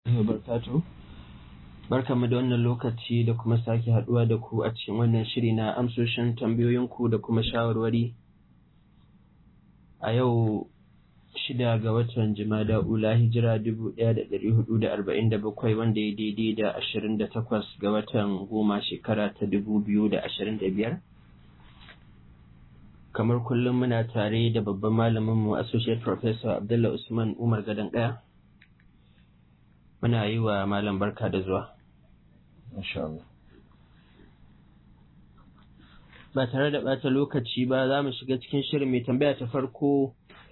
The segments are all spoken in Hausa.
wabarakatuh barkanmu da wannan lokaci da kuma sake haduwa da ku a cikin wannan shiri na amsoshin tambayoyinku da kuma shawarwari a yau shida ga watan jimada ula hijira dubu ɗaya da ɗari hudu da arba'in da bakwai wanda ya daidai da ashirin da takwas ga watan goma shekara ta dubu biyu da ashirin da biyar kamar kullum muna tare da babban malaminmu associate professor abdullah usman umar gadon ɗaya muna yi wa malam barka da zuwa ba tare da ɓata lokaci ba za mu shiga cikin shirin mai tambaya ta farko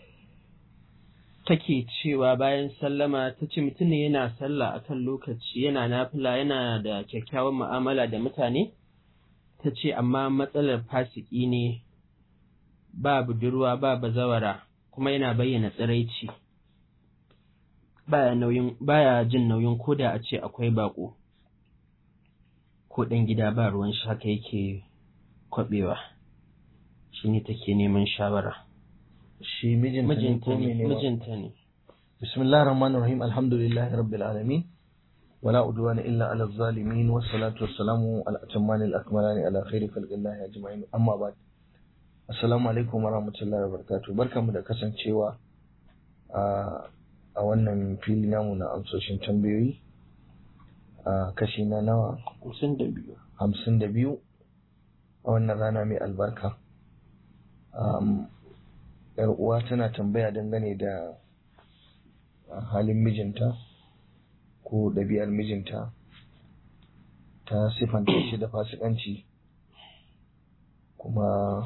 take cewa bayan sallama ta ce mutum ne yana sallah a kan lokaci yana nafila yana da kyakkyawan mu'amala da mutane ta ce amma matsalar fasiki ne ba budurwa ba bazawara kuma yana bayyana tsiraici baya nauyin baya jin nauyin koda a ce akwai bako ko ɗan gida ba ruwan shi haka yake kwabewa shi ne take neman shawara shi mijinta ne ko mene mijinta ne bismillahir rahmanir rahim alhamdulillahi rabbil alamin wala udwana illa ala zalimin wassalatu wassalamu ala atammanil akmalani ala khairi khalqillahi ajma'in amma ba'd assalamu alaikum warahmatullahi wabarakatuh barkamu da kasancewa a a wannan fili namu na amsoshin tambayoyi a kashi na nawa hamsin da biyu hamsin da biyu a wannan rana mai albarka yar uwa tana tambaya dangane da halin mijinta ko ɗabi'ar mijinta ta siffanta shi da fasikanci kuma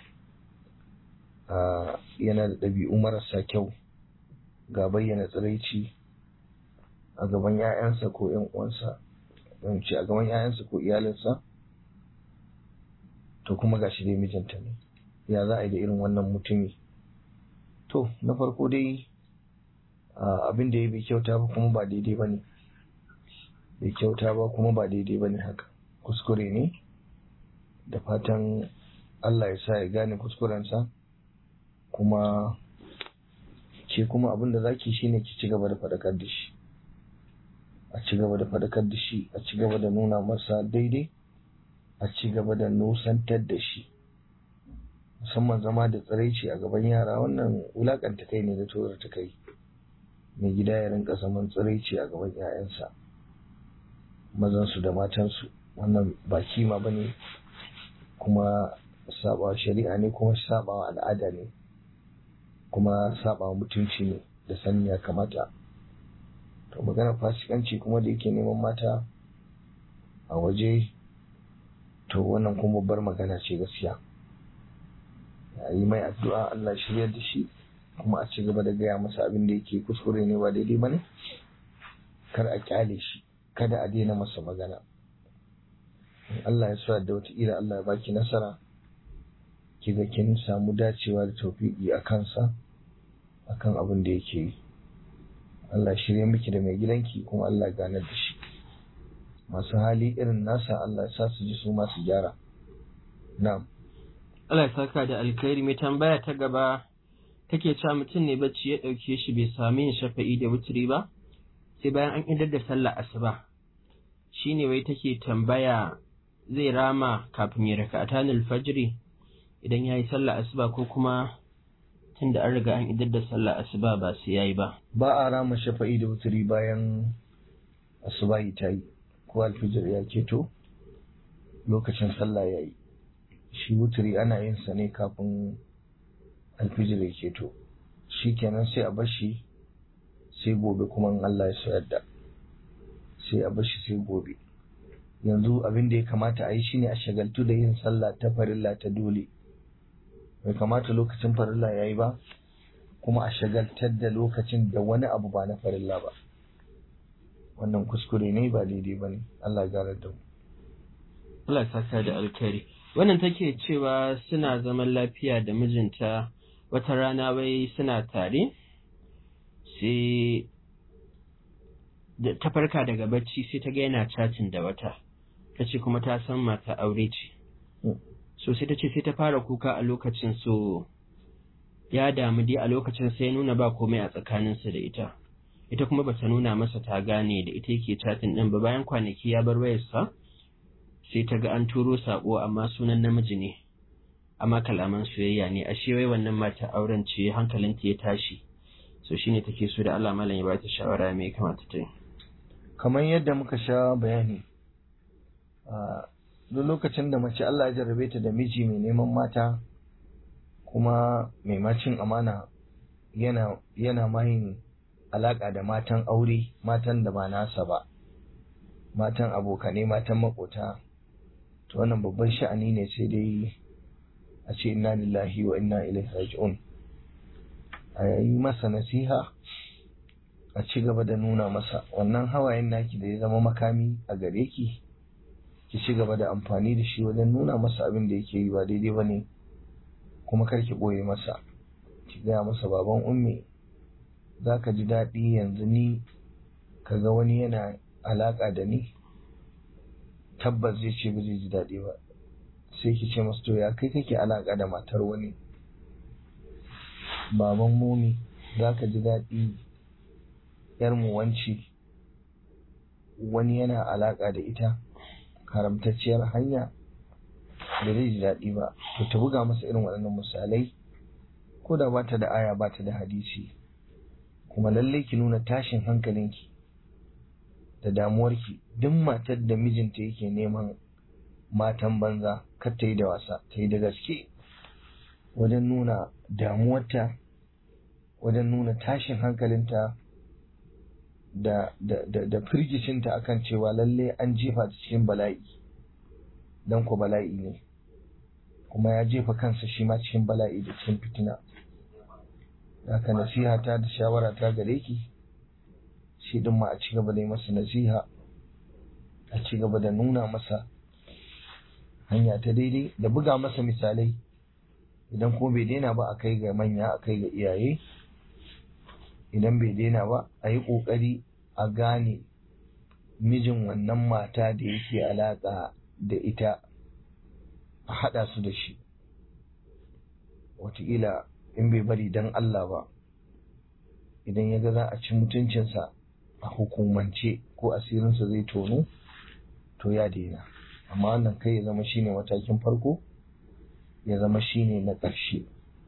yana da ɗabi'u marasa kyau ga bayyana tsiraici a gaban 'ya'yansa ko 'yan uwansa ce a gaban 'ya'yansa ko iyalinsa to kuma gashi dai mijinta ne ya za a yi da irin wannan mutumi to na farko dai abin da ya bai kyauta ba kuma ba daidai ba ne bai kyauta ba kuma ba daidai ba ne haka kuskure ne da fatan Allah ya sa ya gane kuskurensa kuma ke kuma abin da zaki shine ki ci gaba da faɗakar da shi a ci gaba da faɗakar da shi a ci gaba da nuna masa daidai a ci gaba da nusantar da shi musamman zama da tsiraici a gaban yara wannan wulakanta kai ne da tozar ta kai mai gida ya rinka zaman tsiraici a gaban 'ya'yansa mazansu da matansu wannan ba kima ba ne kuma sabawa shari'a ne kuma sabawa al'ada ne kuma saba mutunci ne da sani ya kamata to magana fasikanci kuma da yake neman mata a waje to wannan kuma babbar magana ce gaskiya a yi mai addu'a Allah shiryar da shi kuma a ci gaba da gaya masa abin da yake kuskure ne ba daidai ba ne kar a kyale shi kada a daina masa magana Allah ya sa da wata ila Allah ya baki nasara kiga kin samu dacewa da tawfiqi a kansa akan abin da yake yi Allah shirye miki da mai gidanki kuma Allah ganar da shi masu hali irin nasa Allah ya sa su ji su masu gyara na'am Allah ya saka da alkhairi mai tambaya ta gaba take cewa mutum ne bacci ya dauke shi bai sami yin shafa'i da wuturi ba sai bayan an idar da sallar asuba shine wai take tambaya zai rama kafin ya raka'atanul fajri idan ya yi sallah asuba ko kuma tun da an riga an idar da sallah asuba ba su yayi ba. Ba a rama shafa'i da wuturi bayan asuba ta yi ko alfijir ya keto lokacin sallah ya yi. Shi wuturi ana yin sa ne kafin alfijir ya keto. Shi kenan sai a bashi sai gobe kuma in Allah ya so yadda. Sai a bashi sai gobe. Yanzu abin da ya kamata a yi shine a shagaltu da yin sallah ta farilla ta dole. bai kamata lokacin farilla ya yi ba kuma a shagaltar da lokacin da wani abu ba na farilla ba wannan kuskure ne ba daidai ba ne Allah gara da mu Allah saka da alkhairi wannan take cewa suna zaman lafiya da mijinta wata rana wai suna tare sai ta farka daga bacci sai ta ga yana cacin da wata ta ce kuma ta san mata aure ce so sai ta ce sai ta fara kuka a lokacin so ya damu dai a lokacin sai nuna ba komai a tsakaninsa da ita ita kuma bata nuna masa ta gane da ita yake chatin din ba bayan kwanaki ya bar wayarsa sai ta ga an turo sako amma sunan namiji ne amma kalaman soyayya ne ashe wai wannan mata auren ce hankalinta ya tashi so shine take so da Allah malam ya ba ta shawara me kamata ta yi kamar yadda muka sha bayani duk lokacin da mace Allah ya jarrabe ta da miji mai neman mata kuma mai macin amana yana yana mayin alaka da matan aure matan da ba nasa ba matan abokane matan makota to wannan babban sha'ani ne sai dai a ce inna lillahi wa inna ilaihi raji'un a yi masa nasiha a ci gaba da nuna masa wannan hawayen naki da ya zama makami a gare ki ki ci gaba da amfani da shi wajen nuna masa abin da yake yi ba daidai ba ne kuma kar ki ɓoye masa ki gaya masa baban ummi za ka ji daɗi yanzu ni ka ga wani yana alaƙa da ni tabbas zai ce ba zai ji daɗi ba sai ki ce masa to ya kai kake alaƙa da matar wani baban mumi za ka ji daɗi ‘yarmu wanci wani yana alaƙa da ita haramtacciyar hanya da zai ji daɗi ba to ta buga masa irin waɗannan misalai ko da ba ta da aya ba ta da hadisi kuma lallai ki nuna tashin hankalinki da damuwarki duk matar da mijinta yake neman matan banza kar ta yi da wasa ta yi da gaske wajen nuna damuwarta wajen nuna tashin hankalinta da, da, da, da firgicinta akan cewa lalle an jefa ta cikin bala'i don ku bala'i ne kuma ya jefa kansa shi ma cikin bala'i da cikin fitina haka nasiha ta da shawara ta gare ki shi din ma a ci gaba da yi masa nasiha a ci gaba da nuna masa hanya ta daidai da buga masa misalai idan ko bai daina ba a kai ga manya a kai ga iyaye idan bai daina ba a yi ƙoƙari a gane mijin wannan mata da yake alaƙa da ita a haɗa su da shi wataƙila in bai bari don Allah ba idan ya ga za a ci mutuncinsa a hukumance ko asirinsa zai tono to ya daina amma wannan kai ya zama shine matakin farko ya zama shine na ƙarshe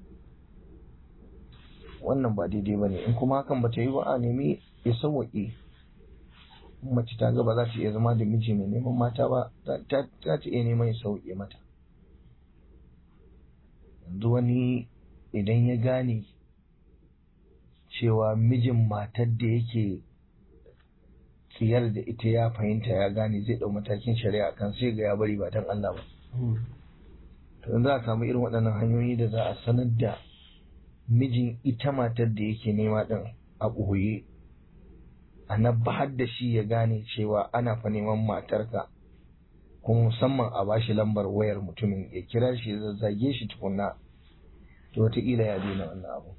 wannan ba daidai ba ne in kuma hakan ba ta yi ba a nemi ya sauwaƙe mace ta ga ba za ta iya zama da miji mai neman mata ba ta ta iya neman ya sauwaƙe mata yanzu wani idan ya gane cewa mijin matar da yake tsiyar da ita ya fahimta ya gane zai ɗau matakin shari'a kan sai ga ya bari ba don Allah ba to in za a samu irin waɗannan hanyoyi da za a sanar da mijin ita matar da yake nema ɗin a ɓoye a nabbahar da shi ya gane cewa ana fa neman matarka kuma musamman a bashi lambar wayar mutumin ya kira shi ya zazzage shi tukunna to wataƙila ya daina wannan abu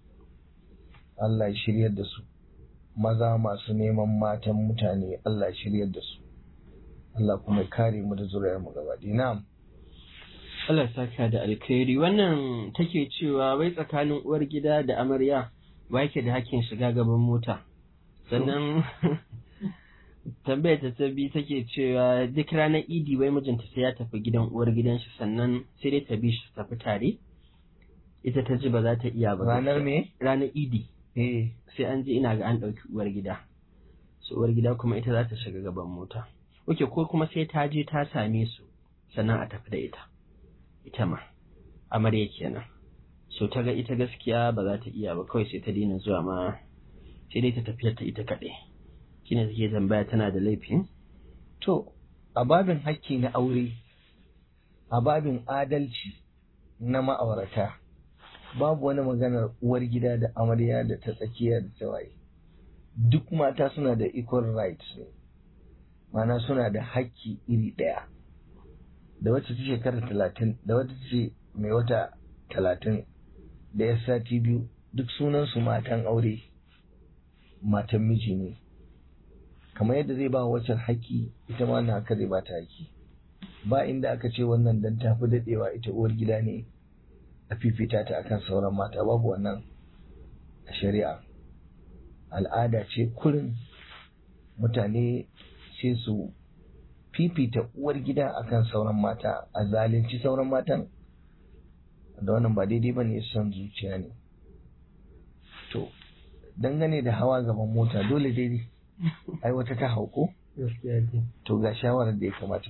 Allah ya shiryar da su maza masu neman matan mutane Allah ya shiryar da su Allah kuma ya kare mu da zuriyar mu gaba na'am Allah saka da alkhairi wannan take cewa wai tsakanin uwar gida da amarya ba yake da hakkin shiga gaban mota sannan tambayar ta ta bi take cewa duk ranar idi wai mijinta sai ya tafi gidan uwar gidan shi sannan sai dai ta bi shi tafi tare ita ta ji ba za ta iya ba ranar me ranar idi eh sai an je ina ga an ɗauki uwar gida su uwar gida kuma ita za ta shiga gaban mota oke ko kuma sai ta je ta same su sannan a tafi da ita ita ma amarya kenan so ta ga ita gaskiya ba za ta iya ba kawai sai ta daina zuwa ma sai dai ta tafiyar ta ita kaɗai shine take tambaya tana da laifin to a babin hakki na aure a babin adalci na ma'aurata babu wani maganar uwar gida da amarya da ta tsakiya da ta waye duk mata suna da equal rights ne mana suna da hakki iri ɗaya da wacce ta shekara talatin da wacce ce mai wata talatin da ya sati biyu duk sunansu matan aure matan miji ne kamar yadda zai ba wacce haƙƙi ita ma na haka zai ba ta haƙƙi ba inda aka ce wannan dan tafi daɗewa ita uwar gida ne a fifita ta akan sauran mata babu wannan a shari'a al'ada ce kurin mutane sai su fifita uwar gida akan sauran mata a zalunci sauran matan da wannan ba daidai ba ne son zuciya ne to dangane da hawa gaban mota dole daidai ai wata ta hauko to ga shawarar da ya kamata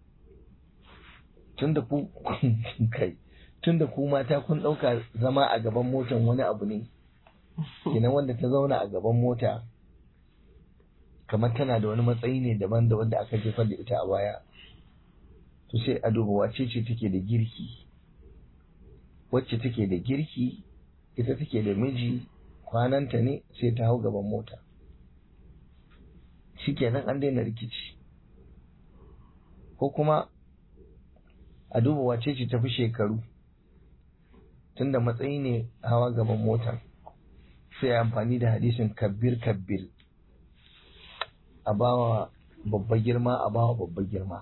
tunda ku kai tunda ku mata kun ɗauka zama a gaban motan wani abu ne kenan wanda ta zauna a gaban mota kamar tana da wani matsayi ne daban da wanda aka jefar da ita a baya to sai a duba wace ce take da girki wacce take da girki ita take da miji kwananta ne sai ta hau gaban mota shikenan an daina rikici ko kuma a duba wace ce tafi shekaru tunda matsayi ne hawa gaban mota sai amfani da hadisin kabbir kabbir a bawa babba girma a bawa babba girma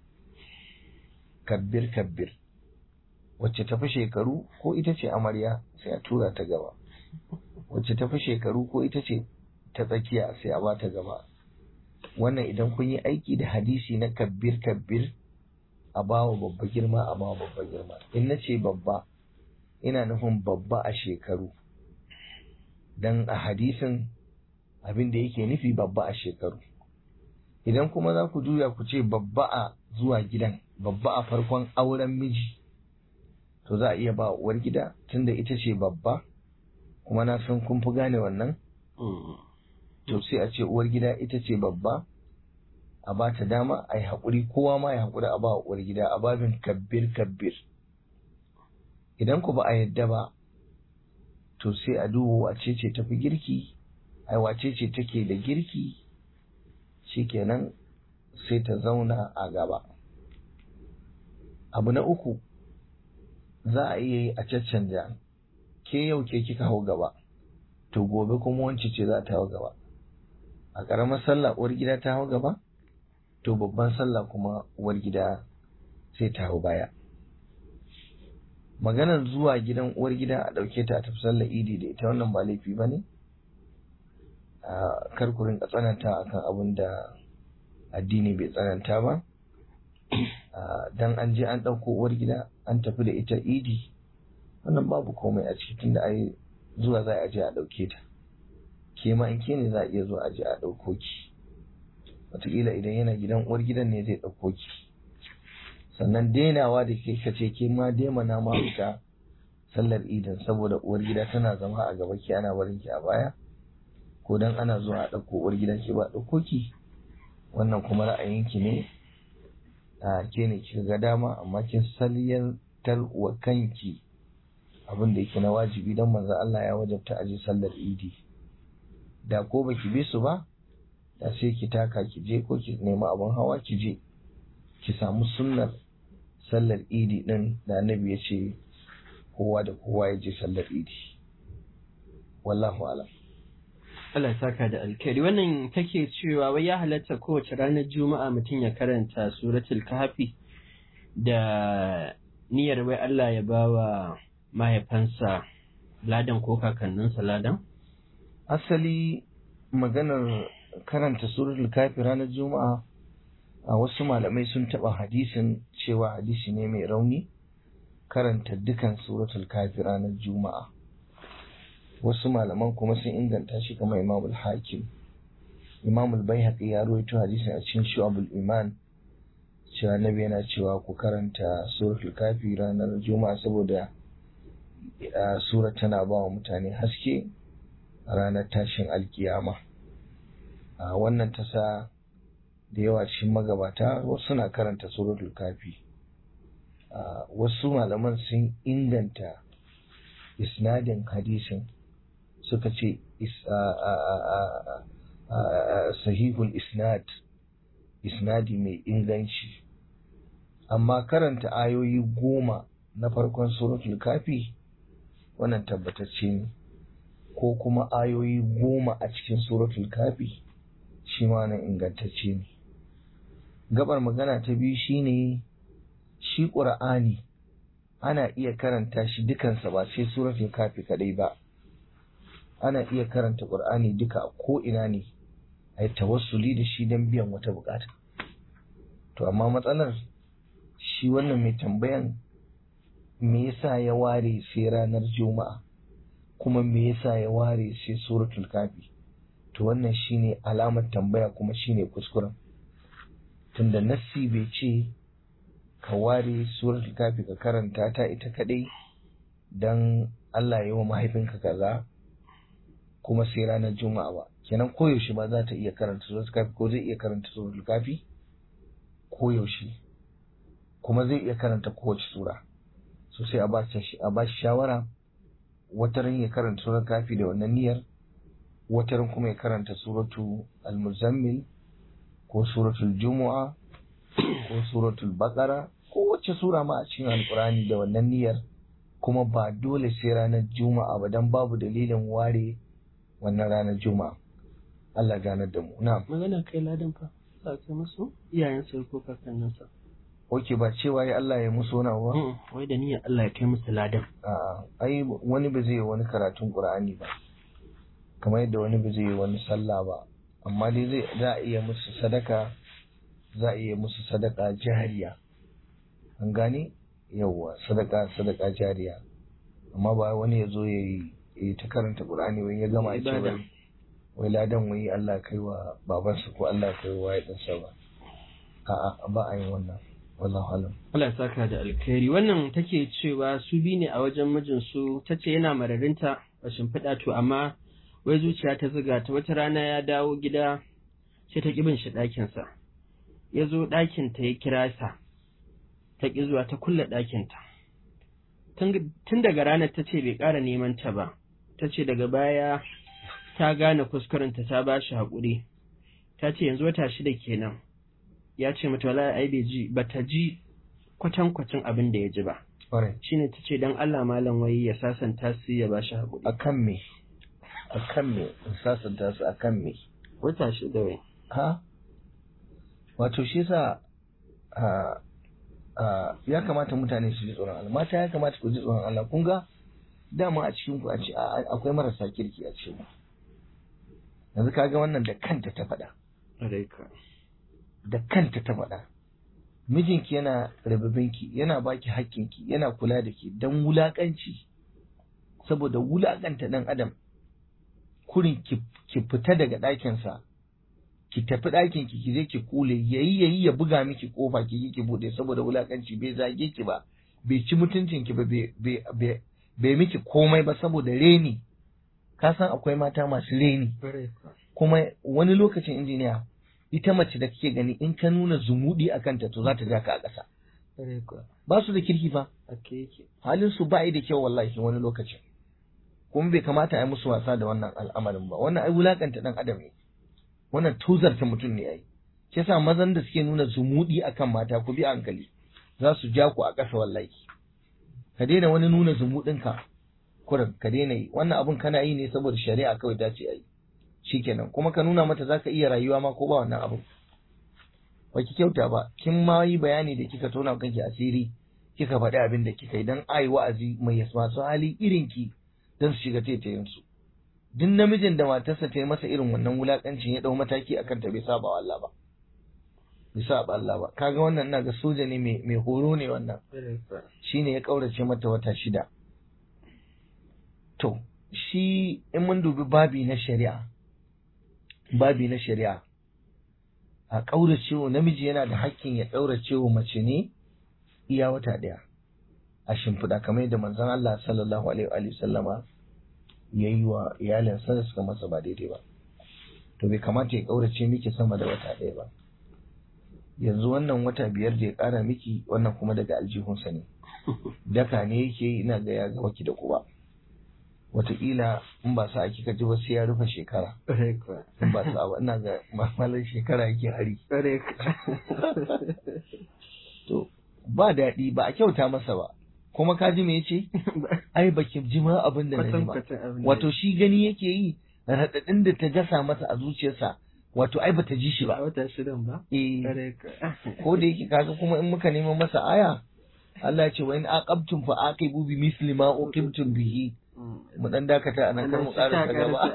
kabbir kabbir wacce tafi shekaru ko ita ce amarya sai a tura ta gaba wacce tafi shekaru ko ita ce ta tsakiya sai a bata gaba wannan idan kun yi aiki da hadisi na kabbir kabbir a bawa babba girma a bawa babba girma in na ce babba ina nufin babba a shekaru dan a hadisin abin da yake nufi babba a shekaru idan kuma za ku juya ku ce babba a zuwa gidan babba a farkon auren miji to za a iya ba uwar gida tunda ita ce babba kuma na san kun fi gane wannan to sai a ce uwar gida ita ce babba a ba ta dama a yi haƙuri kowa ma ya haƙuri a ba uwar gida a babin kabbir kabbir idan ku ba a yadda ba to sai a duba wace ce tafi girki ai wace ce take da girki shikenan sai ta zauna a gaba abu na uku za a iya yi a caccanja ke yau ke kika hau gaba to gobe kuma wance ce za ta hau gaba a ƙaramar sallah uwar gida ta hau gaba to babban sallah kuma uwar gida sai ta hau baya maganar zuwa gidan uwar gida a ɗauke ta a tafi sallar idi da ita wannan ba laifi ba ne kar ku rinka tsananta akan abin da addini bai tsananta ba dan an je an ɗauko uwar gida an tafi da ita idi wannan babu komai a ciki tunda ai zuwa za a je a ɗauke ta ke ma in ke ne za a iya zuwa a je a ɗauko ki wataƙila idan yana gidan uwar gidan ne zai ɗauko ki sannan denawa da ke kace ke ma demana ma fita sallar idin saboda uwar gida tana zama a gaba ki ana barin ki a baya ko dan ana zuwa a ɗauko uwar gida ke ba ɗauko ki wannan kuma ra'ayinki ne a ke ne kika ga dama amma kin salyantar wa kanki abin da yake na wajibi dan manzo Allah ya wajabta a je sallar idi da ko baki bi su ba da sai ki taka ki je ko ki nemi abin hawa ki je ki samu sunnar sallar idi din da annabi ya ce kowa da kowa ya je sallar idi wallahu alam Allah ya saka da alkhairi wannan take cewa wai ya halatta kowace ranar juma'a mutum ya karanta suratul kahfi da niyyar wai Allah ya bawa mahaifansa ladan ko kakanninsa ladan asali maganar karanta suratul kahfi ranar juma'a a wasu malamai sun taɓa hadisin cewa hadisi ne mai rauni karanta dukan suratul kahfi ranar juma'a wasu malaman kuma sun inganta shi kamar imamul hakim imamul baihaqi ya rawaito hadisin a cikin shu'abul iman cewa nabi yana cewa ku karanta suratul kafi ranar juma'a saboda sura tana ba wa mutane haske a ranar tashin alkiyama wannan ta sa da yawa cikin magabata wasu na karanta suratul kafi wasu malaman sun inganta isnadin hadisin suka ce sahihul isnad isnadi mai inganci amma karanta ayoyi goma na farkon suratul kafi wannan tabbatacce ne ko kuma ayoyi goma a cikin suratul kafi shi ma nan ingantacce ne gabar magana ta biyu shine shi ƙur'ani ana iya karanta shi dukansa ba sai suratul kafi kadai ba ana iya karanta qur'ani duka a ko ina ne a yi tawassuli da shi don biyan wata bukata to amma matsalar shi wannan mai tambayan me yasa ya ware sai ranar juma'a kuma me yasa ya ware sai suratul kafi to wannan shine alamar tambaya kuma shine kuskuren tunda nassi bai ce ka ware suratul kafi ka karanta ta ita kadai dan Allah ya yi wa mahaifinka kaza kuma sai ranar juma'a ba kenan koyaushe ba za ta iya karanta suratul kafi ko zai iya karanta suratul kafi koyaushe kuma zai iya karanta kowace sura so sai a ba shi shawara wataran ya karanta suratul kafi da wannan niyyar wataran kuma ya karanta suratu al-muzammil ko suratul jumu'a ko suratul baqara ko wacce sura ma a cikin alqur'ani da wannan niyyar kuma ba dole sai ranar juma'a ba dan babu dalilin ware wannan ranar juma'a Allah ganar da mu na'am magana kai ladan fa sa kai musu iyayen sa ko kakannin sa oke ba cewa ya Allah ya musu wani ba wai da niyyar Allah ya kai musu ladan a'a ai wani ba zai wani karatun qur'ani ba kamar yadda wani ba zai wani sallah ba amma dai zai za a iya musu sadaka za a iya musu sadaka jariya an gane yawwa sadaka sadaka jariya amma ba wani ya zo ya yi ta karanta qur'ani wai ya gama ce wai wai ladan wai Allah kai wa babansa ko Allah kai wa ɗansa ba a'a ba a yin wannan wallahu alam Allah ya saka da alkhairi wannan take cewa su bi ne a wajen mijin su tace yana mararinta a shimfiɗa to amma wai zuciya ta zuga ta wata rana ya dawo gida sai ta bin shi ɗakinsa ya zo ɗakinta ya kira sa ta ƙi zuwa ta kulle ɗakinta tun daga ranar ta ce bai ƙara neman ta ba ta ce daga baya ta gane kuskurenta ta ba shi haƙuri ta ce yanzu wata shida kenan ya ce mata wala ai bai ji ba ta ji kwatankwacin abin da ya ji ba shine ta ce don Allah malam wai ya sasanta su ya ba shi haƙuri akan me akan me in sasanta su akan me wata shida wai ha wato shi yasa ya kamata mutane su ji tsoron Allah mata ya kamata ku ji tsoron Allah kun ga dama a cikin ku a ce akwai marasa kirki a cikin yanzu kaga wannan da kanta ta faɗa da kanta ta faɗa mijinki yana rababinki yana baki hakkinki yana kula da ki dan wulakanci saboda wulakanta dan adam kurin ki fita daga ɗakinsa ki tafi ɗakin ki ki je ki kule yayi yayi ya buga miki kofa ki ki bude saboda wulakanci bai zage ki ba bai ci mutuncin ki ba bai miki komai ba saboda reni ka san akwai mata masu reni kuma wani lokacin injiniya ita mace da kake gani in ka nuna zumudi a kanta to za ta ja ka a ƙasa ba su da kirki fa halin su ba da kyau wallahi wani lokacin kuma bai kamata a yi musu wasa da wannan al'amarin ba wannan ai wulakanta dan adam ne wannan tuzarta mutum ne ai ke sa mazan da suke nuna zumudi akan mata ku bi hankali za su ja ku a ƙasa wallahi ka daina wani nuna zumudin ka kurin ka daina yi wannan abun kana yi ne saboda shari'a kawai ta ce ai shikenan kuma ka nuna mata zaka iya rayuwa ma ko ba wannan abun ba ki kyauta ba kin ma yi bayani da kika tona kanki asiri kika faɗi abin da kika yi dan ai wa'azi mai masu hali irin ki dan su shiga taitayin su duk namijin da matarsa ta yi masa irin wannan wulakancin ya dau mataki akan ta bai saba wa Allah ba bai saba Allah ba kaga wannan ina ga soja ne mai mai horo ne wannan shine ya kaurace mata wata shida to shi in mun dubi babi na shari'a babi na shari'a a kauracewa namiji yana da hakkin ya kauracewa mace ne iya wata daya a shimfiɗa kamar yadda manzon Allah sallallahu alaihi wa sallama ya yi wa iyalinsa da suka masa ba daidai ba to bai kamata ya ƙaurace miki sama da wata ɗaya ba yanzu wannan wata biyar da ya ƙara miki wannan kuma daga aljihunsa ne daka ne yake ina ga ya ga ki da kuba wataƙila in ba sa kika ji ba sai ya rufe shekara in ba sa ba ina ga mamalar shekara yake hari to ba daɗi ba a kyauta masa ba kuma ka ji me yace ai baki ji ma abin da na ba wato shi gani yake yi raɗaɗin da ta gasa masa a zuciyarsa wato ai bata ji shi ba wata shidan ba eh ko da yake kaga kuma in muka nemo masa aya Allah ya ce wa in aqabtum fa aqibu bi misli ma uqibtum bihi mu dan dakata a nan kar mu ƙara gaba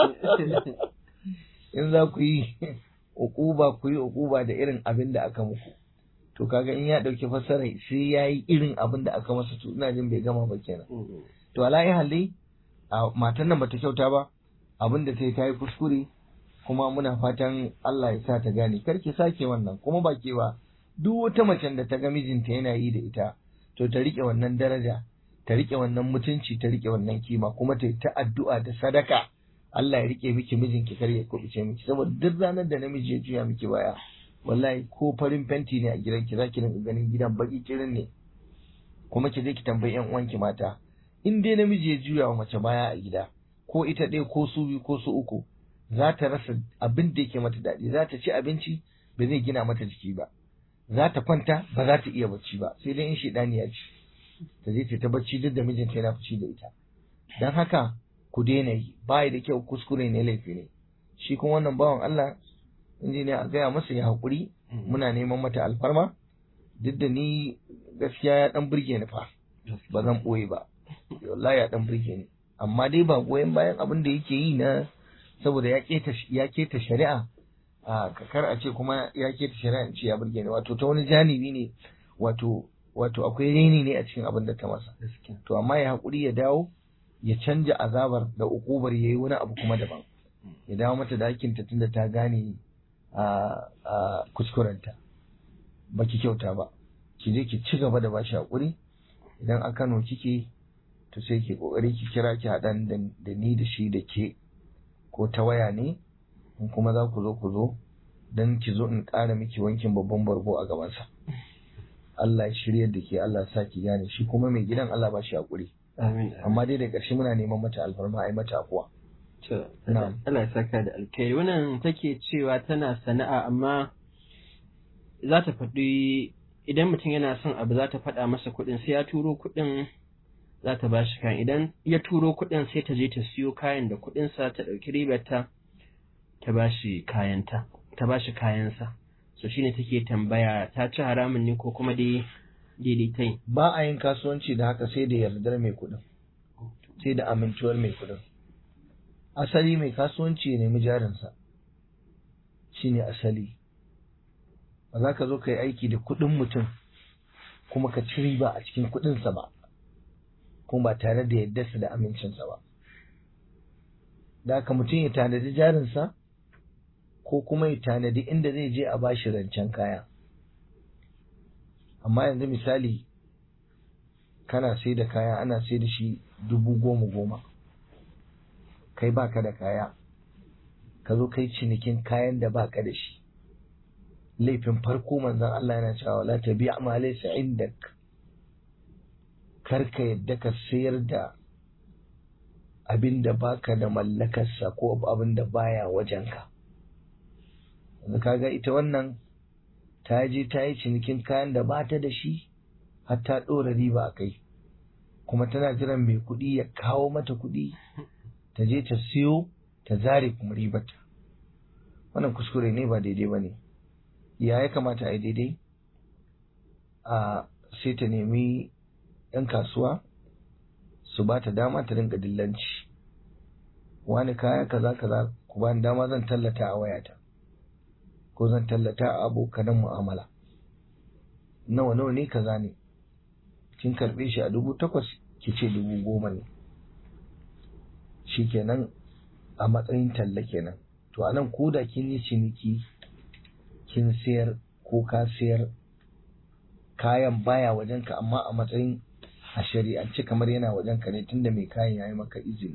in za ku yi ukuba ku yi ukuba da irin abin da aka muku to kaga in ya dauki fassara sai ya yi irin abin da aka masa to ina jin bai gama ba kenan to ala halli a matan nan bata kyauta ba abin da ta yi ta yi kuskure kuma muna fatan Allah ya sa ta gane kar ki sake wannan kuma ba ke ba duk wata macen da ta ga mijinta yana yi da ita to ta rike wannan daraja ta rike wannan mutunci ta rike wannan kima kuma ta yi ta addu'a da sadaka Allah ya rike miki mijinki kar ya kubuce miki saboda duk ranar da namiji ya juya miki baya wallahi ko farin fenti ne a gidan ki zaki rinka ganin gidan baki kirin ne kuma ki je ki tambayi yan uwanki mata in dai namiji ya juya wa mace baya a gida ko ita ɗaya ko su biyu ko su uku za ta rasa abin da yake mata daɗi za ta ci abinci ba zai gina mata jiki ba za ta kwanta ba za ta iya bacci ba sai dai in shaidani ya ci ta je ta bacci duk da mijinta yana fushi da ita dan haka ku daina yi ba da kyau kuskure ne laifi ne shi kuma wannan bawan Allah injiniya a gaya masa ya haƙuri muna neman mata alfarma duk da ni gaskiya ya dan burge ni fa ba zan ɓoye ba wallahi ya dan burge ni amma dai ba goyon bayan abin da yake yi na saboda ya keta ya keta shari'a a kakar a ce kuma ya keta shari'a in ce ya burge ni wato ta wani janibi ne wato wato akwai reni ne a cikin abin da ta masa to amma ya haƙuri ya dawo ya canja azabar da ukubar yayi wani abu kuma daban ya dawo mata da hakinta tunda ta gane a kuskurenta baki kyauta ba ki je ki ci gaba da bashi haƙuri idan a Kano kike to sai ki kokari ki kira ki haɗan da ni da shi da ke ko ta waya ne in kuma za ku zo ku zo don ki zo in ƙara miki wankin babban bargo a gabansa Allah ya shirya da ke Allah sa ki gane shi kuma mai gidan Allah ba shi haƙuri amma dai da ƙarshe muna neman mata alfarma a yi mata afuwa Allah ya saka da alkhairi wannan take cewa tana sana'a amma za ta faɗi idan mutum yana son abu za ta faɗa masa kuɗin sai ya turo kuɗin za ta bashi kayan idan ya turo kuɗin sai ta je ta siyo kayan da kuɗinsa ta ɗauki ribarta ta bashi kayanta ta bashi kayansa so shine take tambaya ta ci haramun ne ko kuma dai daidai ta yi ba a yin kasuwanci da haka sai da yardar mai kuɗin sai da amintuwar mai kuɗin asali mai kasuwanci ya nemi jarinsa shine asali ba za ka zo ka yi aiki da kuɗin mutum kuma ka ci riba a cikin kuɗinsa ba kuma ba tare da yardarsa da amincinsa ba da haka mutum ya tanadi jarinsa ko kuma ya tanadi inda zai je a bashi rancen kaya amma yanzu misali kana sai da kaya ana sai da shi dubu goma goma kai baka da kaya ka zo kai cinikin kayan da baka da shi laifin farko manzon Allah yana cewa la tabi ma laysa indak kar ka yadda ka sayar da abin da baka da mallakarsa ko abin da baya wajenka yanzu kaga ita wannan ta je ta yi cinikin kayan da ba ta da shi har ta ɗora riba a kai kuma tana jiran mai kuɗi ya kawo mata kuɗi ta je ta siyo ta zare kuma ribarta wannan kuskure ne ba daidai ba ne ya ya kamata a yi daidai a sai ta nemi 'yan kasuwa su ba ta dama ta rinka dillanci wani kaya kaza kaza ku bani dama zan tallata a wayata ko zan tallata a abokanan mu'amala nawa nawa ne kaza ne kin karbe shi a dubu takwas ki ce dubu goma ne shikenan a matsayin talla kenan to anan ko da kin yi ciniki kin sayar ko ka sayar kayan baya wajenka amma a matsayin a shari'ance kamar yana wajenka ne tunda mai kayan ya yi maka izini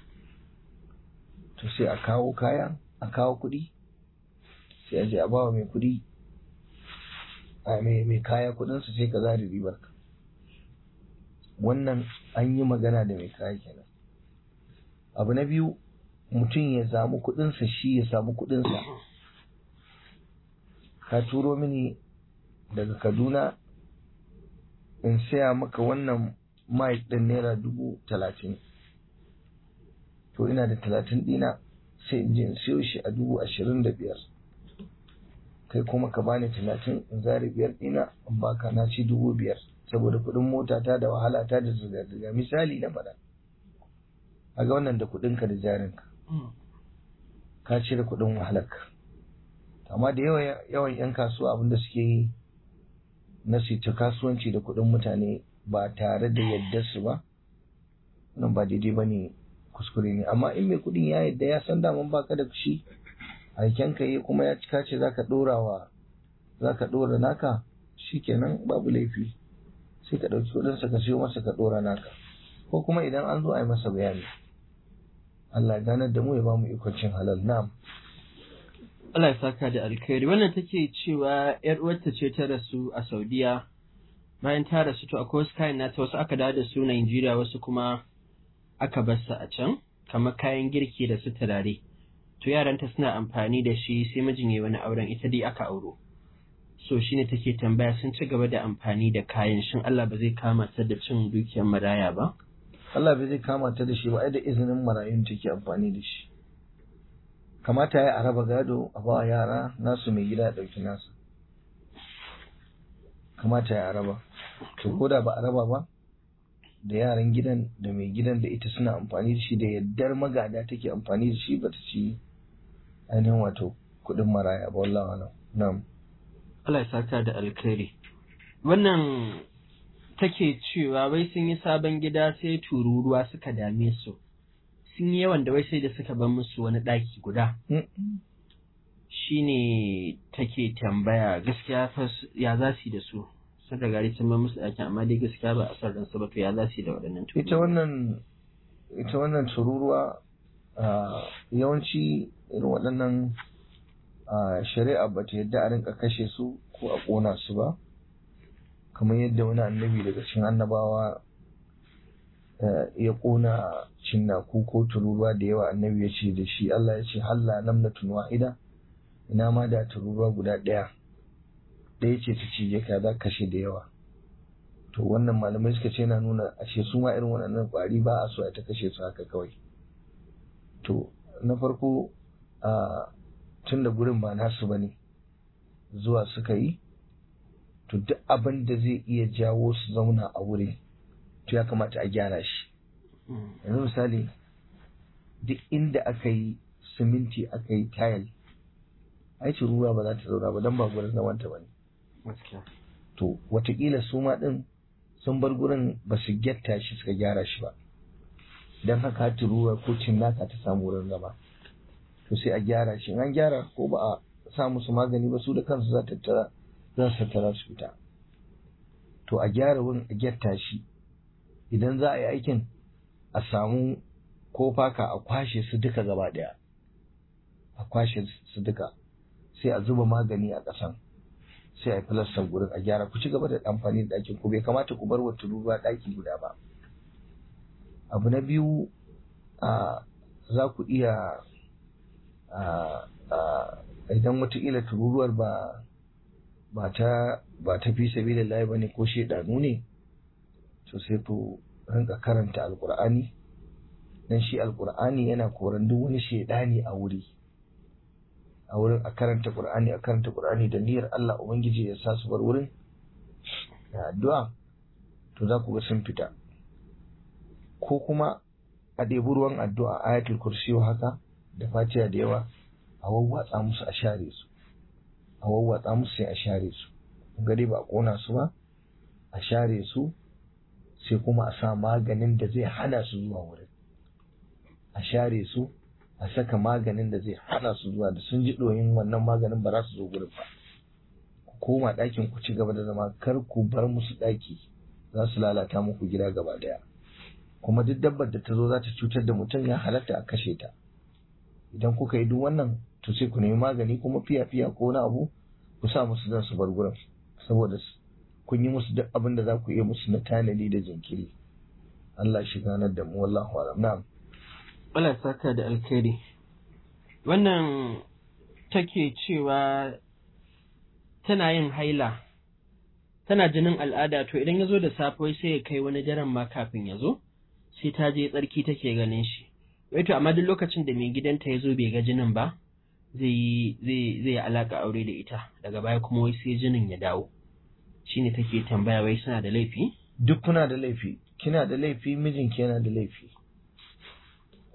to sai a kawo kaya a kawo kuɗi sai a je a bawa mai kuɗi a mai kaya kuɗinsa sai ka zari ribar ka wannan an yi magana da mai kaya kenan abu na biyu mutum ya samu kuɗinsa shi ya samu kuɗinsa ka turo mini daga kaduna in saya maka wannan mic ɗin naira dubu talatin to ina da talatin ɗina sai in je in siyo shi a dubu ashirin da biyar kai kuma ka bani talatin in zari biyar ɗina in baka na ci dubu biyar saboda kuɗin mota ta da wahala ta da zirga-zirga misali na faɗa a ga wannan da kuɗinka da jarinka ka cire kuɗin wahalarka amma da yawan yawan 'yan kasuwa abinda suke yi na ta kasuwanci da kuɗin mutane ba tare da yadda su ba wannan ba daidai ba ne kuskure ne amma in mai kuɗin ya yadda ya san daman baka da shi aiken ka yi kuma ya cika ce zaka ɗora wa zaka ɗora naka shikenan babu laifi sai ka ɗauki kuɗinsa ka siyo masa ka ɗora naka ko kuma idan an zo a yi masa bayani Allah ya ganar da mu ya ba mu ikon cin halal na'am Allah ya saka da alkhairi wannan take cewa yar uwarta ce ta rasu a Saudiya bayan ta rasu to akwai wasu kayan nata wasu aka dawo da su Najeriya wasu kuma aka bar su a can kamar kayan girki da su turare to yaranta suna amfani da shi sai mijin yayi wani auren ita dai aka auro so shine take tambaya sun ci gaba da amfani da kayan shin Allah ba zai kama ta da cin dukiyar maraya ba Allah bai zai kama ta da shi ba ai da izinin marayun take amfani da shi kamata ya araba gado a ba yara nasu mai gida ɗauki nasu kamata ya araba to ko da ba araba ba da yaran gidan da mai gidan da ita suna amfani da shi da yaddar magada take amfani da shi bata ci ainihin wato kuɗin maraya ba wallahi alam na'am Allah ya saka da alkhairi wannan take cewa wai sun yi sabon gida sai tururuwa suka dame su sun yi yawan da wai sai da suka bar musu wani ɗaki guda shine take tambaya gaskiya fa ya za su yi da su sun riga sun bar musu ɗakin amma dai gaskiya ba a san ransu ba to ya za su yi da waɗannan ita wannan ita wannan tururuwa yawanci irin waɗannan shari'a ba ta yadda a rinka kashe su ko a ƙona su ba kamar yadda wani annabi daga cikin annabawa ya ƙona cinnaku ko tururuwa da yawa annabi ya ce da shi Allah ya ce halla namlatun wahida ina ma da tururuwa guda ɗaya ɗaya ce ta cije ka za kashe da yawa to wannan malamai suka ce na nuna ashe su ma irin waɗannan ƙwari ba a so a ta kashe su haka kawai to na farko a tun da gurin ba nasu ba ne zuwa suka yi to duk abin da zai iya jawo su zauna a wuri to ya kamata a gyara shi yanzu misali duk inda aka yi siminti aka yi tayal aikin ruwa ba za ta zauna ba don ba gurin zamanta ba ne to watakila su ma din sun bar gurin ba su gyatta shi suka gyara shi ba don haka hati ruwa ko cinnaka ta samu wurin zama to sai a gyara shi an gyara ko ba a sa musu magani ba su da kansu za tattara za su tattara su fita to a gyara wurin a gyatta shi idan za a yi aikin a samu ko faka a kwashe su duka gaba daya a kwashe su duka sai a zuba magani a ƙasan sai a yi filastar gurin a gyara ku ci gaba da amfani da ɗakin ku bai kamata ku bar wa tururuwa ɗaki guda ba abu na biyu a za ku iya idan wataƙila tururuwar ba ba ta ba ta fi sabilillahi bane ko shedanu ne to sai ku rinka karanta alqur'ani dan shi alqur'ani yana koran duk wani shedani a wuri a wurin a karanta qur'ani a karanta qur'ani da niyyar Allah ubangiji ya sa su bar wurin da addu'a to za ku ga sun fita ko kuma a ɗebi ruwan addu'a ayatul kursiyo haka da fatiha da yawa a wawwatsa musu a share su a wawwatsa musu sai a share su gari ba a kona su ba a share su sai kuma a sa maganin da zai hana su zuwa wurin a share su a saka maganin da zai hana su zuwa da sun ji ɗoyin wannan maganin ba za su zo gurin ba ku koma ɗakin ku ci gaba da zama kar ku bar musu ɗaki za su lalata muku gida gaba ɗaya kuma duk dabbar da ta zo za ta cutar da mutum ya halatta a kashe ta idan kuka yi duk wannan to sai ku nemi magani kuma fiya fiya ko wani abu ku sa musu zan su bar gurin saboda kun yi musu duk abin da za ku iya musu na tanadi da jinkiri Allah shi ganar da mu wallahu alam na'am Allah saka da alkhairi wannan take cewa tana yin haila tana jinin al'ada to idan ya zo da safe sai ya kai wani daren ma kafin ya zo sai ta je tsarki take ganin shi wai to amma duk lokacin da mai gidanta ya zo bai ga jinin ba zai zai zai alaka aure da ita daga baya kuma wai sai jinin ya dawo shine take tambaya wai suna da laifi duk kuna da laifi kina da laifi mijinki yana da laifi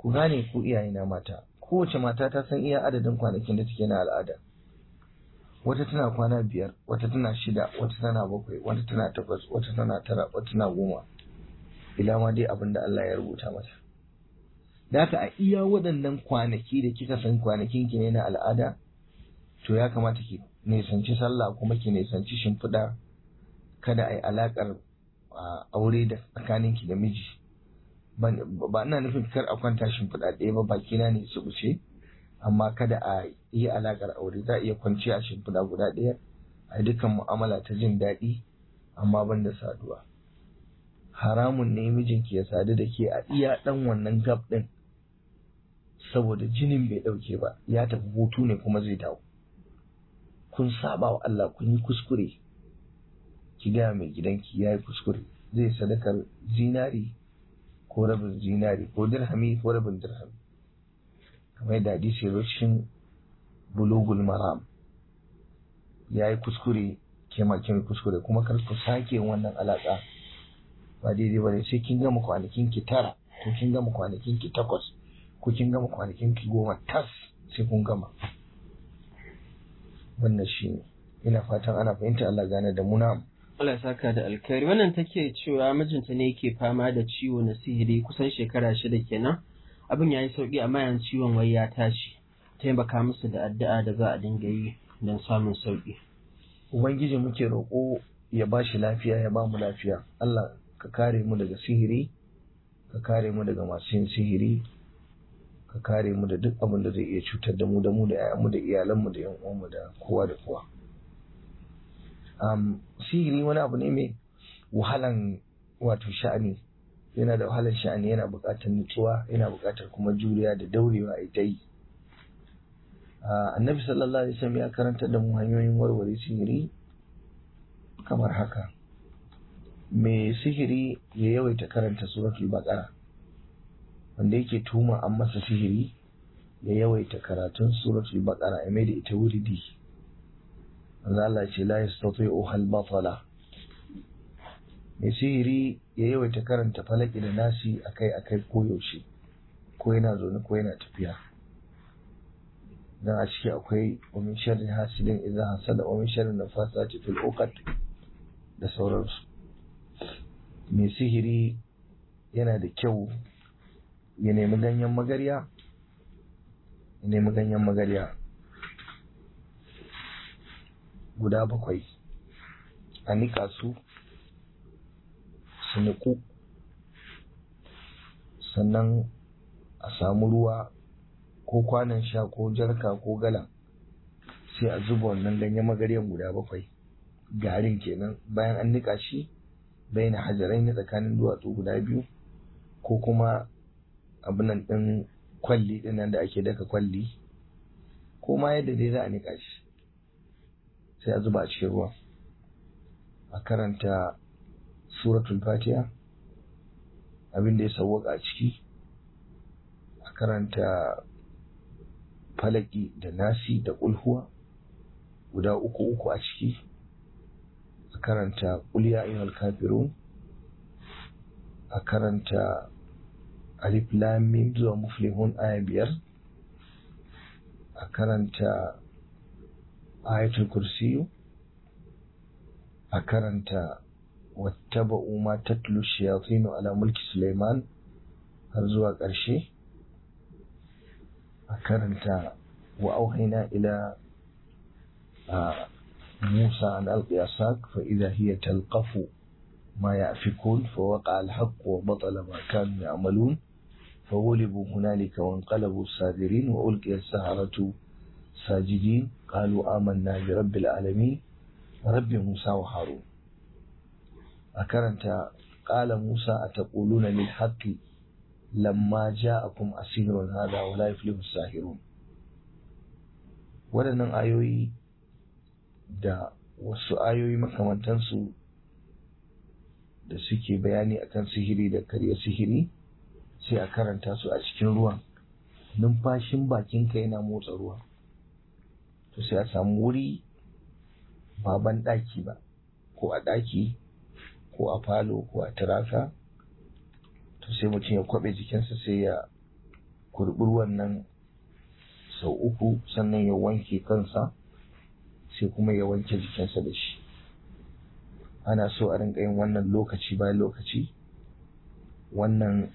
ku gane ku iyayena mata kowace mata ta san iya adadin kwanakin da take na al'ada wata tana kwana biyar wata tana shida wata tana bakwai wata tana takwas wata tana tara wata tana goma ila ma dai abin da Allah ya rubuta mata da haka a iya waɗannan kwanaki da kika san kwanakin ki ne na al'ada to ya kamata ki nisanci sallah kuma ki nisanci shimfiɗa kada a yi alaƙar aure da tsakaninki da miji ba ina nufin kar a kwanta shimfiɗa ɗaya ba bakina ne su wuce amma kada a yi alaƙar aure za a iya kwanci a shimfiɗa guda ɗaya a dukkan mu'amala ta jin daɗi amma ban da saduwa haramun ne mijinki ya sadu da ke a iya ɗan wannan gab ɗin saboda jinin bai ɗauke ba ya tafi hutu ne kuma zai dawo kun saba wa Allah kun yi kuskure ki gaya mai gidanki ya yi kuskure zai sadakar zinari ko rabin zinari ko dirhami ko rabin dirhami kamar yadda hadisi ya cikin bulugul maram ya yi kuskure ke ma kin kuskure kuma kar ku sake wannan alaka ba daidai ba ne sai kin gama kwanakin ki tara ko kin gama kwanakin ki takwas ko kin gama kwanakin ki goma tas sai kun gama wannan shi ne ina fatan ana fahimta Allah gane da muna Allah saka da alkhairi wannan take cewa mijinta ne yake fama da ciwo na sihiri kusan shekara shida kenan abin ya yi sauki amma yanzu ciwon wai ya tashi taimaka musu da addu'a da za a dinga yi don samun sauki ubangiji muke roƙo ya ba shi lafiya ya ba mu lafiya Allah ka kare mu daga sihiri ka kare mu daga masu yin sihiri ka kare mu da duk abin da zai iya cutar da mu da mu da 'ya'yanmu da iyalanmu da 'yan uwanmu da kowa da kowa um, sihiri wani abu ne mai wahalan wato sha'ani yana da wahalan sha'ani yana buƙatar nutsuwa yana buƙatar kuma juriya da daurewa ita yi annabi sallallahu alaihi wasallam ya karanta da mu hanyoyin warware sihiri kamar haka mai sihiri ya yawaita karanta suratul baqara wanda yake tuma an masa sihiri ya yawaita karatun suratul baqara ya mai da ita wuridi Allah ce la yastati'u hal batala mai sihiri ya yawaita karanta falaki da nasi akai akai ko yaushe ko yana zaune ko yana tafiya dan a ciki akwai wa min sharri hasidin idza hasada wa min sharri nafasati fil uqad da sauransu mai sihiri yana da kyau ya nemi ganyen magarya ya nemi ganyen magarya guda bakwai a nika su su niku sannan a samu ruwa ko kwanan sha ko jarka ko gala sai a zuba wannan ganyen magaryan guda bakwai garin kenan bayan an nika shi bayan hajarai na tsakanin duwatsu guda biyu ko kuma abinan ɗin kwalli ɗin nan da ake daka kwalli ko ma yadda dai za a nika shi sai a zuba a cikin ruwa a karanta suratul fatiha abin da ya sauwaka a ciki a karanta falaki da nasi da kulhuwa guda uku uku a ciki a karanta kulya ayyuhal kafirun a karanta alif lam mim zuwa muflihun aya biyar a karanta ayatul kursiyu a karanta wattaba'u ma tatlu shayatinu ala mulki Sulaiman har zuwa ƙarshe a karanta wa auhaina ila Musa an alqiya sak fa idha hiya talqafu ma yafikun fa waqa al-haqq wa batala ma kanu ya'malun fa ghulibu hunalika wa inqalabu sagirin wa ulqiya as-saharatu sajidin qalu amanna bi rabbil alamin rabbi Musa wa Harun a karanta ƙala Musa a taƙuluna lil haqqi lamma ja'akum asirun hada wa la yuflihu sahirun waɗannan ayoyi da wasu ayoyi makamantansu da suke bayani akan sihiri da karya sihiri sai a karanta su a cikin ruwan numfashin bakinka yana motsa ruwa to sai a samu wuri ba ban ɗaki ba ko a ɗaki ko a falo ko a turaka to sai mutum ya kwaɓe jikinsa sai ya kurɓi ruwan nan sau uku sannan ya wanke kansa sai kuma ya wanke jikinsa da shi ana so a rinka yin wannan lokaci bayan lokaci wannan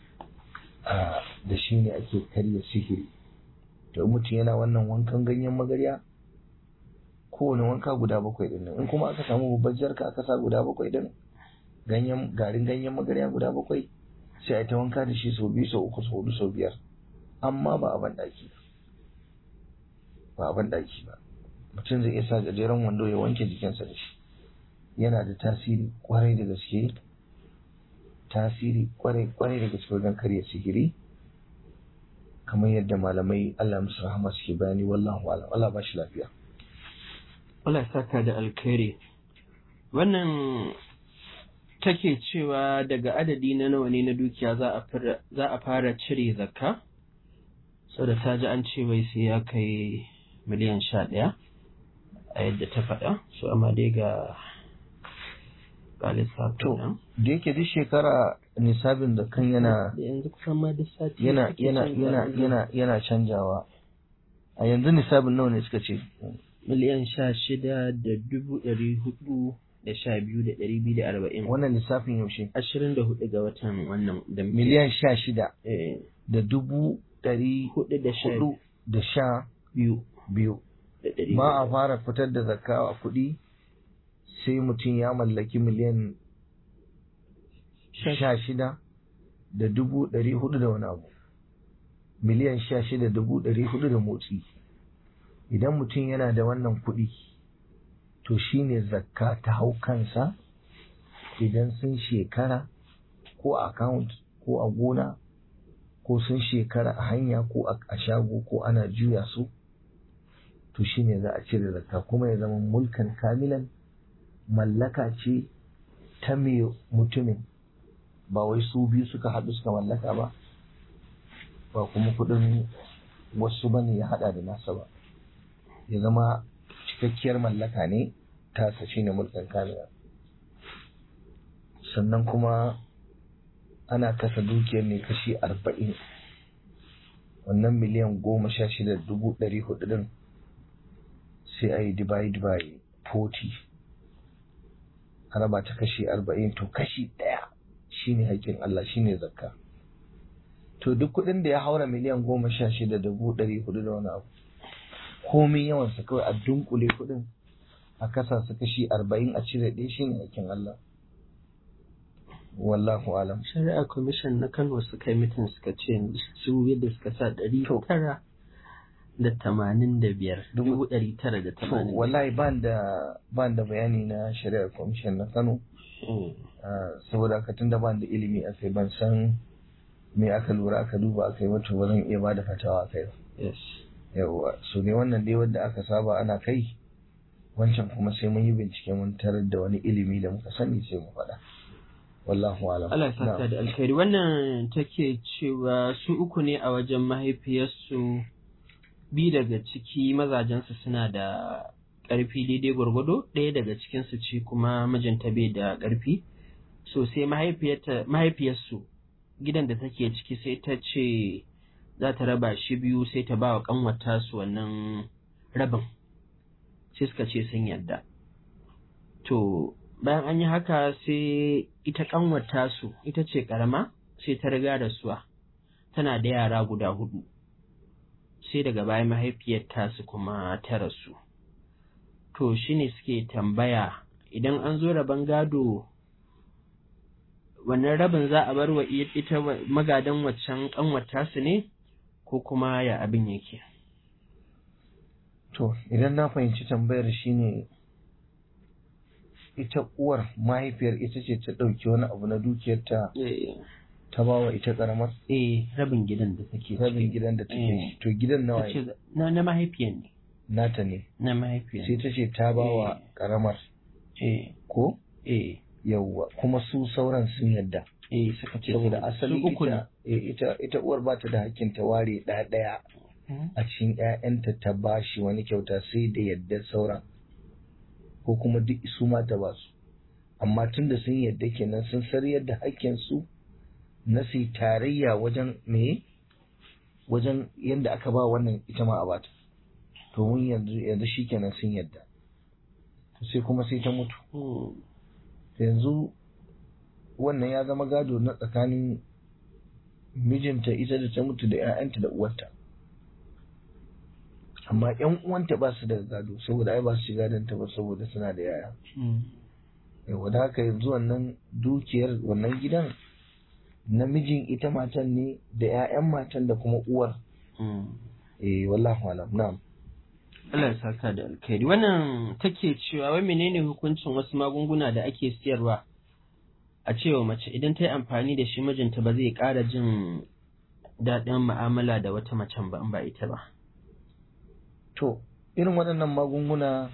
da shi ne ake karya sihiri to mutum yana wannan wankan ganyen magarya kowane wanka guda bakwai din in kuma aka samu babbar jarka aka sa guda bakwai din ganyen garin ganyen magarya guda bakwai sai a ta wanka da shi sau biyu sau uku sau hudu sau biyar amma ba a ban daki ba a ban daki ba mutum zai iya sa gajeren wando ya wanke jikinsa da shi yana da tasiri kwarai da gaske tasiri kwarai kwarai da gaske wajen karya sihiri kamar yadda malamai Allah musu rahama suke bayani wallahu a'lam Allah ba shi lafiya Allah saka da alkhairi wannan take cewa daga adadi na nawa ne na dukiya za a fara cire zakka saboda ta ji an ce wai sai ya kai miliyan sha ɗaya a yadda ta faɗa so amma dai ga ga lissafin nan da yake duk shekara nisabin da kan yana yanzu kusan ma duk sati yana yana yana yana yana canjawa a yanzu nisabin nawa ne suka ce miliyan sha shida da dubu ɗari hudu da sha biyu da ɗari biyu da arba'in wannan lissafin yaushe ashirin da hudu ga watan wannan da muke- miliyan sha shida eh, da dubu ɗari hudu da sha hudu da sha biyu biyu da ɗari ba a biyu. fara fitar da zakka a kuɗi sai mutum ya mallaki miliyan Sha- sha shida da dubu ɗari hudu da wani abu miliyan sha shida dubu ɗari hudu da motsi idan mutum yana da wannan kuɗi to shine zakka ta hau kansa idan sun shekara ko a account ko a gona ko sun shekara a hanya ko a a shago ko ana juya su to shine za a cire zakka kuma ya zama mulkan kamilan mallaka ce ta mai mutumin ba wai su biyu suka haɗu suka mallaka ba ba kuma kuɗin wasu bane ya haɗa da nasa ba ya zama cikakkiyar mallaka ne tasa shine mulkan kamila sannan kuma ana kasa dukiyar ne kashi arba'in wannan miliyan goma sha shida dubu ɗari hudu ɗin sai a yi divide by 40 a raba ta kashi arba'in to kashi ɗaya shine haƙƙin Allah shine zakka to duk kuɗin da ya haura miliyan goma sha shida dubu ɗari hudu da wani abu komin yawansa kawai a dunkule kuɗin a kasa su kashi arba'in a cire ɗaya shine haƙƙin Allah wallahu alam shari'a commission na kano suka yi mitin suka ce su yadda suka sa ɗari tara da tamanin da biyar dubu ɗari tara da to tamanin da wallahi ban da ban da bayani na shari'ar commission na Kano biyar. ah, saboda haka tunda ban da ilimi a kai ban san me aka lura aka duba aka yi wato ba zan iya ba da fatawa a kai ba yes yawwa so ne wannan dai wanda aka saba ana kai wancan kuma sai mun yi bincike mun tarar da wani ilimi da muka sani sai mu faɗa wallahu alam Allah ya saka Na'am. da alkhairi wannan take cewa su uku ne a wajen mahaifiyarsu bi daga ciki mazajensu suna da ƙarfi daidai gwargwado ɗaya daga cikinsu ce kuma mijinta bai da ƙarfi so sai mahaifiyarta- mahaifiyarsu gidan da take ciki sai ta ce za ta raba shi biyu sai ta ba wa ƙanwata su wannan rabin sai suka ce sun yarda to bayan an yi haka sai ita ƙanwata su ita ce ƙarama sai ta riga da suwa tana da yara guda hudu sai daga baya mahaifiyar tasu kuma ta rasu to shine suke tambaya idan an zo rabon gado wannan rabin za a bar wa i- ita wa- magadan waccan ƙanwata su ne ko kuma ya abin yake to idan na fahimci tambayar shine ita uwar mahaifiyar ita ce ta ɗauki wani abu na dukiyarta eh ta ba wa ita ƙaramar eh, rabin gidan da take rabin ciki. gidan da take Eh. shi to gidan nawa Ta ce na na mahaifiyar ne nata ne na mahaifiyar sai ta ce ta ba wa Eh. ƙaramar eh ko eh yawwa kuma su sauran sun yadda eh suka ce saboda su- asali su uku ne ita, eh, ita ita uwar ba ta da hakkin ta ware ɗaya ɗaya a cikin ƴaƴanta ta bashi wani kyauta sai da yadda sauran ko kuma duk su ma ta ba su amma tun da sun yadda kenan sun sariyar da hakkin su na su yi tarayya wajen me wajen yadda aka ba wannan ita ma a bata to mun yanzu yanzu shikenan sun yadda to sai kuma sai ta mutu yanzu wannan ya zama gado na tsakanin mijinta ita da ta mutu da 'ya'yanta da uwarta amma 'yan uwanta ba su da gado saboda ai ba su shiga ta ba saboda suna da yaya yawa da haka yanzu wannan dukiyar wannan gidan namijin ita matan ne da 'ya'yan matan da kuma uwar eh wallahu alam na'am Allah ya saka da alkhairi wannan take cewa wai menene hukuncin wasu magunguna da ake siyarwa a cewa mace idan ta yi amfani da shi mijinta ba zai ƙara jin daɗin mu'amala da wata macen ba in ba ita ba to irin waɗannan magunguna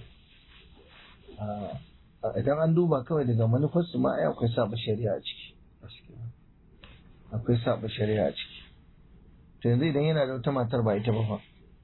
idan an duba kawai daga manufarsu ma ai akwai saba shari'a a ciki akwai saba shari'a a ciki to yanzu idan yana da wata matar ba ita ba fa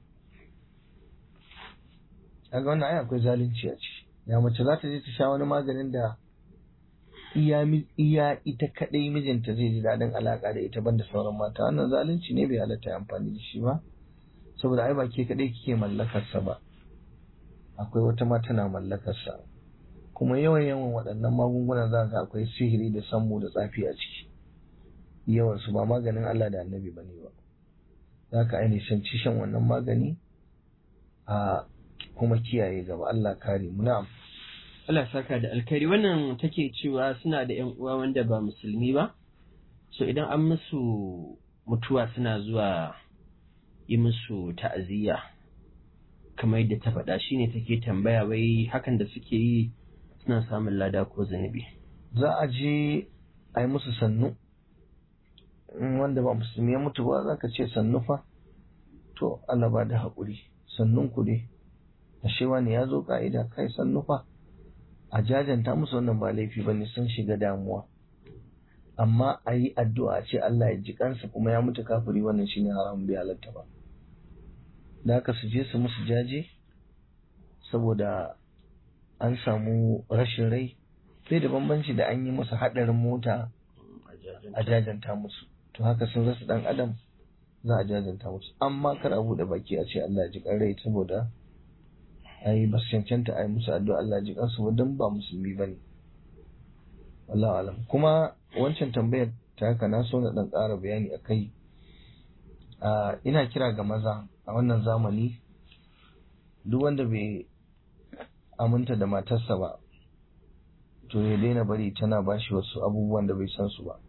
kaga wannan ai akwai zalunci a ciki ya mace za ta je ta sha wani maganin da iya iya ita kadai mijinta zai ji daɗin alaka da ita banda sauran mata wannan zalunci ne bai halatta ya amfani da shi ba saboda ai ba ke kadai kike mallakar sa ba akwai wata ma tana mallakar sa kuma yawan yawan waɗannan magungunan za ga akwai sihiri da sammu da tsafi a ciki yawan su ba maganin Allah da Annabi bane ba za ka ainihin ci shan wannan magani a kuma kiyaye gaba Allah kare mu na'am Allah saka da alkhairi wannan take cewa suna da ƴan uwa wanda ba musulmi ba so idan an musu mutuwa suna zuwa yi musu ta'aziyya kamar yadda ta faɗa shine take tambaya wai hakan da suke yi suna samun lada ko zunubi za a je a yi musu sannu wanda ba musulmi ya mutu ba za ka ce sannu fa to Allah ba da haƙuri sannun ku dai ashe wani ya zo ka'ida kai sannu fa a jajanta musu wannan ba laifi ba ne sun shiga damuwa amma a yi addu'a ce Allah ya ji kansa kuma ya mutu kafiri wannan shine haram bai halatta ba da haka su je su musu jaje saboda an samu rashin rai sai da bambanci da an yi musu haɗarin mota a jajanta musu to haka sun rasa ɗan adam za a jajanta musu amma kar a buɗe baki a ce Allah ya ji kan rai saboda ai ba su cancanta a yi musu addu'a Allah ji kansu ba don ba musulmi ba ne. Wallahu alam. Kuma wancan tambayar ta haka na so na ɗan ƙara bayani a kai. Ina kira ga maza a wannan zamani duk wanda bai aminta da matarsa ba to ya daina bari tana ba shi wasu abubuwan da bai san su ba.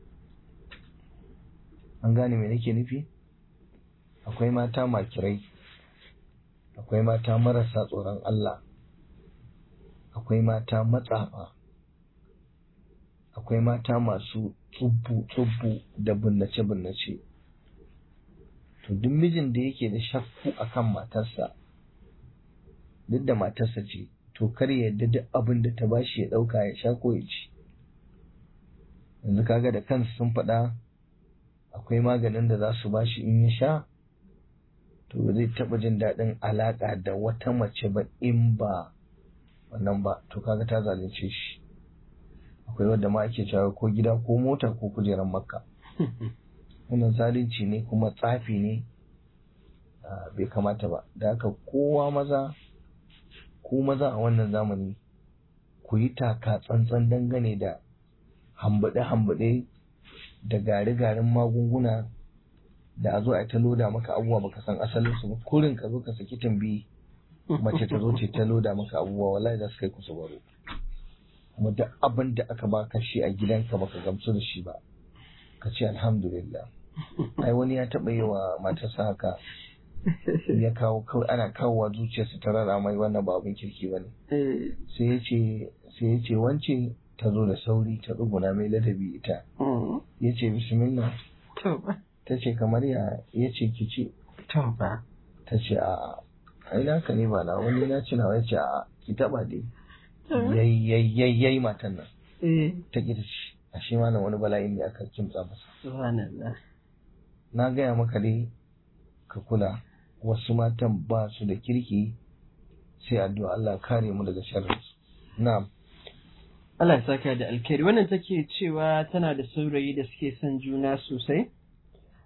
An gane me nake nufi? Akwai mata makirai. akwai mata marasa tsoron Allah, akwai mata matsafa, akwai mata masu tsubbu-tsubbu da binnace-binnace. To, duk mijin da yake da shakku akan matarsa, duk da matarsa ce, to kar ya yarda duk abin da ta bashi ya ɗauka ya sha ko ya ci. Yanzu kaga da kansu sun faɗa akwai maganin da za su bashi in ya sha, to ba zai taɓa jin daɗin alaƙa da wata mace ba in ba wannan ba to kaga ta zalunce shi akwai wadda ma ake cewa ko gida ko mota ko kujerar makka wannan zalunci ne kuma tsafi ne bai kamata ba da haka kowa maza ko maza a wannan zamani ku yi taka tsantsan dangane da hambaɗe-hambaɗe da gari-garin magunguna da a zo a ta loda maka abubuwa baka san asalin su ba kurin ka zo ka saki tambayi mace ta zo ce ta loda maka abubuwa wallahi za su kai ku su baro kuma duk abin da aka baka shi a gidanka baka gamsu da shi ba ka ce alhamdulillah ai wani ya taɓa yi wa matarsa haka ya kawo kawai ana kawowa zuciyarsa ta rara mai wannan ba abin kirki ba ne sai ya ce sai ya ce wance ta zo da sauri ta tsuguna mai ladabi ita ya ce bismillah ta ce kamar ya ya ce ki ce ba ta ce a ai naka ne ba na wani na ci nawa ya ce a ki taba dai yayyayyayyayi matan nan ta ki ta ce a shi ma wani bala'in ne aka kimtsa masa subhanallah na gaya maka dai ka kula wasu matan ba su da kirki sai addu'a Allah kare mu daga sharrinsu na'am Allah ya saka da alkhairi wannan take cewa tana da saurayi da suke son juna sosai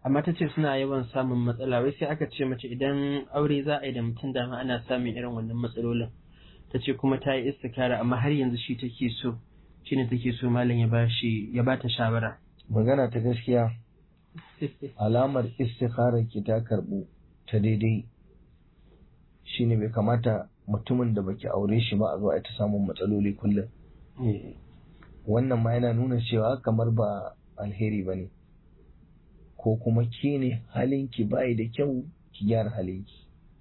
amma ta ce suna yawan samun matsala wai sai aka ce mace idan aure za a yi da mutum dama ana samun irin wannan matsalolin ta ce kuma ta yi istikara amma har yanzu shi take so shine take so malam ya bashi ya bata shawara magana ta gaskiya alamar istikharar ki ta karbu ta daidai shine bai kamata mutumin da baki aure shi ba a zo a ta samun matsaloli kullum wannan ma yana nuna cewa kamar ba alheri ba ne ko kuma ke ne halinki bayi da kyau ki gyara halinki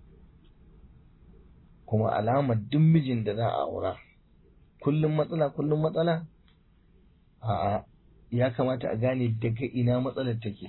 kuma alamar duk mijin da za a aura kullum matsala kullum matsala a'a ya kamata a gane daga ina matsalar take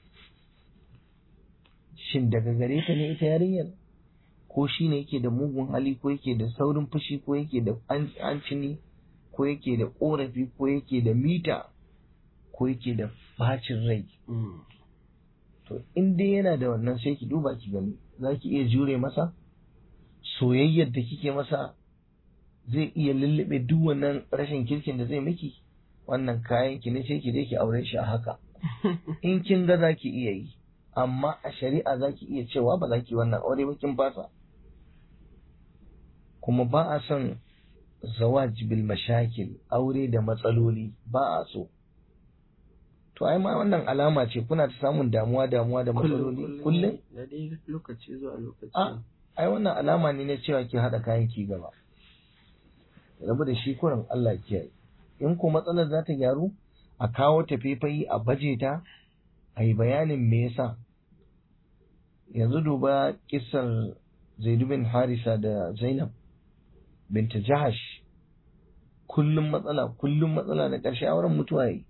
shin daga gare ta ne ita yarinyar ko shi ne yake da mugun hali ko yake da saurin fushi ko yake da ancini ko yake da korafi ko yake da mita ko yake da bacin rai to in dai yana da wannan sai ki duba ki gani za ki iya jure masa soyayyar da kike masa zai iya lullube duk wannan rashin kirkin da zai miki wannan kayan ki ne sai ki je ki aure shi a haka in kin ga za ki iya yi amma a shari'a za ki iya cewa ba za ki wannan aure ba kin fasa kuma ba a son zawaj bil mashakil aure da matsaloli ba a so to ai ma wannan alama ce kuna ta samun damuwa damuwa da matsaloli kullum da dai lokaci zuwa lokaci a ai wannan alama ne na cewa ki hada kayan ki gaba rabu da shi kurin Allah kiyaye in ko matsalar za ta gyaru a kawo ta faifayi a baje ta a yi bayanin me yasa yanzu duba kisar zaidu bin harisa da zainab binta jahash kullum matsala kullum matsala da ƙarshe auren mutuwa yi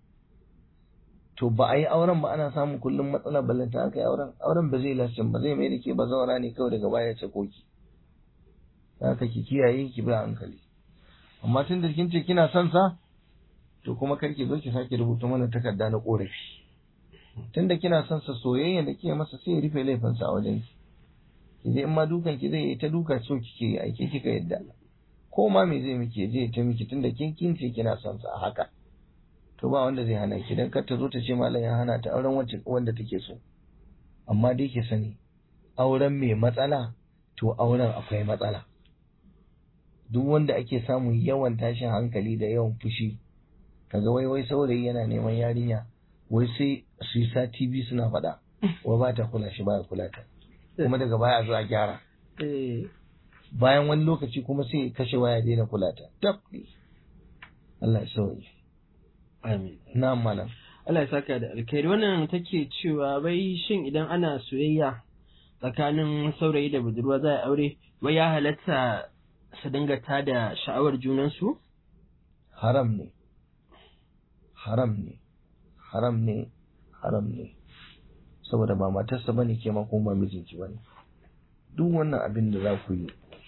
to ba a yi auren ba ana samun kullum matsala ballanta aka yi auren auren ba zai lastin ba zai mai da ke ba zaura ne kawai daga baya ce koki haka ki kiyaye ki bi hankali amma tun da kin ce kina son sa to kuma kar ki zo ki sake rubuta mana takarda na korafi tun da kina son sa soyayya da kike masa sai ya rufe laifinsa a wajen ki ki je in ma dukan ki zai yi ta duka so kike yi aike kika yadda ko ma me zai miki je ta miki tunda kin kin ce kina son sa a haka to ba wanda zai hana ki dan kar ta zo ta ce malam ya hana ta auren wacce wanda take so amma dai ki sani auren mai matsala to auren akwai matsala duk wanda ake samun yawan tashin hankali da yawan fushi kaga wai wai saurayi yana neman yarinya wai sai su yi sati biyu suna faɗa wai ba ta kula shi ba ya kula ta kuma daga baya a zo a gyara bayan wani lokaci kuma sai kashe waya daina kula ta tab Allah ya sauke amin na malam Allah ya saka da alkhairi wannan take cewa bai shin idan ana soyayya tsakanin saurayi da budurwa za a aure wai ya halatta su dinga tada sha'awar junansu haram ne haram ne haram ne haram ne saboda ba matarsa bane ke ma kuma ba mijinki bane duk wannan abin da za ku yi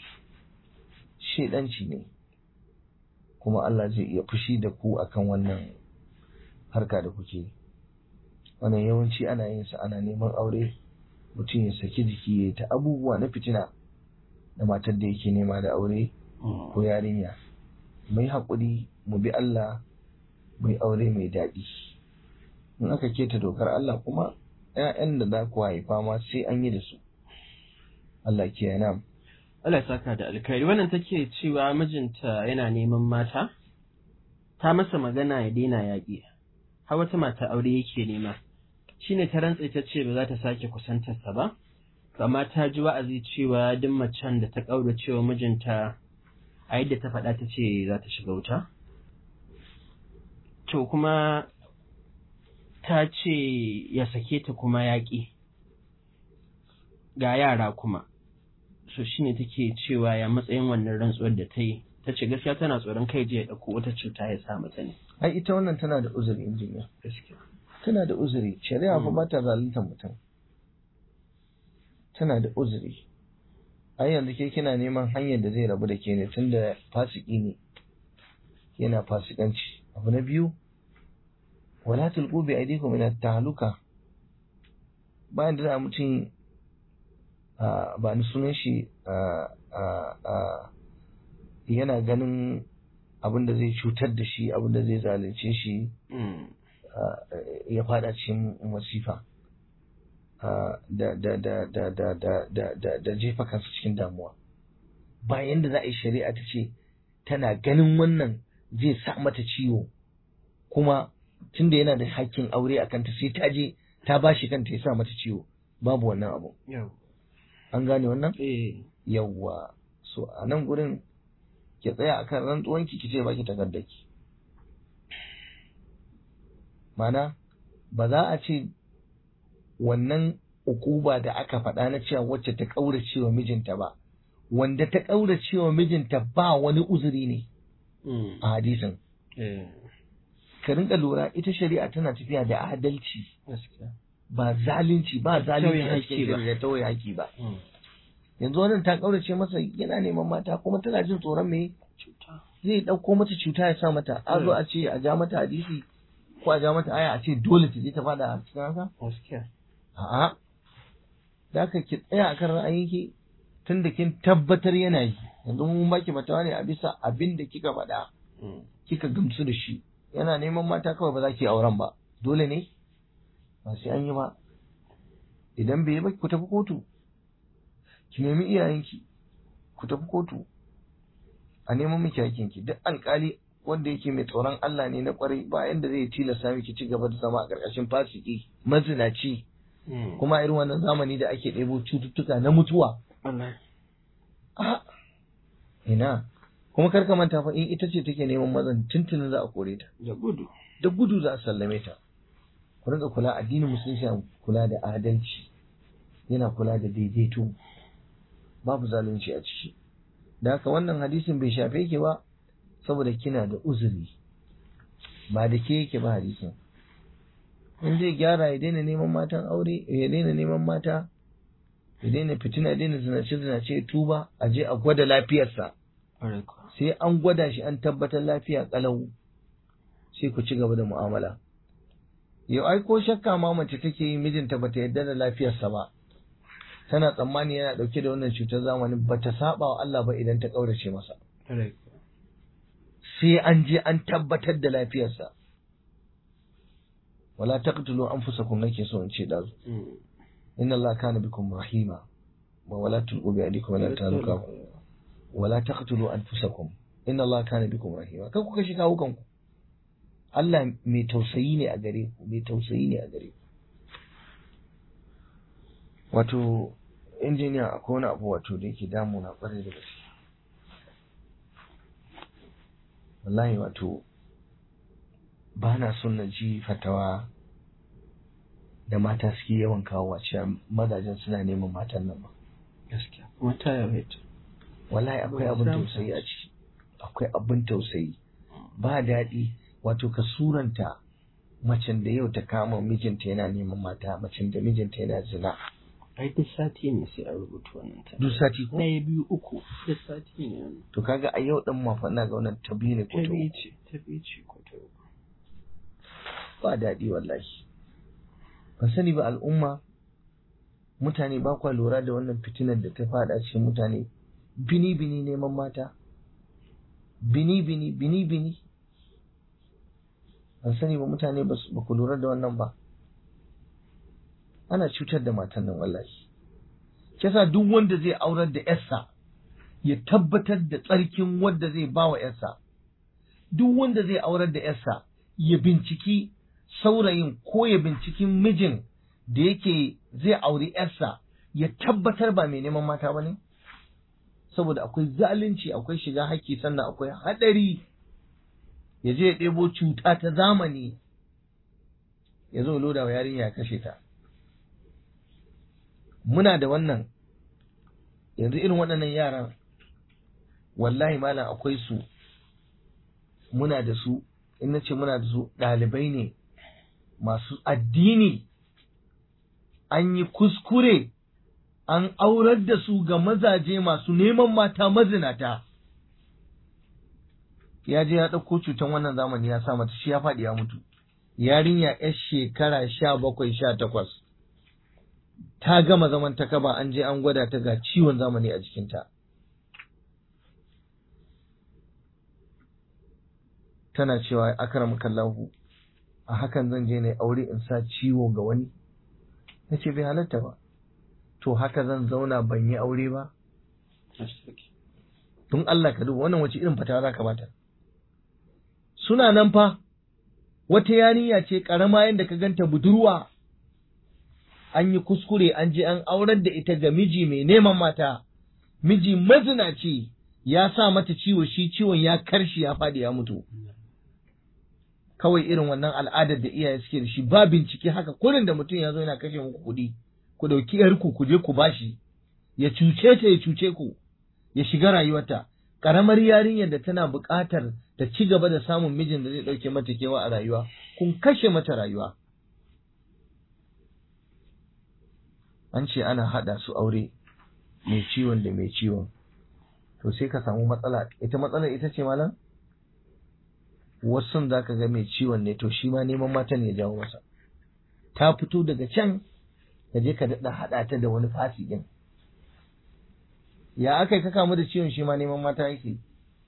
shedanci ne kuma Allah zai iya fushi da ku akan wannan harka da kuke yi wannan yawanci ana yin sa ana neman aure mutum ya saki jiki ya ta abubuwa na fitina da matar da yake nema da aure ko yarinya mai haƙuri mu bi Allah mai aure mai daɗi in aka keta dokar Allah kuma ‘ya'yan da za ku haifa ma sai an yi da su Allah ke yana Allah ya saka da alkhairi wannan take cewa mijinta yana neman mata ta masa magana ya daina yaƙi har wata mata aure yake nema shine ta rantse ta ce ba za ta sake kusantarsa ba amma ta ji wa'azi cewa duk macen da ta ƙaura cewa mijinta a yadda ta faɗa ta ce za ta shiga wuta to kuma ta ce ya sake ta kuma yaƙi ga yara kuma so shine take cewa ya matsayin wannan rantsuwar da ta yi ta ce gaskiya tana tsoron kai je ya ɗauko wata cuta ya sa mata ne ai ita wannan tana da uzuri injiniya gaskiya tana da uzuri shari'a fa ba ta zalunta mutum tana da uzuri ai yanzu ke kina neman hanyar da zai rabu da ke ne tunda fasiki ne yana fasikanci abu na biyu wala tulqu bi aydikum ila tahluka bayan da za mutum ba ni sunan shi yana ganin abin da zai cutar da shi abin da zai zalunce shi ya fada cikin masifa da da da da da da da da da jefa kansu cikin damuwa bayan da za a yi shari'a ta ce tana ganin wannan zai sa mata ciwo kuma tunda yana da hakkin aure a kanta sai ta je ta bashi kanta ya sa mata ciwo babu wannan abu an gane wannan yawwa so a nan gurin ki tsaya akan rantsuwanki ki ce baki takardaki mana ba za a ce wannan ukuba da aka faɗa na cewa wacce ta ƙaurace wa mijinta ba wanda ta ƙaurace wa mijinta ba wani uzuri ne a hadisin ka rinka lura ita shari'a tana tafiya da adalci ba zalunci ba zalunci a cikin da tauye haƙi ba yanzu wannan ta ƙaurace masa yana neman mata kuma tana jin tsoron me zai ɗauko mata cuta ya sa mata a zo a ce a ja mata hadisi ko a ja mata aya a ce dole ta je ta fada a cikin haka a'a da ka ki tsaya akan ra'ayinki tun da kin tabbatar yana yi yanzu mun baki fatawa ne a bisa abin da kika faɗa kika gamsu da shi yana neman mata kawai ba za ki auren ba dole ne ba sai an yi ba idan bai yi ba ku tafi kotu ki nemi iyayenki ku tafi kotu a neman miki hakinki duk alkali wanda yake mai tsoron Allah ne na kwarai ba yanda zai tilasta miki ci gaba da zama a ƙarƙashin fasiki mazinaci kuma irin wannan zamani da ake ɗebo cututtuka na mutuwa ina kuma karka manta fa in ita ce take neman mazan tuntunin za a kore ta da gudu da gudu za a sallame ta ku rinka kula addinin musulunci yana kula da adalci yana kula da daidaito babu zalunci a ciki da haka wannan hadisin bai shafe ki ba saboda kina da uzuri ba da ke yake ba hadisin in zai gyara ya daina neman matan aure ya daina neman mata ya daina fitina ya daina zinace zinace tuba a je a gwada lafiyarsa sai an gwada shi an tabbatar lafiya kalau sai ku ci gaba da mu'amala yau ai ko shakka ma mace take yi mijinta bata yarda da lafiyarsa ba tana tsammani yana dauke da wannan cutar zamani bata saba wa Allah ba idan ta kaurace masa sai an je an tabbatar da lafiyarsa wala taqtulu anfusakum nake so in ce dazu inna Allah kana bikum rahima wa wala tulqu bi aydikum ila taluka wala taqtulu anfusakum inna Allah kana bikum rahima kan ku kashi kawo kanku Allah mai tausayi ne a gare ku mai tausayi ne a gare ku wato injiniya akwai wani abu wato da yake damu na kwarai da gaske wallahi wato ba na son na ji fatawa da mata suke yawan kawo a cewa mazajen suna neman matan nan ba gaskiya kuma ta yawaita wallahi akwai abin tausayi a ciki akwai abin tausayi ba daɗi wato ka suranta macen da yau ta kama mijinta yana neman mata macen da mijinta yana zina ai duk sati ne sai a rubuta wannan ta duk sati ko ɗaya biyu uku duk sati ne wannan to kaga a yau din ma fa ina ga wannan ta biyu ne ko ta ta biyu uku ce ta biyu ce ko ta uku ba daɗi wallahi ban sani ba al'umma mutane ba kwa lura da wannan fitinar da ta faɗa cikin mutane bini bini neman mata bini bini bini bini ban sani ba mutane ba su- ba ku lura da wannan ba ana cutar da matan nan wallahi kisa duk wanda zai aurar da yarsa ya tabbatar da tsarkin wanda zai ba wa yarsa duk wanda zai aurar da yarsa ya binciki saurayin ko ya binciki mijin da yake zai auri yarsa ya tabbatar ba mai neman mata ba ne saboda akwai zalunci akwai shiga haƙƙi sannan akwai haɗari ya je ya ɗebo cuta ta zamani ya zo loda wa yarinya ya kashe ta muna da wannan yanzu irin waɗannan yaran wallahi malam akwai su muna da su in na ce muna da su ɗalibai ne masu addini an yi kuskure an aurar da su ga mazaje masu neman mata mazinata ya je ya ɗauko cutan wannan zamani ya sa mata shi ya faɗi ya mutu yarinya yar shekara sha bakwai sha takwas ta gama zaman ta kaba an je an gwada ta ga ciwon zamani a jikinta tana cewa akram kallahu a hakan zan je na aure in sa ciwo ga wani na ce bai halatta ba to haka zan zauna ban yi aure ba tun Allah ka duba wannan wace irin fata za ka bata suna nan fa wata yarinya ce karama yadda ka ganta budurwa an yi kuskure an je an aurar da ita ga miji mai neman mata miji mazinaci ya sa mata ciwo shi ciwon ya karshi ya faɗi ya mutu kawai irin wannan al'adar da iyaye suke da shi ba bincike haka kurin da mutum ya zo yana kashe muku kuɗi ku ɗauki yarku ku je ku bashi ya cuce ta ya cuce ku ya shiga rayuwarta ƙaramar yarinyar da tana buƙatar ta ci gaba da samun mijin da zai ɗauke mata kewa a rayuwa kun kashe mata rayuwa an ce ana haɗa su aure mai ciwon da mai ciwon to sai ka samu matsala ita matsalar ita ce malam wasu za ka ga mai ciwon ne to shi ma neman matan ya jawo masa ta fito daga can ka je ka daɗa haɗa ta da wani fasikin ya aka yi ka kamu da ciwon shi ma neman mata yake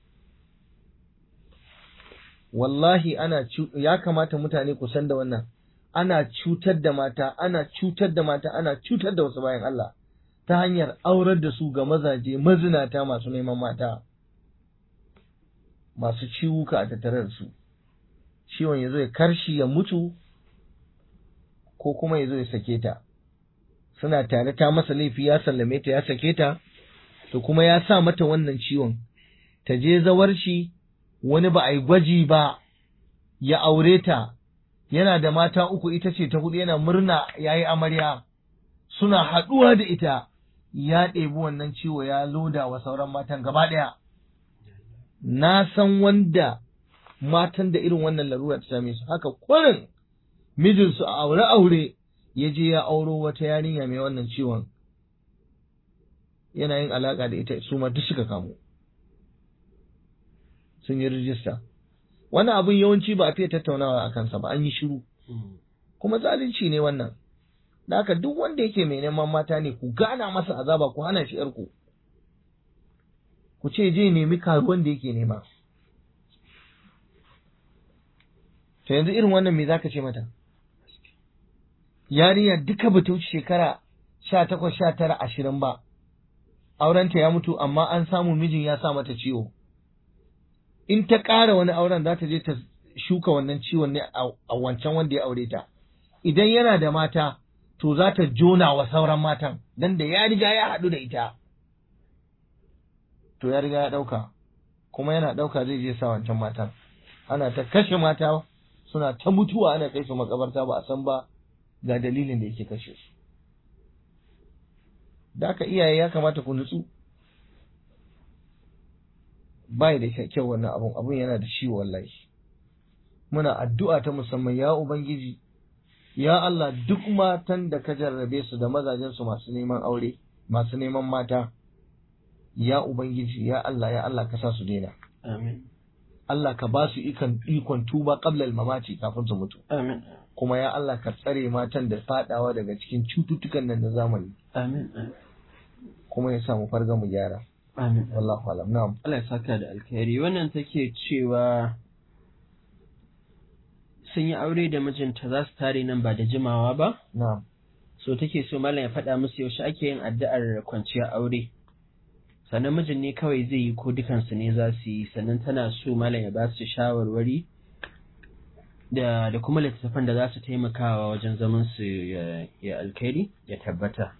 wallahi ana ya kamata mutane ku san da wannan ana cutar da mata ana cutar da mata ana cutar da wasu bayan Allah ta hanyar aurar da su ga mazaje mazinata masu neman mata masu ciwuka a tattare da su ciwon ya zo ya karshi ya mutu ko kuma ya zo ya sake ta suna tare ta masa laifi ya sallame ta ya sake ta to kuma ya sa mata wannan ciwon ta je zawar shi wani ba a yi gwaji ba ya aure ta yana da mata uku ita ce ta hudu yana murna ya yi amarya suna haɗuwa da ita ya ɗebi wannan ciwo ya loda wa sauran matan gaba ɗaya na san wanda matan da irin wannan larura ta same su haka kwarin mijinsu a aure aure ya je ya auro wata yarinya mai wannan ciwon yana yin alaka da ita su ma duk suka kamu sun yi rijista wannan abin yawanci ba a fiye tattaunawa a kansa ba an yi shiru kuma zalunci ne wannan da haka duk wanda yake mai neman mata ne ku gana masa azaba ku hana shi yarku ku ce je nemi karuwan da yake nema to yanzu irin wannan me zaka ce mata yarinya duka bata wuce shekara sha takwas sha tara ashirin ba aurenta ya mutu amma an samu mijin ya sa mata ciwo in ta ƙara wani auren za ta je ta shuka wannan ciwon ne a wancan wanda ya aure ta idan yana da mata to za ta jona wa sauran matan dan da ya riga ya haɗu da ita to ya riga ya ɗauka kuma yana ɗauka zai je sa wancan matan ana ta kashe mata suna ta mutuwa ana kai su makabarta ba a san ba ga dalilin da yake kashe su da aka iyaye ya kamata ku nutsu bai da kyau wannan abun abun yana da shi wallahi muna addu'a ta musamman ya ubangiji ya Allah duk matan da ka jarrabe su da mazajen su masu neman aure masu neman mata ya ubangiji ya Allah ya Allah ka sa su daina amin Allah ka ba su ikon ikon tuba qabla al-mamati kafin su mutu amin kuma ya Allah ka tsare matan da fadawa daga cikin cututtukan nan na zamani amin kuma ya sa mu farga mu gyara amin wallahu alam na'am Allah ya saka da alkhairi wannan take cewa sun yi aure da mijinta za su tare nan ba da jimawa ba na'am so take so malam ya faɗa musu yaushe ake yin addu'ar kwanciyar aure sannan mijin ne kawai zai yi ko dukansu ne za su yi sannan tana so malam ya ba su shawarwari da da kuma littattafan da za su taimakawa wajen zaman su ya alkhairi ya tabbata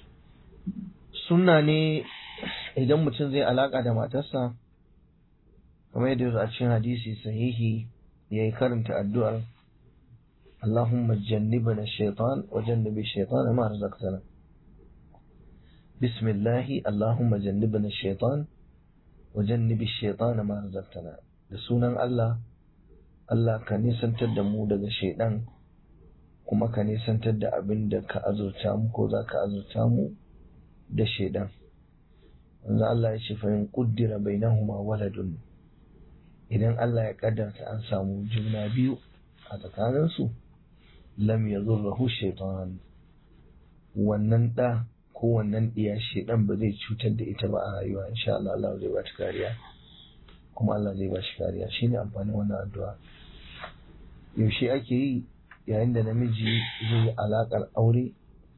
sunna ne idan mutum zai alaka da matarsa kamar yadda yanzu a cikin hadisi sahihi ya yi karanta addu'ar Allahumma jannibna shaitan wa jannibi shaitan ma razaqtana bismillahi Allahumma jannibna shaitan wa jannibi shaitan ma razaqtana da sunan Allah Allah ka nisantar da mu daga shaidan kuma ka nisantar da abin da ka azurta mu ko za ka azurta mu da shaidan wanzu Allah ya ce fahim kuddira bainahuma waladun idan Allah ya kaddarta an samu juna biyu a tsakaninsu lam ya zurrahu shaitan wannan ɗa ko wannan ɗiya shaidan ba zai cutar da ita ba a rayuwa insha Allah Allah zai ba ta kariya kuma Allah zai ba shi kariya shine amfanin wannan addu'a yaushe ake yi yayin da namiji zai yi alaƙar aure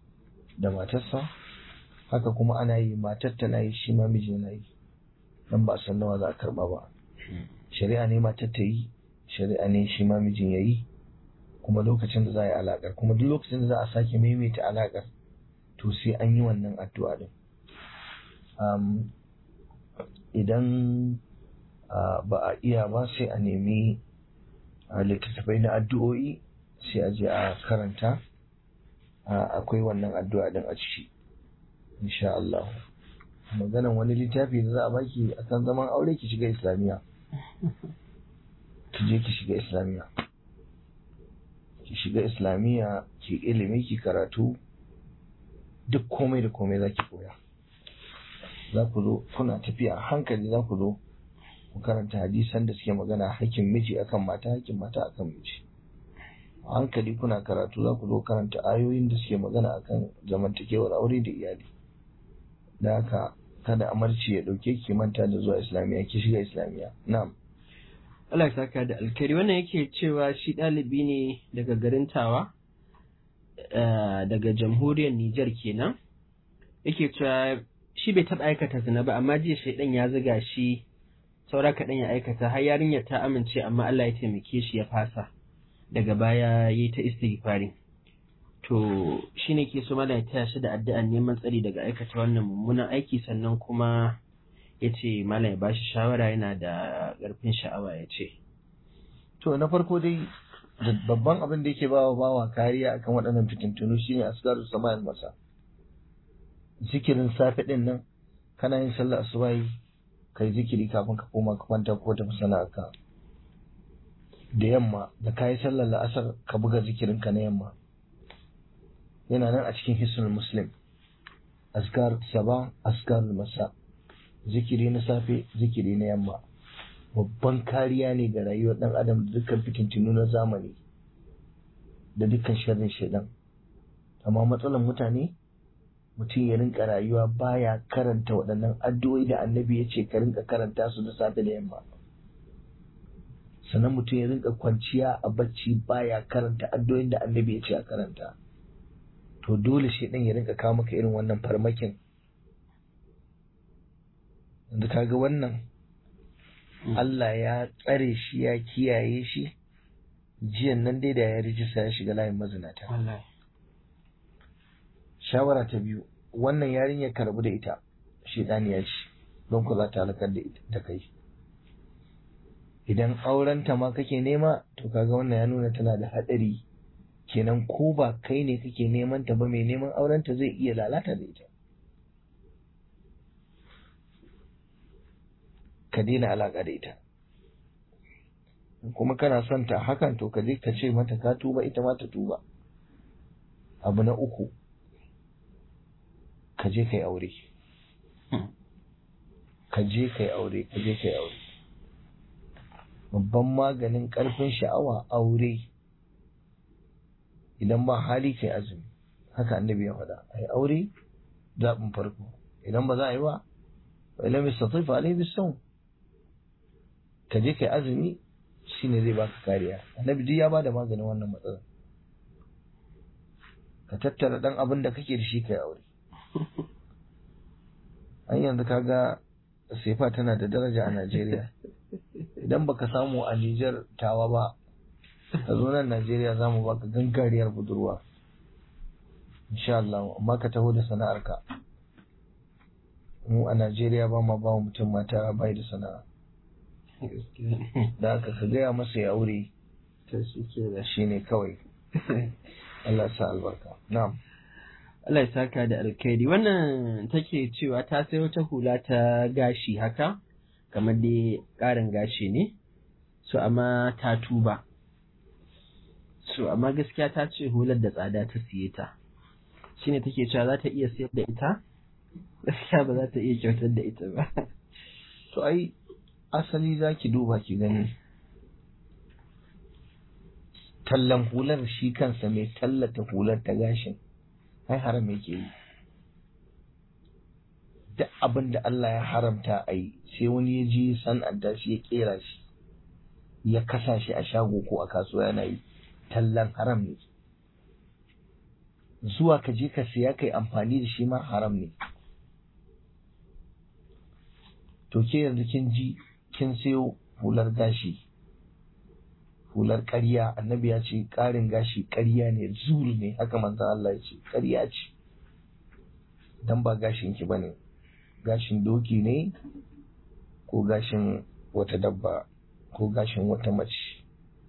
da matarsa haka kuma ana yi matar tana yi shi ma miji yana yi dan ba a san nawa za a karba ba shari'a ne matar ta yi shari'a ne shi ma mijin ya yi kuma lokacin da za a yi alaƙar kuma duk lokacin da za a sake maimaita alaƙar to sai an yi wannan addu'a din um, idan uh, ba a iya ba sai a nemi uh, littattafai na addu'o'i sai a je a karanta uh, akwai wannan addu'a din a ciki insha Allah maganan wani littafi da za a baki akan zaman aure ki shiga islamiyya ki je ki shiga islamiyya ki shiga islamiyya ki ilimi ki karatu duk komai da komai za ki koya za ku zo kuna tafiya a hankali za ku zo ku karanta hadisan da suke magana hakkin miji akan mata hakkin mata akan miji a hankali kuna karatu za ku zo karanta ayoyin da suke magana akan zamantakewar aure da iyali da haka kada amarci ya dauke ki manta da zuwa islamiyya ki shiga islamiyya na'am Allah ya saka da alkari wannan yake cewa shi ɗalibi ne daga garin Tawa daga jamhuriyar Nijar kenan yake cewa shi bai taɓa aikata zina ba amma jiya shaidan ya ziga shi saura kaɗan ya aikata har yarinyar ta amince amma Allah ya taimake shi ya fasa daga baya yi ta istighfari to shi ne ke so mana ya taya shi da addu'an neman tsari daga aikata wannan mummunan aiki sannan kuma ya ce malam ya bashi shawara yana da ƙarfin sha'awa ya ce to na farko dai babban abin da yake bawa bawa kariya akan waɗannan fitintunu shine asgaru sama'il masa zikirin safe din nan kana yin sallar asubahi kai zikiri kafin ka koma ka kwanta ko tafi sana'arka da yamma da kayi sallar la'asar ka buga zikirin ka na yamma yana nan a cikin hisnul muslim azkar saba azkar masa zikiri na safe zikiri na yamma babban kariya ne ga rayuwar dan adam da dukkan fitintunu na zamani da dukkan sharrin shaidan amma matsalar mutane mutum ya rinka rayuwa baya karanta waɗannan addu'o'i da annabi ya ce ka rinka karanta su da safe da yamma sannan mutum ya rinka kwanciya a bacci baya karanta addu'o'in da annabi ya ce a karanta to dole shi ɗin ya rinka kawo maka irin wannan farmakin yanzu kaga wannan Allah ya tsare shi ya kiyaye shi jiyan nan dai da ya rijista ya shiga layin mazinata shawara ta biyu wannan yarinyar ka rabu da ita ya ce don ku za ta halakar da ita da kai idan aurenta ma kake nema to kaga wannan ya nuna tana da haɗari kenan ko ba kai ne kake neman ta ba mai neman aurenta zai iya lalata da ita ka daina alaƙa da ita kuma kana son ta hakan to ka je ka ce mata ka tuba ita ma ta tuba abu na uku ka je ka yi aure ka je ka yi aure ka je ka yi aure babban maganin ƙarfin sha'awa aure idan ba hali kai azumi haka annabi ya faɗa ai aure zaɓin farko idan ba za a yi ba wa ilam yastatif alayhi bisawm ka je kai azumi shine zai baka kariya annabi duk ya bada maganin wannan matsalar ka tattara dan abin da kake da shi kai aure an yanzu kaga sefa tana da daraja a Najeriya idan baka samu a Nijar tawa ba ka zo nan Najeriya za mu baka gangariyar budurwa insha Allah amma ka taho da sana'arka mu a Najeriya ba ma ba mutum mata bai da sana'a da haka ka gaya masa ya aure shi ne kawai Allah sa albarka na'am Allah ya saka da alkhairi wannan take cewa ta sai wata hula ta gashi haka kamar dai ƙarin gashi ne so amma ta tuba so amma gaskiya ta ce hular da tsada ta siye ta shine take cewa za ta iya sayar da ita gaskiya ba za ta iya kyautar da ita ba to ai asali za ki duba ki gani tallan hular shi kansa mai tallata hular ta gashin ai haram yake yi duk abin da Allah ya haramta a yi sai wani ya ji san'anta shi ya kera shi ya kasa shi a shago ko a kasuwa yana yi tallan haram ne zuwa ka je ka siya kai amfani da shi ma haram ne to ke yanzu kin ji kin sayo hular gashi hular ƙarya annabi ya ce ƙarin gashi ƙarya ne zuru ne haka manzon Allah ya ce ƙarya ce dan ba gashin ki bane gashin doki ne ko gashin wata dabba ko gashin wata mace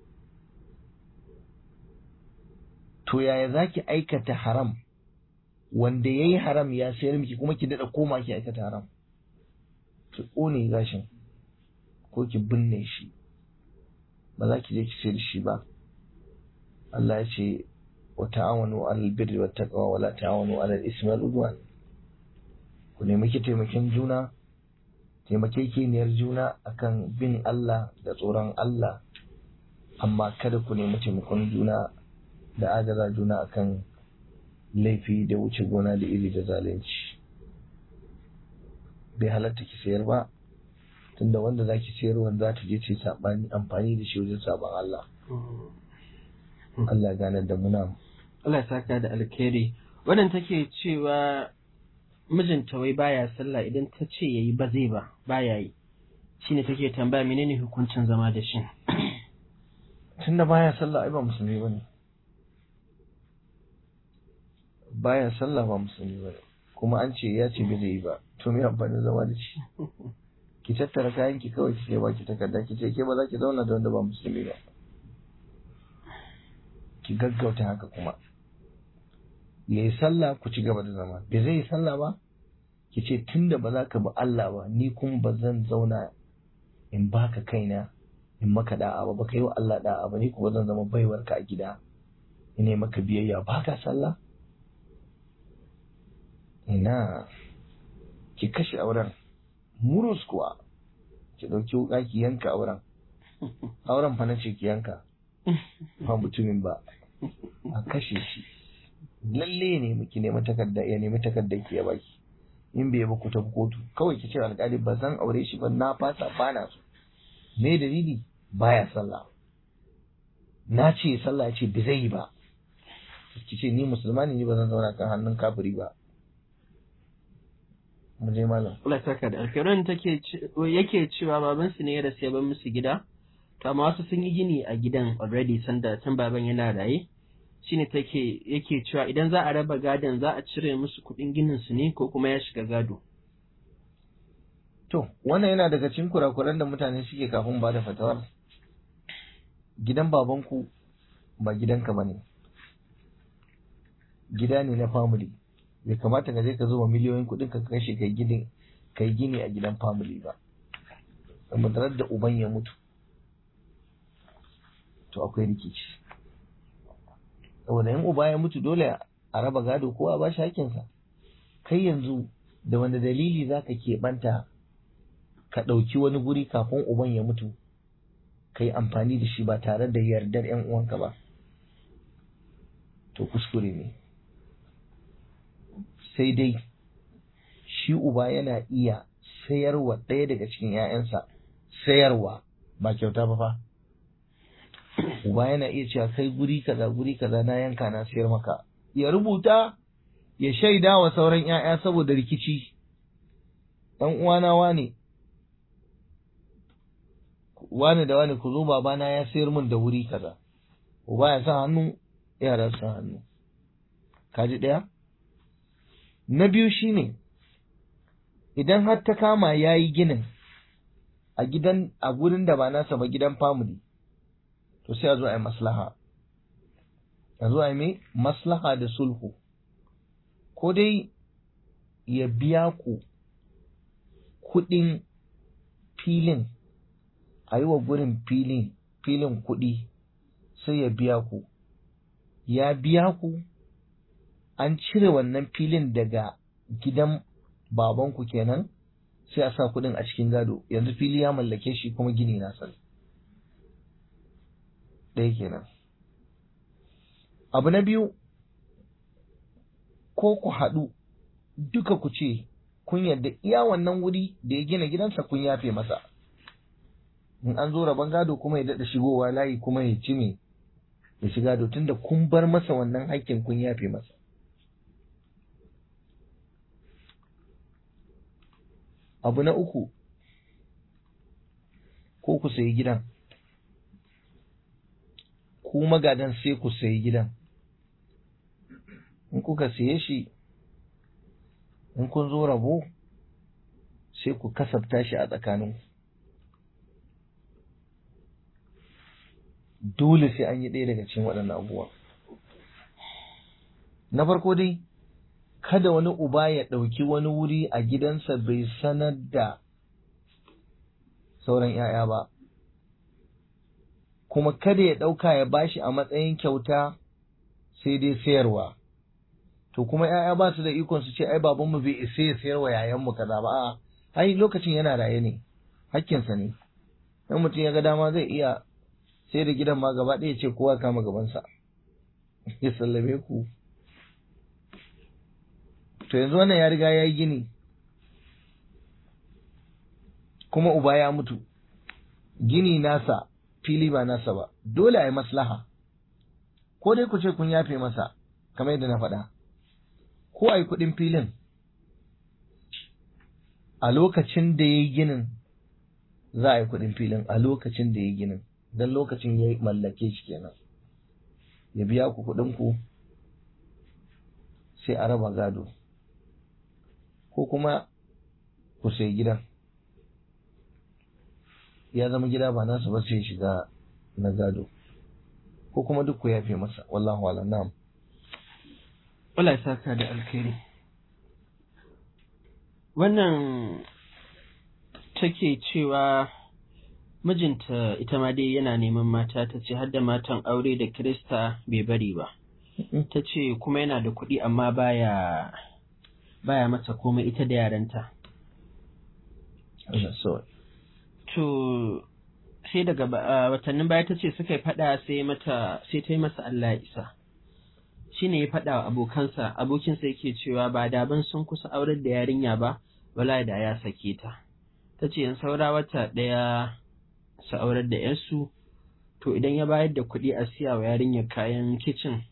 to yaya zaki aikata haram wanda yayi haram ya sayar miki kuma ki dada koma ki aikata haram ki ƙone gashin ko ki binne shi ba za ki je ki sayar da shi ba Allah ya ce wa ta'awanu 'alal birri wat taqwa wa la ta'awanu 'alal ismi wal udwan ku nemi ki taimakin juna taimakekeniyar juna akan bin Allah da tsoron Allah amma kada ku nemi taimakon juna da agaza juna akan laifi da wuce gona da iri da zalunci bai halatta ki sayar ba tunda wanda za ki sayar wanda za ta je ce sabani amfani da shi wajen saban Allah Allah gane da muna Allah ya saka da alkhairi wannan take cewa mijinta wai baya sallah idan ta ce yayi ba zai ba baya yi shine take tambaya menene hukuncin zama da shi tunda baya sallah ai ba musulmi bane baya sallah ba musulmi bane kuma an ce ya ce bai zai yi ba to me amfanin zama da shi ki tattara kayan ki kawai ki ba ki takarda ki ce ke ba za ki zauna da wanda ba musulmi ba ki gaggauta haka kuma ya yi sallah ku ci gaba da zama bai zai yi sallah ba ki ce tunda ba za ka bi Allah ba ni kuma ba zan zauna in baka kaina in maka da'a ba baka yi wa Allah da'a ba ni kuma zan zama baiwarka a gida ina maka biyayya baka sallah ina ki kashe auren murus kuwa ki ɗauki wuƙa ki yanka auren auren fa na ce ki yanka ba mutumin ba a kashe shi lalle ne miki nemi takarda ya nemi takarda ki ya baki in bai ba ku tafi kotu kawai ki ce alƙali ba zan aure shi ba na fasa ba na so me dalili baya sallah na ce sallah ya ce bai zai yi ba ki ce ni musulma ne ni ba zan zauna kan hannun kafiri ba mu je malam Allah ya saka da alkhairin take yake cewa baban su ne ya rasu ya bar musu gida to amma wasu sun yi gini a gidan already sanda tun baban yana raye shine take yake cewa idan za a raba gadon za a cire musu kuɗin ginin su ne ko kuma ya shiga gado to wannan yana daga cikin kurakuran da mutane suke kafin ba da fatawar gidan babanku ba gidanka bane gida ne na family bai kamata ka je ka zuba miliyoyin kuɗin ka kashe kai gini kai gini a gidan family ba da da uban ya mutu to akwai rikici saboda in uba ya mutu dole a raba gado ko a bashi hakinsa kai yanzu da wanda dalili zaka keɓanta ka ɗauki wani guri kafin uban ya mutu ka yi amfani da shi ba tare da yardar 'yan uwanka ba to kuskure ne sai dai shi uba yana iya sayarwa ɗaya daga cikin 'ya'yansa sayarwa ba kyauta ba fa uba yana iya cewa kai guri kaza guri kaza na yanka na sayar maka ya rubuta ya shaida wa sauran 'ya'ya saboda rikici ɗan uwana wane wane da wane ku zo babana ya sayar min da wuri kaza uba ya sa hannu yara sa hannu kaji ɗaya na biyu shine idan har ta kama ya yi ginin a gidan a gurin da ba nasa ba gidan family to sai a zo a yi maslaha a zo a yi mai maslaha da sulhu ko dai ya biya ku kuɗin filin a yi wa gurin filin filin kuɗi sai ya biya ku ya biya ku an cire wannan filin daga gidan babanku kenan sai a sa kuɗin a cikin gado yanzu fili ya mallake shi kuma gini na sani ɗaya kenan abu na biyu ko ku haɗu duka ku ce kun yarda iya wannan wuri da ya gina gidansa kun yafe masa in an zo rabon gado kuma ya daɗa shigowa layi kuma ya ci me ya shiga gado tunda kun bar masa wannan haƙƙin kun yafe masa abu na uku ko ku sayi gidan ku magadan sai ku sayi gidan in kuka siye shi in kun zo rabo sai ku kasafta shi a tsakanin dole sai an yi ɗaya daga cikin waɗannan abubuwa na farko dai kada wani uba ya ɗauki wani wuri a gidansa bai sanar da sauran ‘ya'ya ba kuma kada ya ɗauka ya bashi a matsayin kyauta sai dai sayarwa to kuma ‘ya'ya ba su da ikon su ce ai babanmu bai isa ya sayarwa yayanmu kaza ba a'a ai lokacin yana raye ne hakkinsa ne in mutum ya ga dama zai iya sai da gidan ma gaba ɗaya ce kowa kama gabansa ya sallame ku to yanzu wannan ya riga ya yi gini kuma uba ya mutu gini nasa fili ba nasa ba dole a yi maslaha ko dai ku ce kun yafe masa kamar yadda na faɗa ko a yi kuɗin filin a lokacin da ya yi ginin za a yi kuɗin filin a lokacin da ya yi ginin don lokacin ya mallake shi kenan ya biya ku kuɗin ku sai a raba gado ko kuma ku sai gidan ya zama gida ba nasu ba sai shiga na gado ko kuma duk ku yafe masa wallahu ala na'am Allah ya saka da alkhairi wannan take cewa mijinta ita ma dai yana neman mata ta ce har da matan aure da Kirista bai bari ba ta ce kuma yana da kuɗi amma baya baya mata komai ita da yaranta to sai daga watannin baya ta ce suka yi faɗa sai mata sai ta yi masa Allah ya isa shi ne ya faɗa wa abokansa abokinsa yake cewa ba daban sun kusa aurar da yarinya ba wala da ya sake ta ta ce yan saura wata ɗaya su aurar da yarsu to idan ya bayar da kuɗi a siya wa yarinyar kayan kicin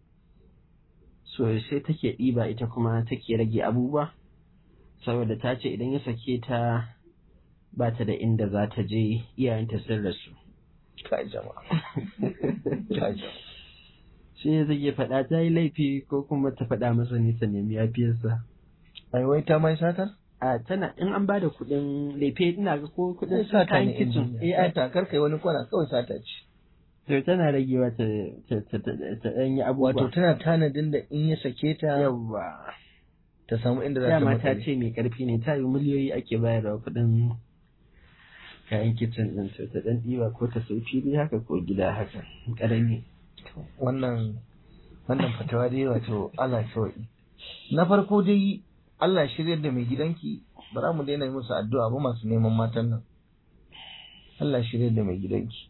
so sai take ɗiba ita kuma take rage abubuwa saboda ta ce idan ya sake ta ba ta da inda za ta je iyayenta sun rasu kai jama'a kai jama'a shi zai iya faɗa ta yi laifi ko kuma ta faɗa masa ne ta nemi yafiyarsa ai wai ta mai satar a tana in an ba da kuɗin laife ina ga ko kuɗin sata kayan ne kicin eh ai ta karkai wani kwana kawai sata ce to tana ragewa ta ta ta ta ta ɗan yi abubuwa wato tana tanadin da in ya sake ta yawwa ta samu inda za ta dama ta makale ce mai ƙarfi ne ta yi miliyoyi ake bayarwa kuɗin kayan kicin ɗin to ta ɗan ɗiba ko ta sai fili haka ko gida haka ƙarami wannan wannan fatawa dai wato Allah sauki na farko dai Allah shiryar da mai gidanki ba za mu daina yi musu addu'a ba masu neman matan nan Allah shiryar da mai gidanki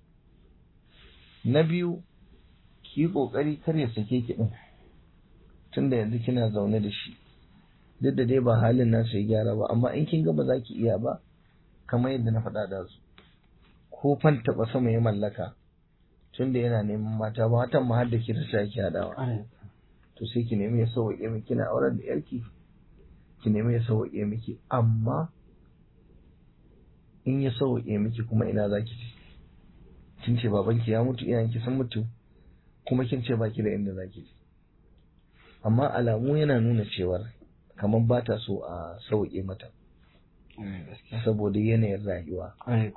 na biyu ki yi kokari kar ya sake ki din tunda yanzu kina zaune da shi duk da dai ba halin nasa ya gyara ba amma in kin ga ba za ki iya ba kamar yadda na faɗa da su ko fan taɓa sama ya mallaka tunda yana neman mata ba watan ma har da kirista yake haɗawa to sai ki nemi ya sauwaƙe miki kina auren da yarki ki nemi ya sauwaƙe miki amma in ya sauwaƙe miki kuma ina za ki je kin ce babanki ya mutu iyayenki sun mutu kuma kin ce baki da inda za ki je amma alamu yana nuna cewar kamar ba ta so a sauwaƙe mata saboda yanayin rayuwa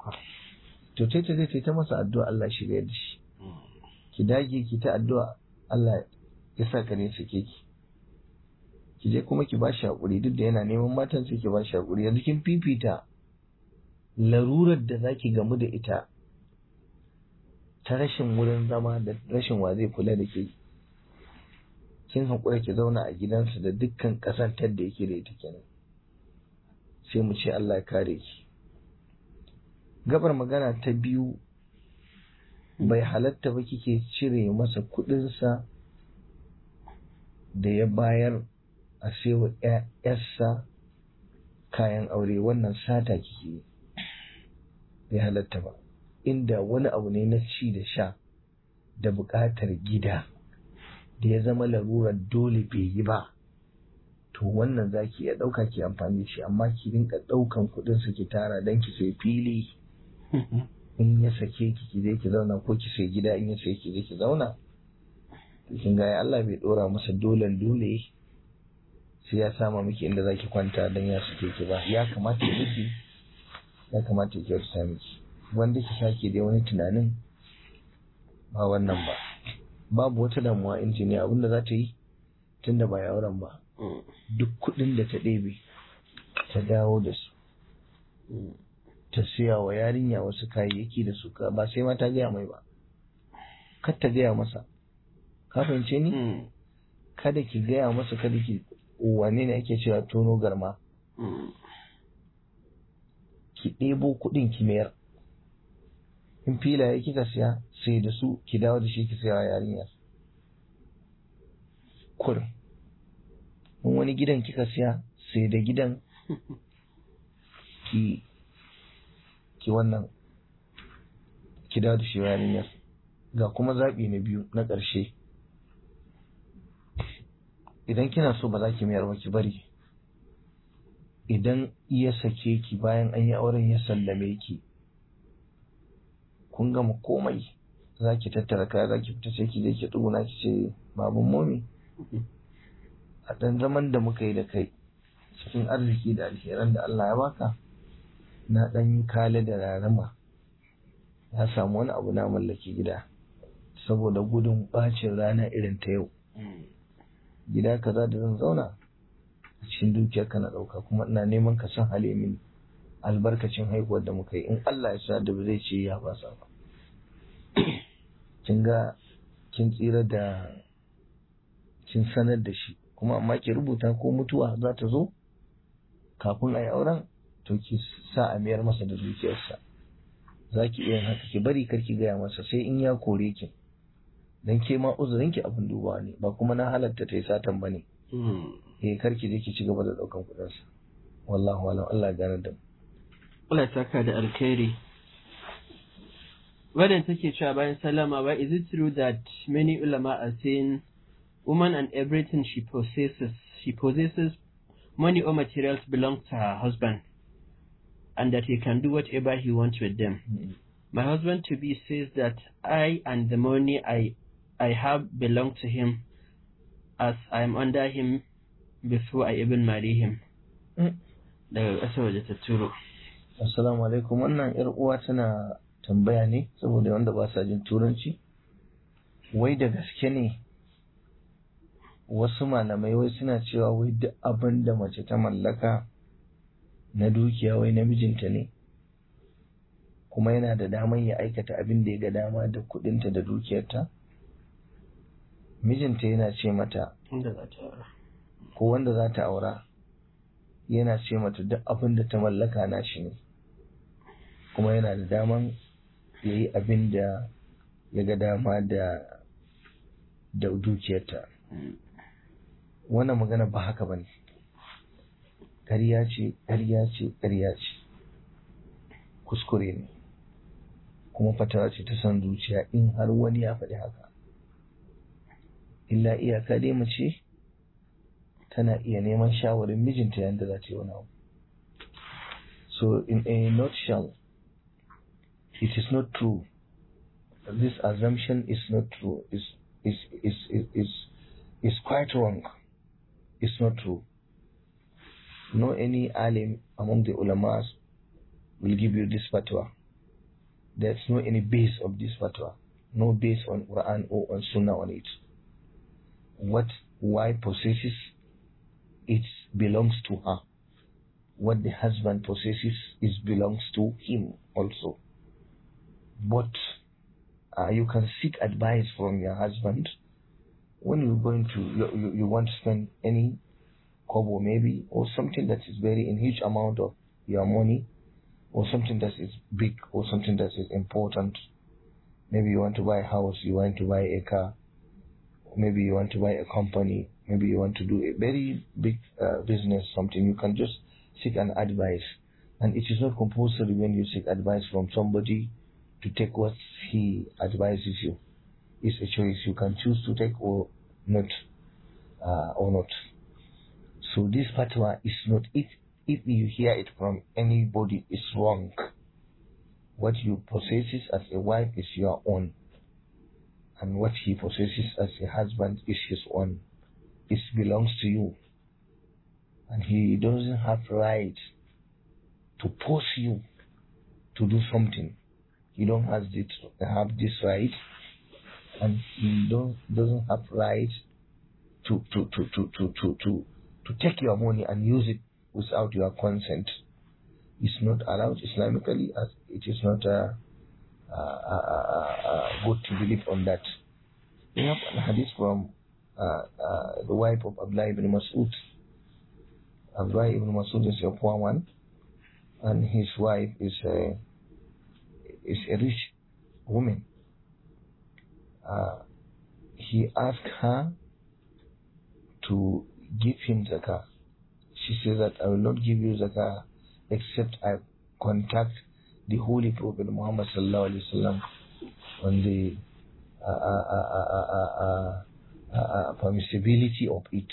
to ta ta zai ta masa addu'a Allah shirya da shi ki dage ki ta addu'a Allah ya sa ka ne sake ki ki je kuma ki ba shi haƙuri duk da yana neman matan sai ki ba shi haƙuri yanzu kin fifita larurar da za ki gamu da ita ta rashin wurin zama da rashin wa zai kula da ke kin haƙura ki zauna a gidansa da dukkan ƙasantar da yake da ita kenan sai mu ce Allah ya kare ki gabar magana ta biyu bai halatta ba kike cire masa kuɗinsa da ya bayar a sewa ‘yarsa kayan aure wannan sata kike yi bai halatta ba inda wani abu ne na ci da sha da buƙatar gida da ya zama larurar dole bai yi ba to wannan za ki iya ɗauka ki amfani da shi amma ki rinka ɗaukan kuɗin su ki tara don ki sai fili in ya sake ki ki je ki zauna ko ki sai gida in ya sai ki je ki zauna to kin ga Allah bai dora masa dolen dole sai ya sama miki inda zaki kwanta dan ya sake ki ba ya kamata ya miki ya kamata ya kyautata miki wanda ki sake dai wani tunanin ba wannan ba babu wata damuwa injiniya abinda za ta yi tunda ba ya auren ba duk kuɗin da ta ɗebe ta dawo da su ta siya wa yarinya wasu kayayyaki da su ba sai ma ta gaya mai ba kar ta gaya masa ka fahimce ni kada ki gaya masa kada ki wane ne ake cewa tono garma ki ɗebo kuɗin ki mayar in filaye kika siya sai da su ki dawo da shi ki siya wa yarinya kurin in wani gidan kika siya sai da gidan ki ki wannan ki dawo da shi wa yarinyar ga kuma zaɓi na biyu na ƙarshe idan kina so ba za ki mayar ba ki bari idan ya sake ki bayan an yi auren ya sallame ki kun gama komai za ki tattara kaya za ki fita sai ki je ki tsuguna ki ce baban momi a ɗan zaman da muka yi da kai cikin arziki da alheran da Allah ya baka na ɗan yi kale da rarama ya samu wani abu na mallaki gida saboda gudun ɓacin rana irin ta yau gida kaza da zan zauna a cikin dukiyar ka na ɗauka kuma ina neman ka san hale mini albarkacin haihuwar da muka yi in Allah ya sa da ba zai ce ya fasa ba kin ga kin tsira da kin sanar da shi kuma amma ki rubuta ko mutuwa za ta zo kafin a yi auren to ki sa a mayar masa da dukiyarsa za ki iya haka ki bari kar ki gaya masa sai in ya kore ki dan ke ma uzurin ki abin dubawa ne ba kuma na halatta ta yi satan ba ne eh kar ki je ki ci gaba da daukan kudin sa wallahi wala Allah gane da mu Allah ya saka da alkhairi Wadda take cewa bayan salama ba is it true that many ulama are saying woman and everything she possesses she possesses money or materials belong to her husband and that he can do whatever he wants with them. My husband to be says that I and the money I I have belong to him as I am under him before I even marry him. Daga ƙasar waje ta turo. Assalamu alaikum wannan yar uwa tana tambaya ne saboda wanda ba sa jin turanci wai da gaske ne wasu malamai wai suna cewa wai duk abin da mace ta mallaka na dukiya wai namijinta ne kuma yana da daman ya aikata abin da ya ga dama da kudinta da dukiyarta mijinta yana ce mata Inda za ta aura. ko wanda za ta aura yana ce mata duk abin da ta mallaka na shi ne kuma yana da daman ya yi abin da ya ga dama da da dukiyarta wannan magana ba haka ba ne ƙarya ce ƙarya ce ƙarya ce kuskure ne kuma fatawa ce ta san zuciya in har wani ya faɗi haka illa iyaka dai mace tana iya neman shawarin mijinta yadda za ta yi wani abu so in a nutshell it is not true this assumption is not true is is is is is, is quite wrong it's not true no any alim among the ulamas will give you this fatwa there's no any base of this fatwa no base on quran or on sunnah on it what wife possesses it belongs to her what the husband possesses is belongs to him also but uh, you can seek advice from your husband when you're going to you, you, you want to spend any kobo maybe or something that is very in huge amount of your money or something that is big or something that is important maybe you want to buy a house you want to buy a car maybe you want to buy a company maybe you want to do a very big uh, business something you can just seek an advice and it is not compulsory when you seek advice from somebody to take what he advises you it's a choice you can choose to take or not uh, or not So this fatwa is not if if you hear it from anybody it's wrong. What you possesses as a wife is your own, and what he possesses as a husband is his own. It belongs to you, and he doesn't have right to force you to do something. He don't have this have this right, and he don't doesn't have right to to to to to to to, to take your money and use it without your consent. It's not allowed Islamically, as it is not uh, uh, uh, uh, good to believe on that. We have a hadith from uh, uh, the wife of Abdullah ibn Mas'ud. Abdullah ibn Mas'ud is a poor one, and his wife is a is a rich woman. Uh, he asked her to give him zakah. She said that I will not give you zakah except I contact the Holy Prophet Muhammad sallallahu alaihi wasallam on the uh, uh, uh, uh, uh, uh, uh, uh, permissibility of it.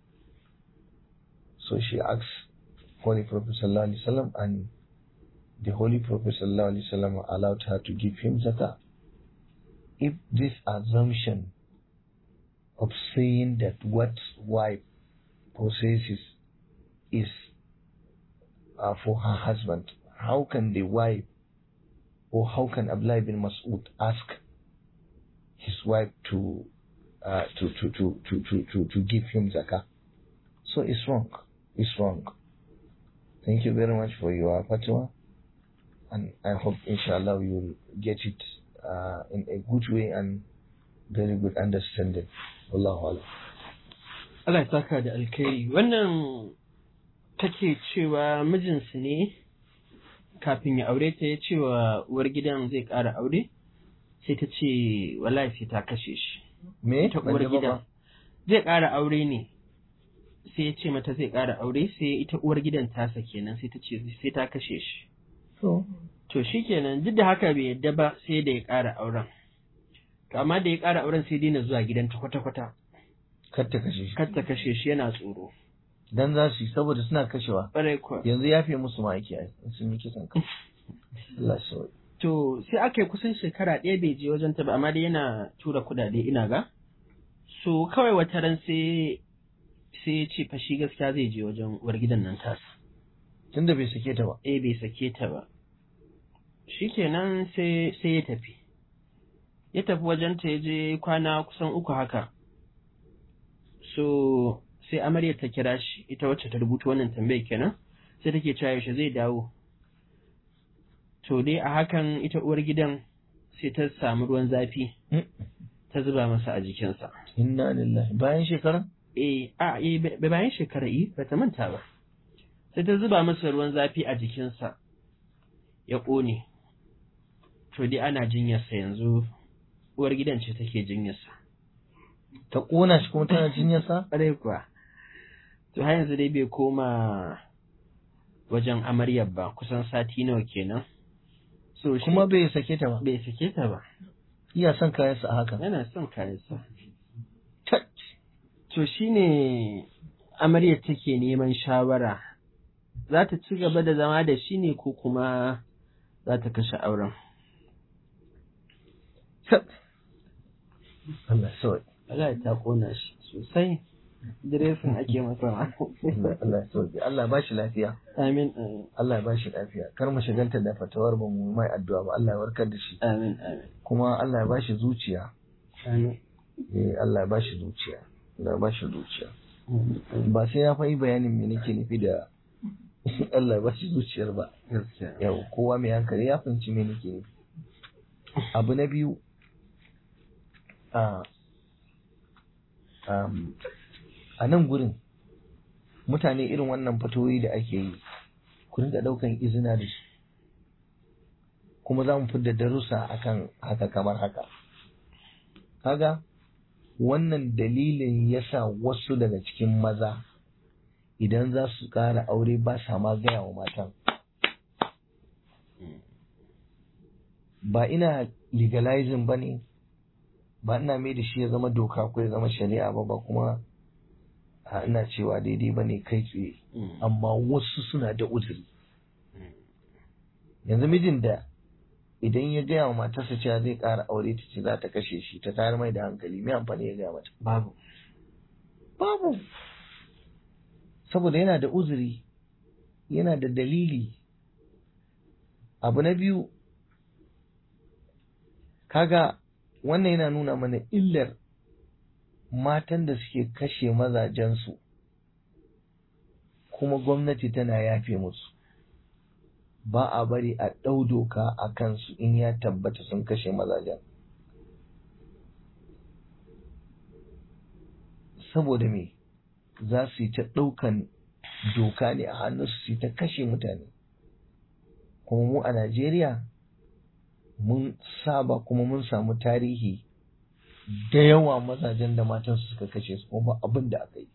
So she asked Holy Prophet sallallahu alaihi wasallam, and the Holy Prophet sallallahu alaihi wasallam allowed her to give him zakah. If this assumption of saying that what wife possesses is uh, for her husband, how can the wife or how can Abdullah bin Mas'ud ask his wife to uh, to, to, to, to, to, to, to give him zakah? So it's wrong. It's wrong. Thank you very much for your fatwa. And I hope, inshallah, you will get it uh, in a good way and very good understanding. Wallahu alam. Allah ya saka da alkhairi wannan take cewa mijinsu ne kafin ya aure ta ya ce wa uwar gidan zai ƙara aure sai ta ce wallahi sai ta kashe shi Me? ta Ban uwar ji ba gidan fa. zai ƙara aure ne sai ya ce mata zai ƙara aure sai ita uwar gidan tasa kenan sai ta ce sai ta kashe shi So, to shi kenan duk da haka bai yadda ba sai da ya ƙara auren to amma da ya ƙara auren sai daina zuwa gidanta kwata-kwata kar ta kashe shi. kar ta kashe shi yana tsoro Dan za su yi saboda suna kashewa. ƙwarai kuwa Yanzu ya fi musu ma ake ai, in sun yi kisan kai. Allah shi sauki. To sai aka yi kusan shekara ɗaya bai je wajen ta ba amma dai yana tura kuɗaɗe ina ga. So kawai wata ran sai sai ya ce fa shi gaskiya zai je wajen uwar gidan nan tasa. Tunda bai sake ta ba. Eh bai sake ta ba. Shikenan sai sai ya tafi. Ya tafi wajen ta ya je kwana kusan uku haka. So sai amaryar ta kira shi ita wacce ta rubuta wannan tambayar kenan sai take cewa yaushe zai dawo. To dai a hakan ita uwar gidan sai ta samu ruwan zafi Mm. ta zuba masa a jikinsa. Inna lillahi. Bayan shekara? Eh, a eh ba- bayan shekara yi ba ta manta ba. Sai ta zuba masa ruwan zafi a jikinsa ya ƙone. To dai ana jinyarsa yanzu uwar gidan ce take jinyarsa. Ta ƙona shi kuma tana jinyarsa? Ƙwarai kuwa. To har yanzu dai bai koma wajen amaryar ba kusan sati nawa kenan. So shi Kuma bai sake ta ba. bai sake ta ba. Iya son kayansa a haka. Yana son kayansa. Tat. To shi ne amaryar take neman shawara, za ta ci gaba da zama da shi ne ko kuma za ta kashe auren. Tat. Allah sauki. Allah ta kona shi sosai, diresin ake masa ma. Allah Allah sauki. Allah ba shi lafiya. Amin, amin, Allah ya ba shi lafiya. Kar mu shigalta da fatawar ba mu mai addu'a ba. Allah ya warkar da shi. amin, amin. Kuma Allah ya ba shi zuciya. amin. Eh Allah ya ba shi zuciya. Allah ya ba shi zuciya. amin. Ba sai ya faɗi bayanin me nake nufi da Allah ya ba shi zuciyar ba. Gaskiya. Yau kowa mai hankali ya fahimci me nake nufi. Abu na biyu a um, a nan gurin mutane irin wannan fatoyi da ake yi ku rinka ɗaukan izina da shi kuma za mu fidda darussa akan haka kamar haka kaga wannan dalilin yasa wasu daga cikin maza idan za su ƙara aure ba sa ma gaya wa matan ba ina legalizing ba ne ba ina mai da shi ya zama doka ko ya zama shari'a ba ba kuma a ina cewa daidai ba ne kai tsaye amma wasu suna da uzuri yanzu mijin da idan ya gaya wa matarsa cewa zai ƙara aure ta ce za ta kashe shi ta tayar mai da hankali mai amfani ya gaya mata babu babu saboda yana da uzuri yana da dalili abu na biyu kaga wannan yana nuna mana illar matan da suke kashe mazajensu kuma gwamnati tana yafe musu ba a bari a ɗau doka a kansu in ya tabbata sun kashe mazajen saboda me za su yi ta ɗaukan doka ne a hannunsu su yi ta kashe mutane kuma mu a Najeriya mun saba kuma mun samu tarihi da yawa mazajen da matansu suka kashe su kuma abin da aka yi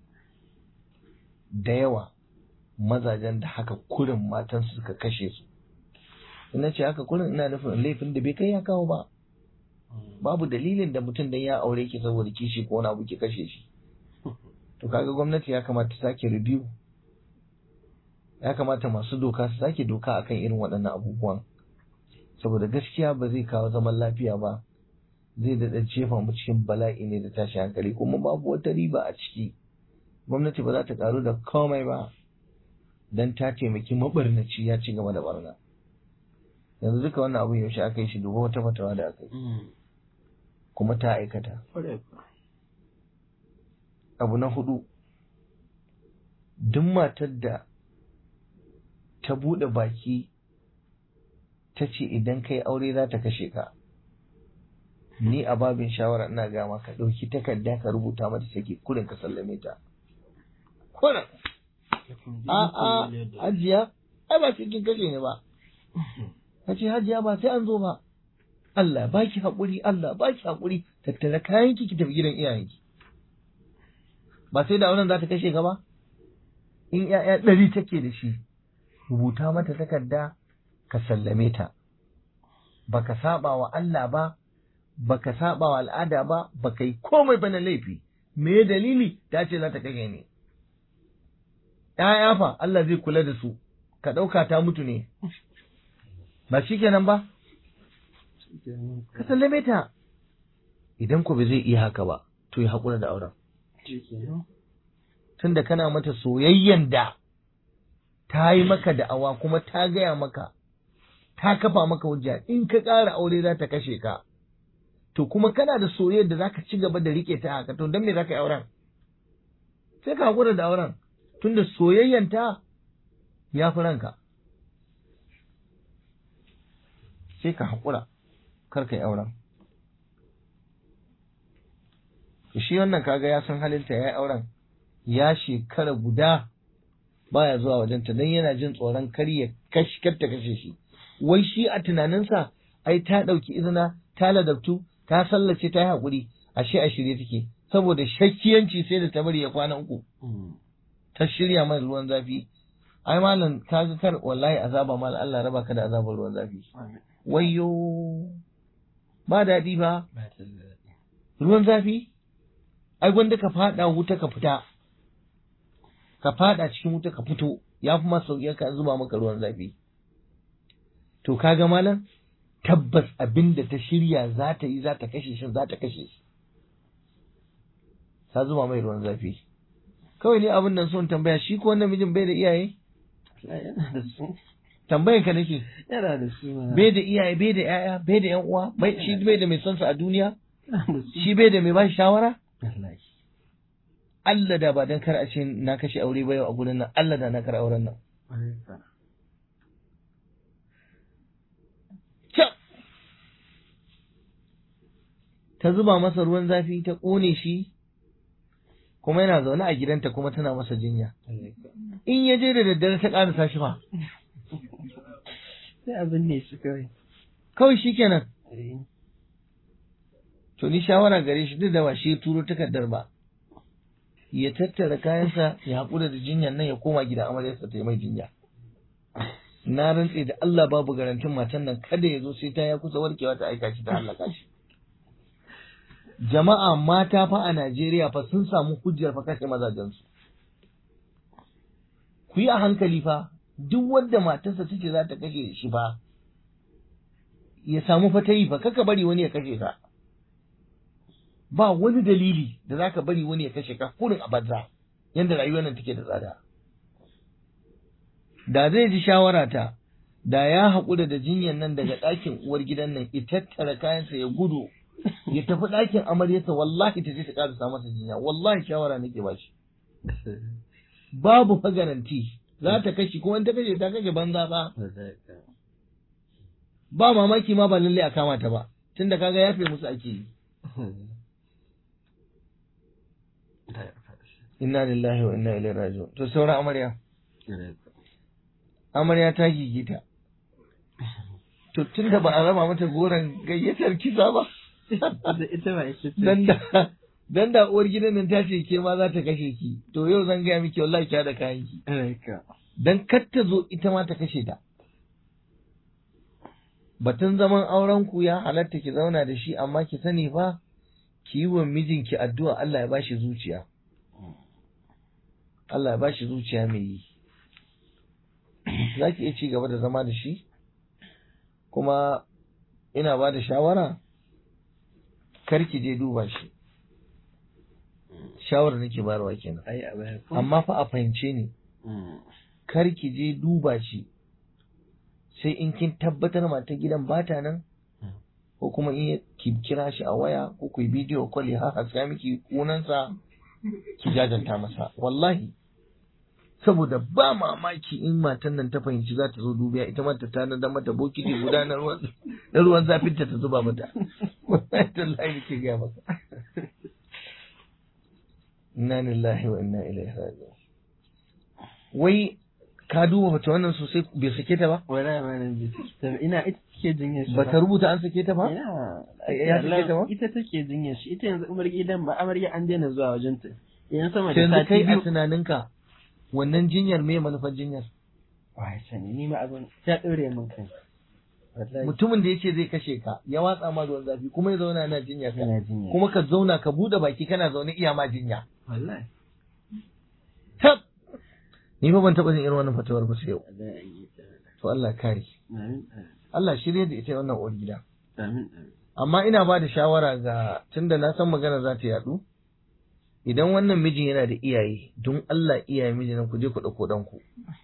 da yawa mazajen da haka kurin matansu suka kashe su ina ce haka kurin ina nufin laifin da bai kai ya kawo ba babu dalilin da mutum dan ya aure ki saboda kishi ko wani abu ki kashe shi to kaga gwamnati ya kamata ta sake review ya kamata masu doka su sake doka akan irin waɗannan abubuwan saboda gaskiya ba zai kawo zaman lafiya ba zai daɗa jefa mu cikin bala'i ne da tashi hankali kuma babu wata riba a ciki gwamnati ba za ta karu da komai ba dan ta taimaki mabarnaci ya ci gaba da barna yanzu duka wannan abun yaushe aka yi shi duba wata fatawa da aka yi kuma ta aikata abu na hudu duk matar da ta buɗe baki ta ce idan kai aure za ta kashe ka ni a babin shawara ina gama ka ɗauki takarda ka rubuta mata take kurin ka sallame ta kurin a'a hajiya ai ba cikin kashe ne ba ka ce hajiya ba sai an zo ba Allah baki haƙuri Allah baki haƙuri tattara kayanki ki tafi gidan iyayenki ba sai da auren za ta kashe ka ba in ‘ya'ya ɗari take da shi rubuta mata takarda ka sallame ta baka saba wa Allah ba baka saba wa al'ada ba baka yi komai ba na laifi me dalili ta ce za ta kashe ne ‘ya'ya fa Allah zai kula da su ka ɗauka ta mutu ne ba shi kenan ba ka sallame ta idan ku ba zai iya haka ba to ya haƙura da auren tunda kana mata soyayyen da ta yi maka da'awa kuma ta gaya maka ta kafa maka hujja in ka ƙara aure za ta kashe ka to kuma kana da soyayyar da zaka ci gaba da rike ta haka to don me zaka yi auren sai ka haƙura da auren tunda soyayyen ta ya fi ranka sai ka haƙura kar ka yi auren shi wannan kaga ya san halinta ya yi auren ya shekara guda baya zuwa wajenta don yana jin tsoron kar ya kar ta kashe shi wai shi a tunaninsa ai ta ɗauki izina ta ladabtu ta sallace ta yi haƙuri ashe a shirye take saboda shakkiyanci sai da ta bari ya kwana uku ta shirya mai ruwan zafi ai malam ka ga kar wallahi azaba mal Allah raba ka da azabar ruwan zafi wayyo ba daɗi ba ruwan zafi ai gwanda ka fada wuta ka fita ka fada cikin wuta ka fito ya fi masa sauƙi ka zuba maka ruwan zafi to kaga malam tabbas abin da ta shirya za ta yi za ta kashe shi za ta kashe shi ta zuba mai ruwan zafi kawai ne abin nan son tambaya shi ko wannan mijin bai da iyaye tambayan ka nake yana da su bai da iyaye bai da yaya bai da yan uwa bai shi bai da mai son sa a duniya shi bai da mai ba shi shawara Allah da ba dan kar a ce na kashe aure ba yau a gurin nan Allah da na kar auren nan ta zuba masa ruwan zafi ta ƙone shi kuma yana zaune a gidanta kuma tana masa jinya in ya je da daddare ta ƙarasa shi fa sai abin ne su kawai kawai shi kenan to ni shawara gare shi duk da ba shi turo takardar ba ya tattara kayansa ya haƙura da jinyan nan ya koma gida amaryarsa ta yi mai jinya na rantse da Allah babu garantin matan nan kada ya zo sai ta ya kusa warkewa ta aika shi ta halaka shi jama'a mata fa a Najeriya fa sun samu hujjar fa kashe mazajensu ku yi a hankali fa duk wanda matarsa tace za ta kashe shi fa ya samu fa ta yi fa kaka bari wani ya kashe ka ba wani dalili da za ka bari wani ya kashe ka kurin a banza yadda rayuwar nan take da tsada da zai ji shawara ta da ya haƙura da jinyar nan daga ɗakin uwar gidan nan ya tattara kayansa ya gudu ya tafi ɗakin amaryarsa wallahi ta je ta ƙarasa masa jinya wallahi shawara nake ba shi babu fa garanti za ta kashe kuma in ta kashe ta kashe banza ba ba mamaki ma ba lallai a kama ta ba tunda kaga yafe musu ake yi inna lillahi wa inna ilaihi raji'un to sauran amarya amarya ta gigita to tunda ba a raba mata goron gayyatar kisa ba ita ba ita dan da dan da uwar gidan nan ta ce ke ma za ta kashe ki to yau zan gaya miki wallahi ki da kayan ki dan kar ta zo ita ma ta kashe ta batun zaman auren ku ya halatta ki zauna da shi amma ki sani fa ki yi wa mijinki addu'a Allah ya bashi zuciya Allah ya bashi zuciya mai yi za ki iya ci gaba da zama da shi kuma ina ba da shawara kar ki je duba shi shawarar nake bayarwa kenan ai a baya ko amma fa a fahimce ni kar ki je duba shi sai in kin tabbatar mata gidan bata nan ko kuma in ki kira shi a waya ko ku yi bidiyo call ya haska miki kunansa ki jajanta masa wallahi saboda ba mamaki in matan nan ta fahimci za ta zo dubiya ita ma ta tanadar mata bokiti guda na ruwan na ruwan zafin ta ta zuba mata wallahi tallahi nake ga maka inna lillahi wa inna ilaihi raji'un wai ka duba mace wannan sosai bai sake ta ba wala ma nan bi ina ita take jinyar shi ba ta rubuta an sake ta ba ina Ya sake ta ba? ita take jinyar shi ita yanzu umar gidan ba amarya an daina zuwa wajen ta yan sama sai da yanzu kai sati a biyu tunaninka wannan jinyar me manufar jinyar wai sani ni ma abin ta daure min kai wallahi mutumin da yace zai kashe ka ya watsa ma ruwan zafi kuma ya zauna yana jinya ka ina jinya kuma ka zauna ka bude baki kana zaune iya ma jinya wallahi tab ni fa ban taba jin irin wannan fatawar ba sai yau wallahi an yi ta to Allah kare amin Allah shirye da ita wannan uwar gida amin amin amma ina ba da shawara ga tunda na san magana za ta yadu idan wannan mijin yana da iyaye don Allah iyaye mijin nan ku je ku ɗauko ɗanku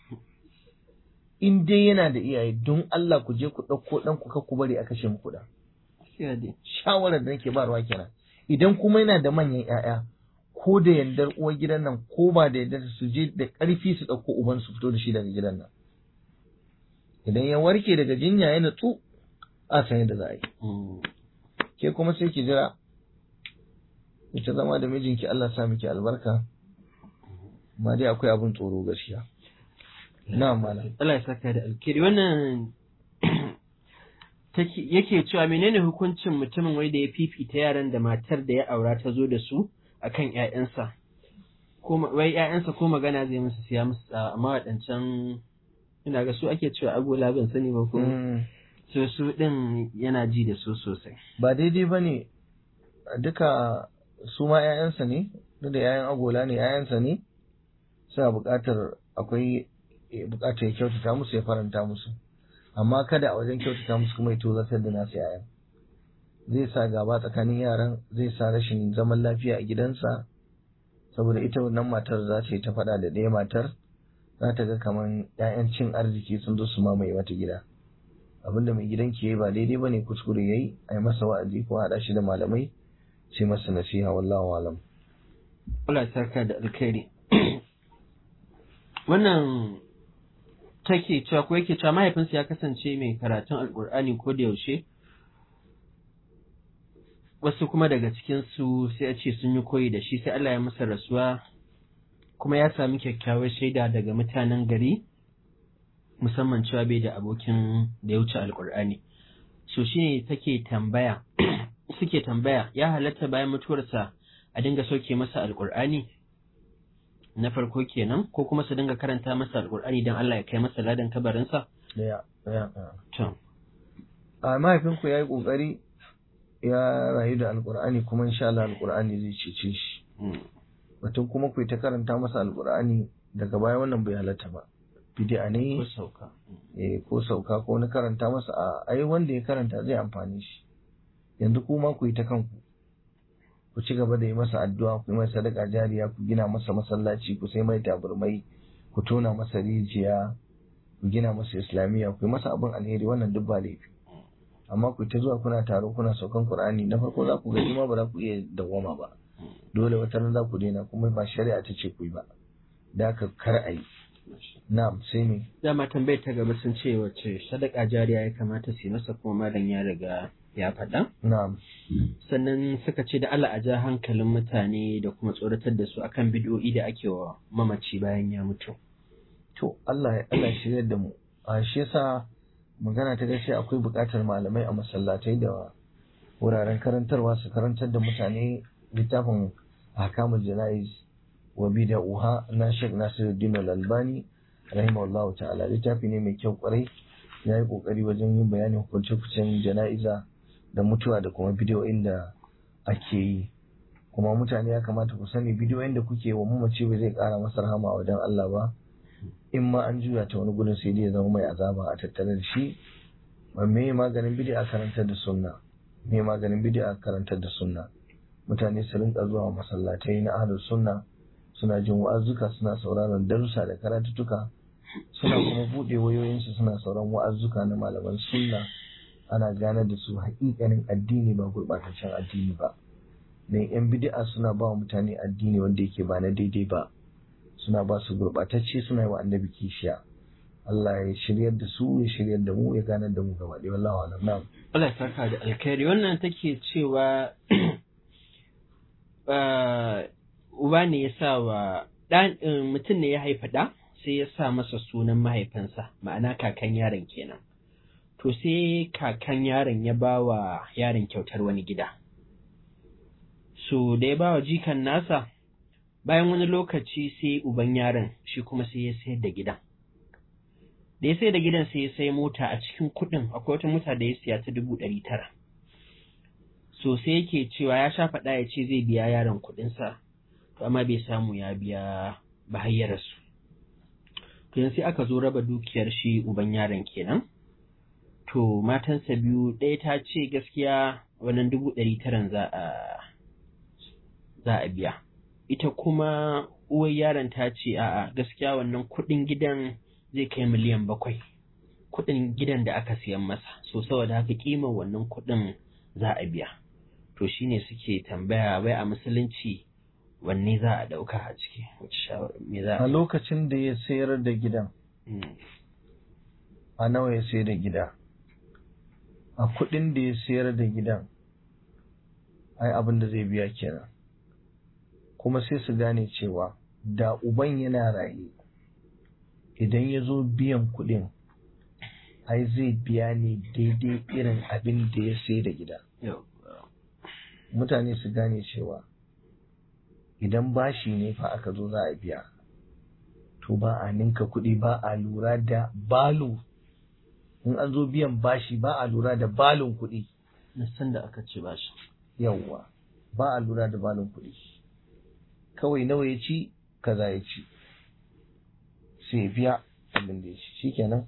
in dai yana da iyaye don Allah ku je ku ɗauko ɗanku kar ku bari a kashe muku ɗan gaskiya dai shawarar da nake barwa kenan idan kuma yana da manyan ƴaƴa ko da yardar uwar gidan nan ko ba da yardar su je da ƙarfi su ɗauko uban su fito da shi daga gidan nan idan ya warke daga jinya ya nutsu a san yadda za a yi Mm. ke kuma sai ki jira ita zama da mijinki Allah sa miki albarka amma dai akwai abin tsoro gaskiya na malam Allah ya saka da alkhairi wannan take yake cewa menene hukuncin mutumin wai da ya fifita yaran da matar da ya aura ta zo da su akan ƴaƴansa ko ma- wai ƴaƴansa ko magana zai musu siya musu tsawa amma waɗancan ina ga su ake cewa agola ban sani ba ko Mm, so su din yana ji da su sosai ba daidai ba ne duka su ma 'ya'yansa ne duk da 'ya'yan agola ne 'ya'yansa ne suna buƙatar akwai eh, buƙatar ya kyautata musu ya faranta musu amma kada a wajen kyautata musu kuma ya tozartar da nasu 'ya'yan zai sa gaba tsakanin yaran zai sa rashin zaman lafiya a gidansa saboda ita wannan matar za ta yi ta faɗa da ɗaya matar za ta ga kamar 'ya'yan cin arziki sun zo su mamaye mata gida abinda mai gidan ke yi ba daidai bane kuskure yayi a yi masa wa'azi ko haɗa shi da malamai sai masa nasiha wallahu alam Allah ya saka da alkhairi wannan take cewa ko yake cewa mahaifinsa ya kasance mai karatun alkur'ani ko da yaushe wasu kuma daga cikin su sai a ce sun yi koyi da shi sai Allah ya masa rasuwa kuma ya sami kyakkyawar shaida daga mutanen gari musamman cewa bai da abokin da ya wuce alkur'ani so shine take tambaya suke tambaya ya halatta bayan mutuwarsa a dinga sauke masa alkur'ani na farko kenan ko kuma su dinga karanta masa alkur'ani don Allah ya kai masa ladan kabarinsa daya daya to a mahaifinku ya yi ƙoƙari ya rayu da alkur'ani kuma insha Allah alkur'ani zai cece shi Mm. batun kuma ku yi ta karanta masa alkur'ani daga baya wannan bai halatta ba bid'a ko ne sauka Mm. eh, ko sauka ko na karanta masa a ai wanda ya karanta zai amfani shi yanzu kuma ku yi ta kanku ku ci gaba da yi masa addu'a ku yi masa sadaka jariya ku gina masa masallaci ku sai mai taburmai ku tona masa rijiya ku gina masa islamiyya ku yi masa abin alheri wannan duk ba laifi amma ku ta zuwa kuna taro kuna saukan qur'ani na farko za ku gaji ma ba za ku iya dawwama ba dole wata ran za ku daina kuma ba shari'a ta ce ku yi ba da haka kar a yi na'am sai me dama tambayar ta gaba sun ce wace sadaka jariya ya kamata su yi masa kuma malam ya riga ya faɗa na'am sannan suka ce da Allah a ja hankalin mutane da kuma tsoratar da su akan bid'o'i da ake wa mamaci bayan ya mutu To Allah ya Allah ya shiryar da mu. A shi yasa magana ta gaskiya akwai buƙatar malamai a masallatai da wuraren karantarwa su karantar da mutane littafin ahkamul jana'iz wa bid'uha na Sheikh Nasiruddin Al-Albani rahimahullahu ta'ala littafi ne mai kyau kwarai ya yi kokari wajen yin bayanin hukunce-hukuncen jana'iza da mutuwa da kuma bidiyoyin da ake yi kuma mutane ya kamata ku sani bidiyoyin da kuke wa mamaci ba zai kara masa rahama a wajen Allah ba in ma an juya ta wani gudun sai dai ya zama mai azaba a tattare da shi me maganin bid'a karantar da sunna me maganin bid'a karantar da sunna mutane su rinka zuwa masallatai na ahlus sunna suna jin wa'azzuka suna sauraron darussa da karatuttuka suna kuma buɗe wayoyinsu suna sauran wa'azzuka na malaman sunna ana gane da su haƙiƙanin addini ba gurɓataccen addini ba dan yan bid'a suna ba wa mutane addini wanda yake ba na daidai ba suna ba su gurɓatacce suna yi wa annabi kishiya Allah ya shiryar da su ya shiryar da mu ya ganar da mu gaba ɗaya wallahi alam na'am Allah ya saka da alkhairi wannan take cewa ah, uba ne ya sa wa ɗan eh, mutum ne ya haifa ɗa sai ya sa masa sunan mahaifinsa ma'ana kakan yaron kenan to sai kakan yaron ya ba wa yaron kyautar wani gida so da ya ba wa jikan nasa bayan wani lokaci sai uban yaron shi kuma sai ya sayar da gidan da ya sai da gidan sai ya sai mota a cikin kuɗin akwai wata mota da ya siya ta dubu ɗari tara so sai yake cewa ya sha faɗa ya ce zai biya yaron kuɗinsa to amma bai samu ya biya ba har ya rasu to yanzu sai aka zo raba dukiyar shi uban yaron kenan to matansa biyu ɗaya ta ce gaskiya wannan dubu ɗari taran za a za a biya ita kuma uwar yaron ta ce a'a gaskiya wannan kuɗin gidan zai kai miliyan bakwai kuɗin gidan da aka siyan masa so saboda haka kimar wannan kuɗin za a biya to shine suke tambaya wai a musulunci wanne za a ɗauka a ciki wace shawara me za a a lokacin da ya sayar da gidan Mm, a nawa ya sayar da gida a kuɗin da ya sayar da gidan ai abin da zai biya kenan kuma sai su gane cewa da uban yana raye idan ya zo biyan kuɗin ai zai biya ne daidai irin abin da ya sai da gida yau, mutane su gane cewa idan bashi ne fa aka zo za a biya to ba a ninka kuɗi ba a lura da balu in an zo biyan bashi ba a lura da balun kuɗi na san da aka ce ba shi yawwa ba a lura da balun kuɗi kawai nawa ya ci kaza ya ci sai ya biya abin da ya ci shikenan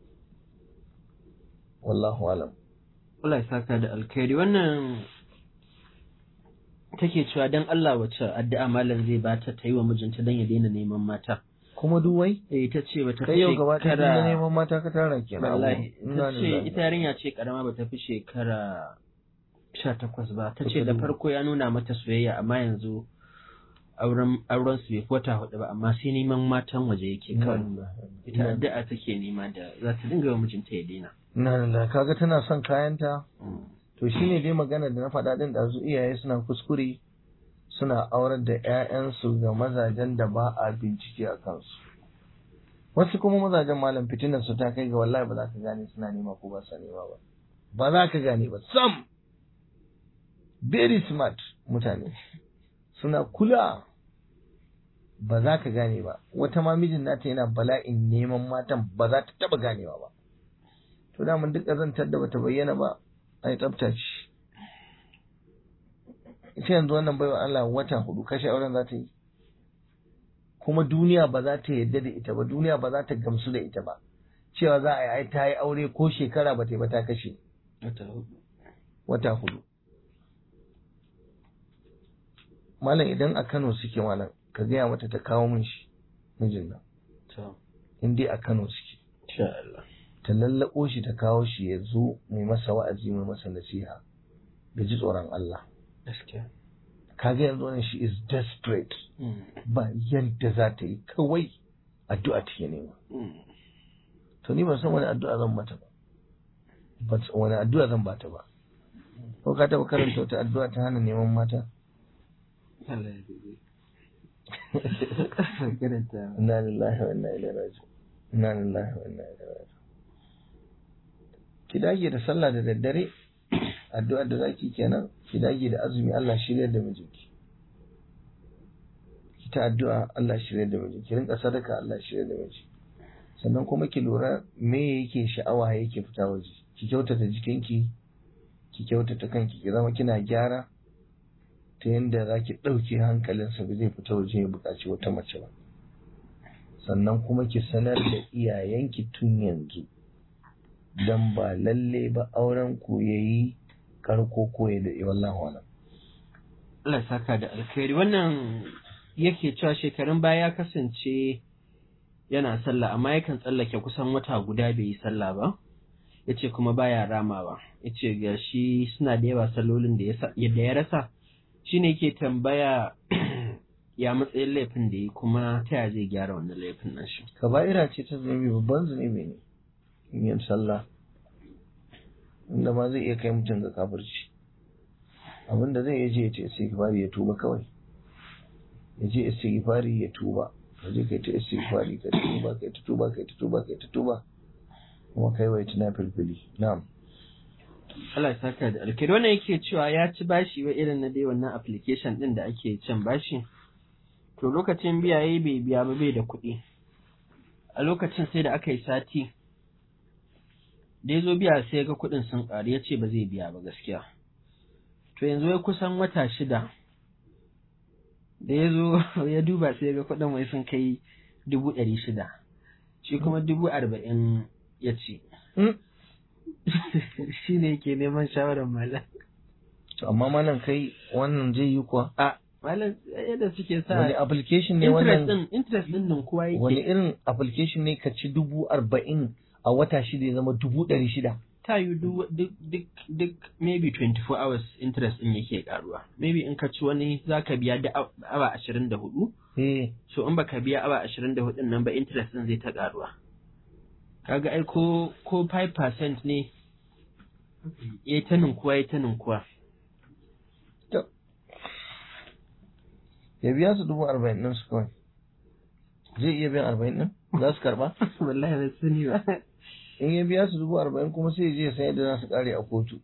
wallahu alam Allah ya saka da alkhairi wannan take cewa dan Allah wace addu'a malam zai bata ta yi wa mijinta dan ya daina neman mata kuma duwai eh ta ce bata kai yau gaba ɗaya na neman mata ka tara kenan wallahi abu. Ina ta ce lillahi. ita yarinya ce karama bata fi shekara sha takwas ba ta ce Kusa da da- farko ya nuna mata soyayya amma yanzu auren auren su bai fi wata hudu ba amma sai neman matan waje yake Ina kawai lillahi. ita addu'a take nema da za ta dinga wa mijinta ya daina Ina lillahi. kaga tana son kayanta Mm. to shine dai magana da na faɗa din da su iyaye suna kuskure suna aurar da 'ya'yansu ga mazajen da ba a bincike a kansu wasu kuma mazajen malam fitinar su ta kai ga wallahi ba za ka gane suna nema ko ba sa nema ba ba za ka gane ba sam very smart mutane suna kula ba za ka gane ba wata ma mijin nata yana bala'in neman matan ba za ta taba ganewa ba to daman duk ƙazantar da bata bayyana ba ai tsafta ce ita yanzu wannan baiwa Allah wata hudu kashe auren za ta yi kuma duniya ba za ta yarda da ita ba duniya ba za ta gamsu da ita ba cewa za a yi ai ta yi aure ko shekara ba ta yi ba ta kashe wata hudu malam idan a Kano suke malam ka gaya mata ta kawo min shi mijin nan in dai a Kano suke ta lallaɓo shi ta kawo shi ya zo mai masa wa'azi mai masa nasiha da ji tsoron Allah kaga yanzu wannan shi is desperate ba yadda za ta yi kawai addu'a take nema to ni ban san wani addu'a zan mata ba ban san wani addu'a zan bata ba ko ka taɓa karanta wata addu'a ta hana neman mata inna lillahi wa inna ilaihi raji'un inna lillahi wa inna ilaihi raji'un ki dage da sallah da daddare addu'ar da zaki kenan ki dage da azumi Allah shirya da mijinki ki ta addu'a Allah shirya da mijinki ki rinka sadaka Allah shirya da miji sannan kuma ki lura me yake sha'awa yake fita waje ki kyautata jikinki ki kyautata kanki ki zama kina gyara ta yadda za ki ɗauke hankalinsa ba zai fita waje ya buƙaci wata mace ba sannan kuma ki sanar da iyayenki tun yanzu don ba lalle ba auren ku ya yi karko ko ya daɗe wallahu alam. Allah saka da alkhairi wannan yake cewa shekarun baya ya kasance yana sallah amma yakan tsallake kusan wata guda bai yi sallah ba yace kuma baya ramawa yace ga shi suna da yawa sallolin da ya rasa shine yake tambaya ya matsayin laifin da yi kuma ta ya zai gyara wannan laifin nan shi kaba'ira ce ta zunubi babban zunubi ne yin sallah inda ma zai iya kai mutum ga kafirci abinda zai iya je ya ce istighfari ya tuba kawai ya je istighfari ya tuba ka je kai ta istighfari ka tuba kai ta tuba kai ta tuba kai ta tuba kuma kai wai tuna filfili na'am Allah ya saka da alkhairi wannan yake cewa ya ci bashi wa irin na dai wannan application din da ake cin bashi to lokacin biya yayi bai biya ba bai da kuɗi a lokacin sai da aka yi sati da ya zo biya sai ga kuɗin sun ƙaru ya ce ba zai biya ba gaskiya to yanzu ya kusan wata shida da ya zo ya duba sai ga kuɗin mai sun kai dubu ɗari shida shi kuma dubu arba'in ya ce shi ne yake neman shawarar malam to amma malam kai wannan zai yi kuwa a malam yadda suke sa wani application ne interest wannan din interest din nan kowa wani yake irin application ne ka ci dubu arba'in a wata shida ya zama dubu ɗari shida ta yi duk duk duk duk maybe 24 hours interest din yake karuwa maybe in ka ci wani zaka biya da aw- awa 24 eh so in baka biya awa 24 nan ba interest din zai ta karuwa kaga ai ko ko 5% ne yayi ta ninkuwa yayi ta ninkuwa ya biya su dubu arba'in ɗin su kawai zai iya biyan arba'in ɗin za su karɓa wallahi ban sani ba in ya biya su dubu arba'in kuma sai ya je ya san yadda za su ƙare a kotu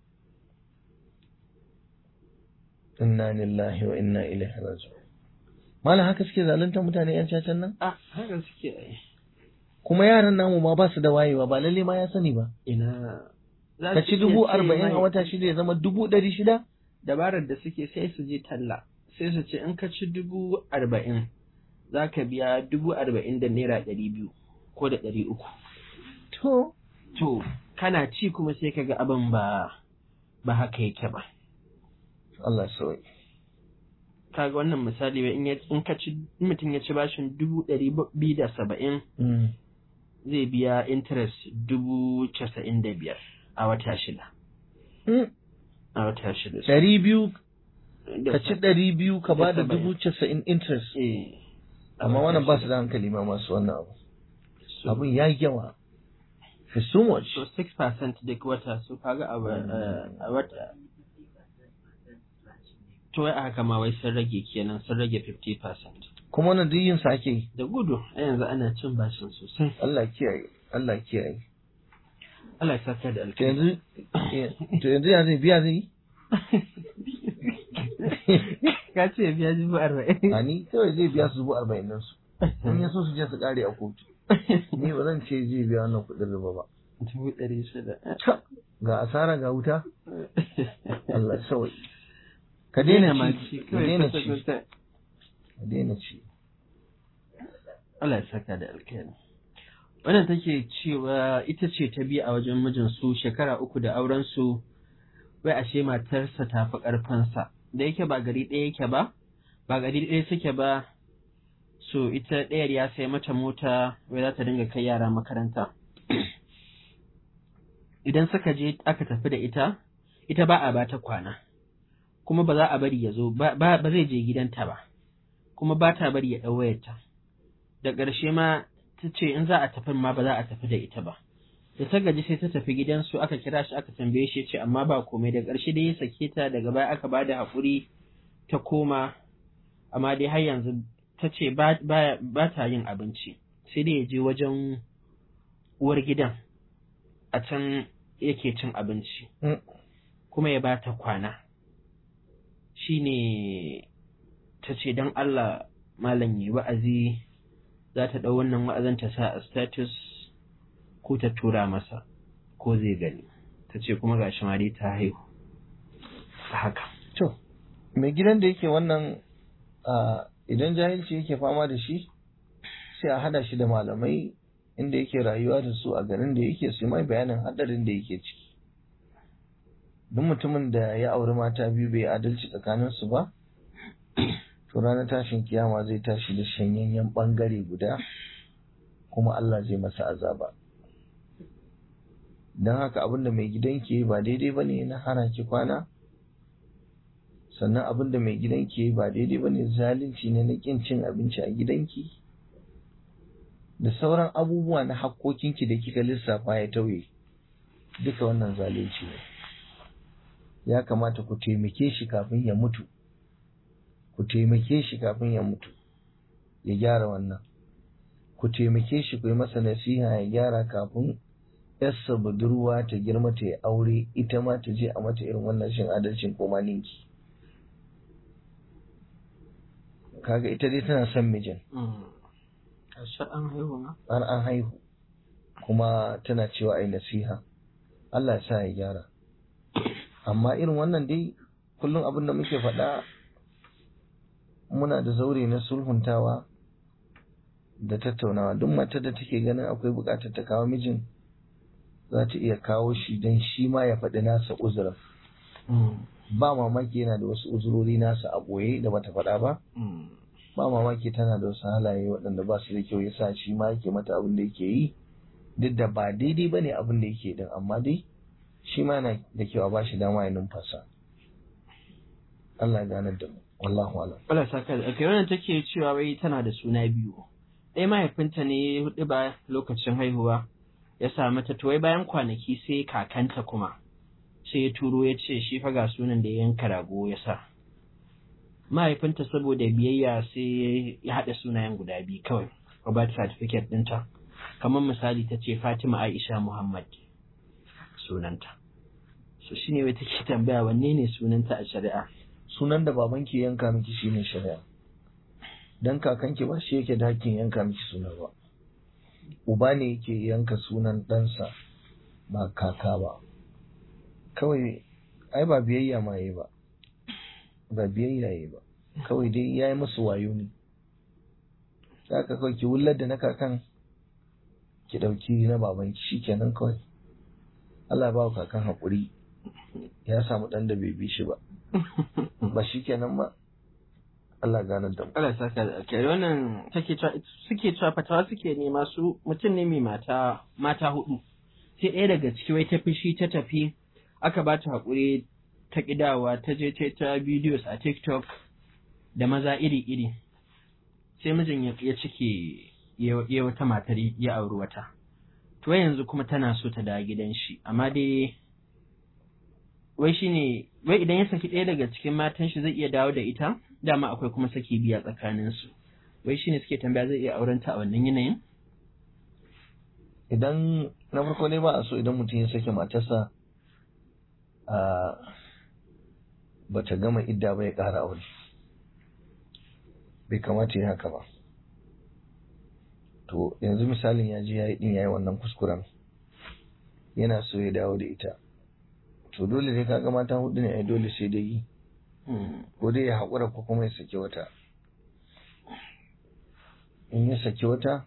inna lillahi wa inna ilaihi raji'un malam haka suke zaluntar mutane yan cacan nan ah haka suke ai kuma yaran namu ma ba su da wayewa ba lalle ma ya sani ba ina za ka su ci iya dubu ce arba'in mai- a wata shida ya zama dubu ɗari shida dabarar da suke sai su je talla sai su ce in ka ci dubu arba'in za ka biya dubu arba'in da naira ɗari biyu ko da ɗari uku to to kana ci kuma sai ka ga abin ba ba haka yake ba Allah sauyi kaga wannan misali wai in ya in ka ci in mutum ya ci bashin dubu ɗari biyu da saba'in zai biya interest dubu casa'in da biyar a wata shida a wata shida ɗari biyu Da ka ci ɗari biyu ka ba da Da saba'in. dubu casa'in interest eh a amma wata wannan ba su shida. da hankali ma masu wannan abu So- abin ya yi yawa for so much so 6% duk wata so kaga a wa- eh, a wata to wai a haka ma wai sun rage kenan sun rage 50% kuma wannan duk yin sa ake yi da gudu a yanzu ana cin bashin sosai Allah kiyaye Allah kiyaye Allah ya saka da to alkhairi yanzu to yanzu ya zai biya zai yi ka ce biya dubu arba'in a ni kawai zai biya su dubu arba'in nan su in ya so su je su kare a kotu ni ba zan ce zai biya wannan kuɗin riba ba dubu ɗari shida ga asara ga wuta Allah sauyi ka daina ma ci ka kawai daina kwata- ci kwata. ka daina ci Allah ya saka da alkhairi wannan take cewa ita ce ta biyu a wajen mijinsu shekara uku da auren su wai ashe matarsa ta fi ƙarfinsa da yake ba gari ɗaya yake ba ba gari ɗaya suke ba so ita ɗayar ya sai mata mota wai za ta dinga kai yara makaranta idan suka je aka tafi da ita ita ba a ba ta kwana kuma ba za a bari ya zo ba ba ba zai je gidanta ba kuma ba ta bari ya ɗau wayarta da ƙarshe ma ta ce in za a tafi ma ba za a tafi da ita ba da ta gaji sai ta tafi gidansu aka kira shi aka tambaye shi ya ce amma ba komai da ƙarshe dai ya sake ta daga baya aka ba da haƙuri ta koma amma dai har yanzu ta ce ba ba- ba ta yin abinci sai dai ya je wajen uwar gidan a can yake cin abinci Mm. kuma ya ba ta kwana shine ta ce don Allah malam yi wa'azi za ta ɗau wannan wa'azin ta sa a status ko ta tura masa ko zai gani ta ce kuma ga shi dai ta haihu a haka to mai gidan da yake wannan a idan jahilci yake fama da shi sai a hada shi da malamai inda yake rayuwa da su a garin da yake su yi mai bayanin hadarin da yake ciki duk mutumin da ya auri mata biyu bai adalci tsakaninsu ba to ranar tashin kiyama zai tashi da shanyayyen bangare guda kuma Allah zai masa azaba don haka abinda mai gidan ke ba daidai ba ne na hana ki kwana sannan abinda mai gidan ke ba daidai ba ne zalunci ne na kin cin abinci a gidanki da sauran abubuwa na hakkokinki da kika lissafa ya tauye duka wannan zalunci ne ya kamata ku taimake shi kafin ya mutu ku taimake shi kafin ya mutu ya gyara wannan ku taimake shi ku yi masa nasiha ya gyara kafin yarsa budurwa ta girma ta yi aure ita ma ta je a mata irin wannan shin adalcin ko ninki kaga ita dai tana son mijin ƙarshe an haihu ma har an haihu kuma tana cewa ai nasiha Allah ya sa ya gyara amma irin wannan dai kullum abin da muke faɗa muna da zaure na sulhuntawa da tattaunawa duk matar da take ganin akwai buƙatar ta kawo mijin za ta iya kawo shi don shi ma ya faɗi nasa uzurin ba mamaki yana da wasu uzurori nasa a ɓoye da bata faɗa ba ba mamaki tana da wasu halaye waɗanda ba su da kyau yasa shi ma yake mata abin da yake yi duk da ba daidai ba ne abin da yake din amma dai shi ma yana da kyau a ba shi dama ya numfasa Allah ya ganar da mu wallahu alam Allah saka da kai wannan take cewa wai tana da suna biyu ɗaya mahaifinta ne hudu ba lokacin haihuwa ya sa mata to wai bayan kwanaki sai kakanta kuma sai ya turo ya ce shi fa ga sunan da ya yanka rago ya sa mahaifinta saboda biyayya sai ya haɗa sunayen guda biyu kawai a birth certificate ɗinta kamar misali ta ce Fatima Aisha Muhammad sunanta so shine wai take tambaya wanne ne sunanta a shari'a sunan da babanki ya yanka miki shine shari'a dan kakanki ba shi yake da hakkin yanka miki suna ba uba ne yake yanka sunan ɗansa ba kaka ba kawai ai ba biyayya ma yi ba ba biyayya yi ba kawai dai ya yi musu wayo ne za ka kawai ki wullar da na kakan ki ɗauki na babanki shi kenan kawai Allah ya ba wa kakan haƙuri ya samu ɗan da bai bi shi ba ba shi kenan ba Allah ganar da mu Allah saka da alkhairi wannan take cewa suke cewa fatawa suke nema su mutum ne mai mata mata hudu sai ɗaya daga ciki wai ta fishi ta tafi aka ba ta haƙuri ta ƙidawa ta je ta ta videos a TikTok da maza iri-iri sai mijin ya ya cike ya ya wata matar ya auri wata to yanzu kuma tana so ta dawo gidan shi amma dai wai shine wai idan ya saki ɗaya daga cikin matan shi zai iya dawo da ita dama akwai kuma saki biya tsakanin su wai shine suke tambaya zai iya auren ta a wannan yanayin idan na farko ne ba a so idan mutum ya sake matarsa a bata gama idda ba ya ƙara aure bai kamata ya haka ba to yanzu misalin ya je ya yi ɗin ya yi wannan kuskuren yana so ya dawo da ita to dole ne kaga mata hudu ne ai dole sai dai Mm. ko dai ya haƙura ko kuma ya saki wata in ya saki wata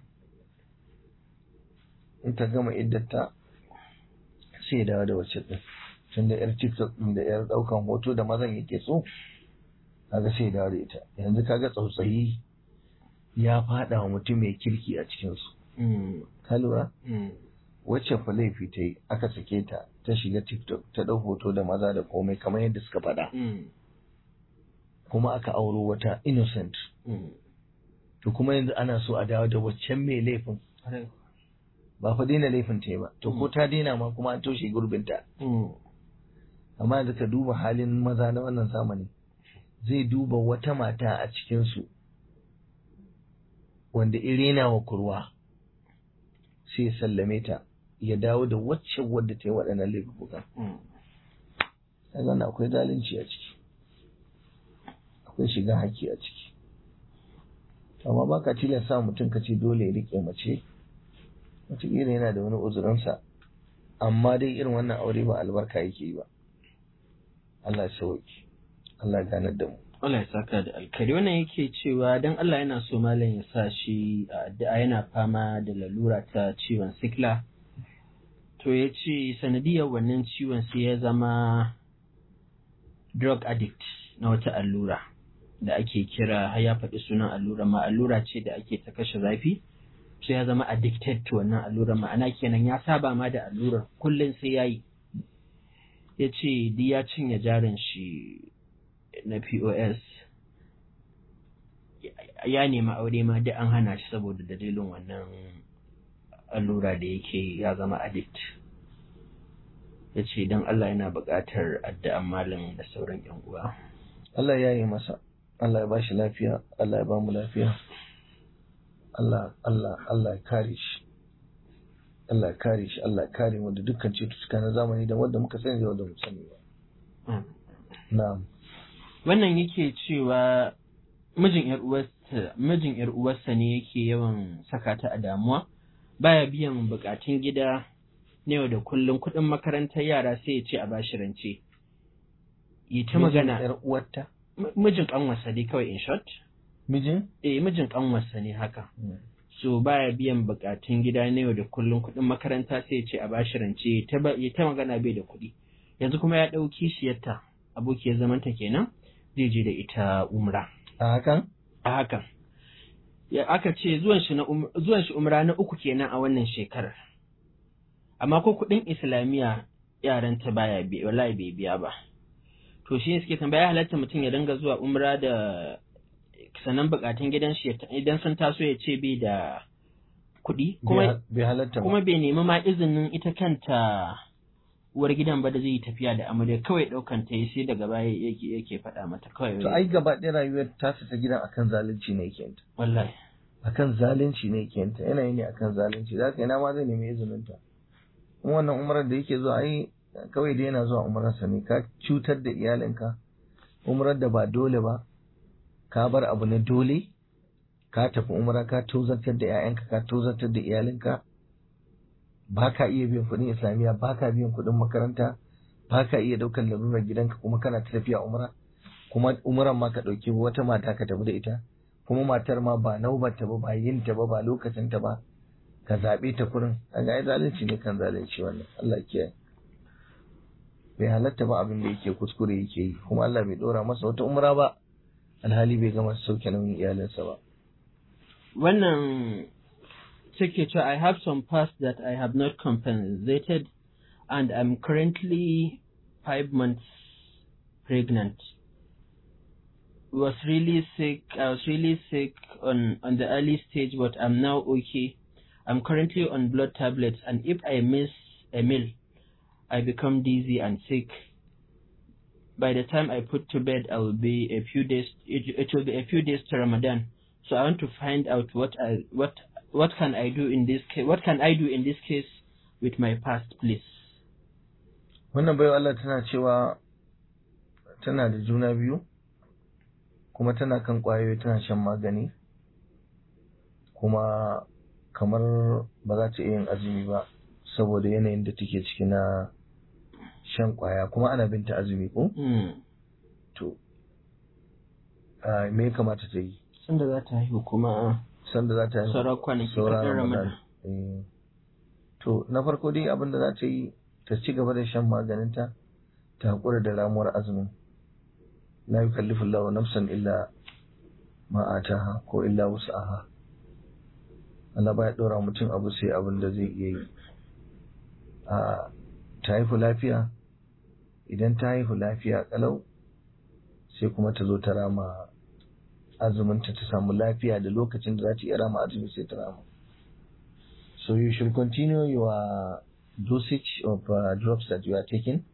in ta gama iddata sai ya dawo da wacce ɗin tun da 'yar tiktok ɗin da 'yar ɗaukan hoto da mazan yake so kaga sai ya dawo da ita yanzu kaga tsautsayi ya faɗa wa mutum mai kirki a cikinsu Mm. ka lura Mm. wacce fa laifi ta yi aka sake ta ta shiga tiktok ta ɗau hoto da maza da komai kamar yadda suka faɗa Mm. kuma aka auro wata innocent Mm. to kuma yanzu ana so a dawo da waccan mai laifin Kwarai. ba fa daina laifin ta yi ba to ko ta daina ma kuma an toshe gurbinta Mm. amma yanzu ka duba halin maza na wannan zamani zai duba wata mata a cikinsu wanda irena wa kurwa sai ya sallame ta ya dawo da wacce wadda ta yi waɗannan laifukan Mm. kaga wannan akwai zalunci a ciki akwai shiga haƙƙi a ciki amma ba ka tilasta mutum ka ce dole ya riƙe mace wataƙila yana da wani uzurinsa amma dai irin wannan aure ba albarka yake yi ba Allah ya sauki Allah ya ganar da mu Allah ya saka da alkari wannan yake cewa dan Allah yana so malam ya sa shi a addu'a yana fama da lalura ta ciwon sikla to ya ce sanadiyar wannan ciwon sai ya zama drug addict na wata allura da ake kira har ya faɗi sunan allura ma allura ce da ake ta kashe zafi sai ya zama addicted to wannan allura ma'ana kenan ya saba ma da allurar kullum sai ya yi ya ce duk ya cinye jarin shi na POS ya nemi aure ma duk an hana shi saboda dalilin wannan allura da yake ya zama addict ya ce don Allah yana buƙatar addu'an malam da sauran ‘yan uwa. Allah ya yi masa Allah ya bashi lafiya Allah ya ba mu lafiya Allah Allah Allah ya kare shi Allah ya kare shi Allah ya kare mu da dukkan cututtuka na zamani da wanda muka sani da wanda mu sani ba na'am Wannan yake cewa mijin ‘yar uwarsa mijin ‘yar uwarsa ne yake yawan saka ta a damuwa baya biyan buƙatun gida na yau da kullum kuɗin makarantar yara sai ya ce a bashi rance. Yi ta magana yar uwarta M- mijin ƙanwarsa dai kawai in short mijin eh mijin ƙanwarsa ne haka so baya biyan buƙatun gida na yau da kullum kuɗin makaranta sai ya ce a bashi rance ya ta ba- ya ta magana bai da kuɗi yanzu kuma ya ɗau kishiyarta abokiyar zamanta kenan zai je da ita umra a hakan a hakan ya aka ce zuwan shi na um- zuwan shi umra na uku kenan a wannan shekarar amma ko kuɗin islamiyya yaran ta baya biya wallahi bai biya ba to shi ne suke tambaya halatta mutum ya dinga zuwa umra da sanan bukatun gidan shi ya ta- idan sun taso ya ce bai da kuɗi kuma bai halatta ba kuma bai nemi ma izinin ita kanta uwar gidan ba da zai yi tafiya da amarya kawai ɗaukan ta yi sai daga baya yake yake faɗa mata kawai to ai gaba ɗaya rayuwar tasa ta gidan akan zalunci ne yake yanta wallahi akan zalunci ne yake yanta yanayi ne akan zalunci da haka ina ma zai nemi izinin ta kuma wannan umarar da yake zuwa ai kawai dai yana zuwa umararsa ne ka cutar da iyalinka umarar da ba dole ba ka bar abu na dole ka tafi umara ka tozartar da 'ya'yanka ka tozartar da iyalinka ba ka iya biyan kuɗin islamiyya ba ka biyan kuɗin makaranta ba ka iya ɗaukar lalurar gidanka kuma kana ta tafiya umara kuma umaran ma ka ɗauki wata mata ka tafi da ita kuma matar ma ba naubarta ba ba yin ta ba ba lokacin ta ba ka zaɓe ta kurin kaga ai zalunci ne kan zalunci wannan Allah ya kiyaye bai halatta ba abin da yake kuskure yake yi kuma Allah bai ɗora masa wata umra ba alhali bai gama sauke nauyin iyalinsa ba wannan take cewa I have some past that I have not compensated and I'm currently five months pregnant. Was really sick. I was really sick on on the early stage, but I'm now okay. I'm currently on blood tablets, and if I miss a meal, I become dizzy and sick. By the time I put to bed, I will be a few days. It, it will be a few days to Ramadan. So I want to find out what I what what can I do in this case? What can I do in this case with my past, please? wannan bai Allah tana cewa tana da juna biyu kuma tana kan ƙwayoyi tana shan magani kuma kamar ba za ta iya yin azumi ba saboda yanayin da take ciki na shan ƙwaya kuma ana binta azumi ko Mm. to ah, me ya kamata ta yi sanda za ta haihu kuma sanda za ta yi sauran kwanaki sauran kaɗan ramadan ramadan Eh. to na farko dai abin da za ta yi ta ci gaba da shan maganinta ta haƙura da ramuwar azumin la yukallifu Allahu nafsan illa ma ataha ko illa wus'aha Allah baya ɗora mutum abu sai abin da zai iya yi a ta haihu lafiya idan ta haihu lafiya kalau sai kuma ta zo ta rama azuminta ta samu lafiya da lokacin da za ta iya rama azumi sai ta rama so you should continue your dosage of uh, drugs that you are taking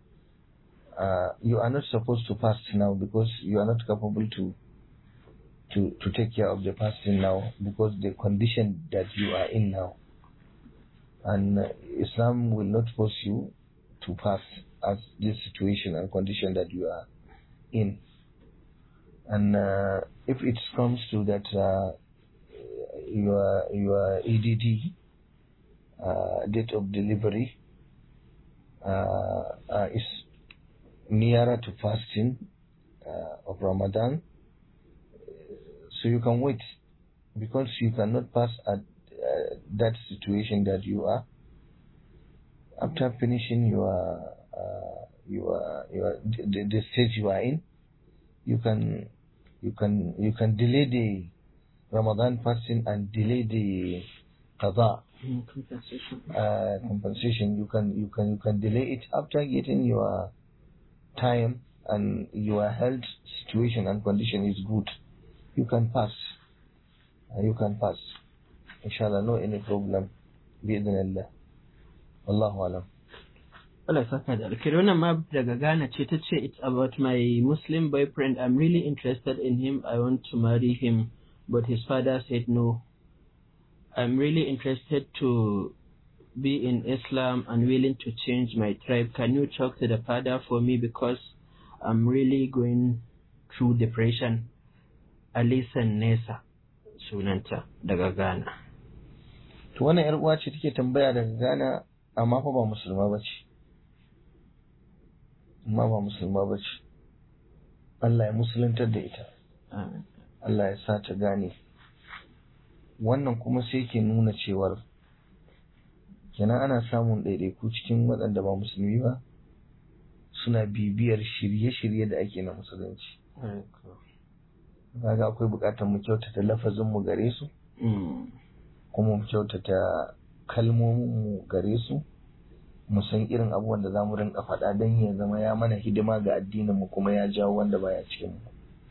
uh, you are not supposed to fast now because you are not capable to to to take care of the fasting now because the condition that you are in now and uh, Islam will not force you to fast as this situation and condition that you are in and uh, if it comes to that uh, your your EDD uh, date of delivery uh, uh, is nearer to fasting uh, of Ramadan, so you can wait because you cannot pass at uh, that situation that you are. After finishing your uh, your your the, the stage you are in, you can you can you can delay the Ramadan fasting and delay the qada Mm, compensation uh, compensation. You can you can you can delay it after getting your time and your health situation and condition is good. You can pass. Uh, you can pass. Inshallah, no any problem. Bi'idhnillah. Wallahu alam. Allah ya saka da alkhairi wannan ma daga Ghana ce ta ce it's about my Muslim boyfriend I'm really interested in him I want to marry him but his father said no I'm really interested to be in Islam and willing to change my tribe can you talk to the father for me because I'm really going through depression Alisan Nesa sunanta daga Ghana To wannan yar uwa ce take tambaya daga Ghana amma fa ba musulma bace. Amma ba musulma bace. Allah ya musuluntar da ita. Amin. Allah ya sa ta gane wannan kuma sai ke nuna cewar kenan ana samun ɗaiɗaiku cikin waɗanda ba musulmi ba suna bibiyar shirye-shirye da ake na musulunci kaga akwai buƙatar mu kyautata lafazin mu gare su Mm. kuma mu kyautata kalmomin mu gare su mu san irin abubuwan da zamu rinka faɗa don ya zama ya mana hidima ga addinin mu kuma ya jawo wanda baya cikin mu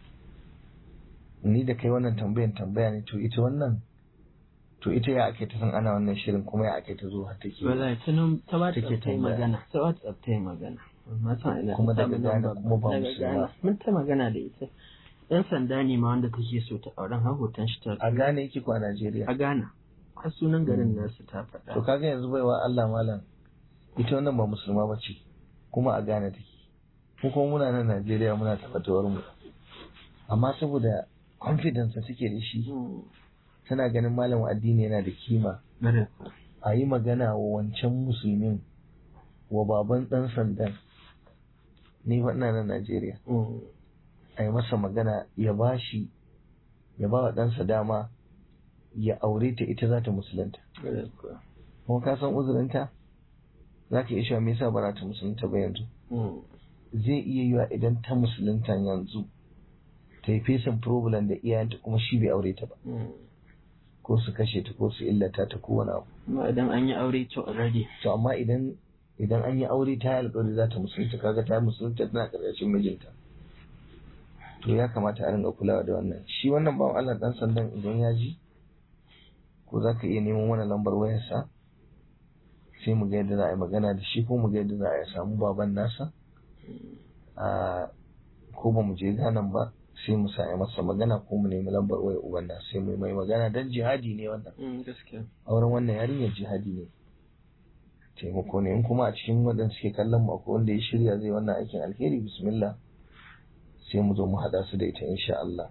ni da kai wannan tambayan tambaya ne to ita wannan to ita ya ake ta san ana wannan shirin kuma ya ake ta zo har take Wallahi ta nan ta WhatsApp Take ta yi tambaya. magana. Ta WhatsApp ta yi magana. Amma ta ina Kuma ta daga samu Ghana number kuma ba daga musulma. Ghana. Mun ta magana da ita. Ɗan sanda ne ma wanda take so ta auren har hoton shi ta a gane yake ko a Najeriya a Ghana. Har sunan garin nasu ta to faɗa. kaga yanzu baiwa Allah malam ita wannan ba musulma ba ce kuma a Ghana take mu kuma muna nan Najeriya muna tabbatawar mu amma saboda confidence da take da shi Mm. tana ganin malamin addini yana da kima Bare. a yi magana wa wancan musulmin wa baban ɗan sandan ni fa ina nan Najeriya Mm. a yi masa magana ya ba shi ya ba wa ɗansa dama ya aure ta ita za ta musulunta Bare kuwa. kuma ka san uzurinta za ka iya cewa me yasa ba za ta musulunta ba yanzu Mm. zai iya yiwa idan ta musulunta yanzu ta yi fesin problem da iyayenta kuma shi bai aure ta ba Mm. ko su kashe ta ko su illata ta ko wani abu Amma idan an yi aure to already. to amma idan idan an yi aure ta yi alƙawari za ta musulunta kaga ta musulunta tana ƙarƙashin mijinta to ya kamata a ringa kulawa da wannan shi wannan bawan Allah dan sandan idan ya ji ko za ka iya neman wani lambar wayarsa sai mu ga yadda za a yi magana da shi ko mu ga yadda za a yi samu baban nasa a ko ba mu je ganan ba sai mu sa a yi masa magana ko mu nemi lambar wayar uban nasa sai mu yi mai magana dan jihadi ne wannan Mm, gaskiya. auren wannan yarinyar jihadi ne taimako ne in kuma a cikin waɗanda suke kallon mu akwai wanda ya shirya zai wannan aikin alheri bismillah sai mu zo mu haɗa su da ita insha Allah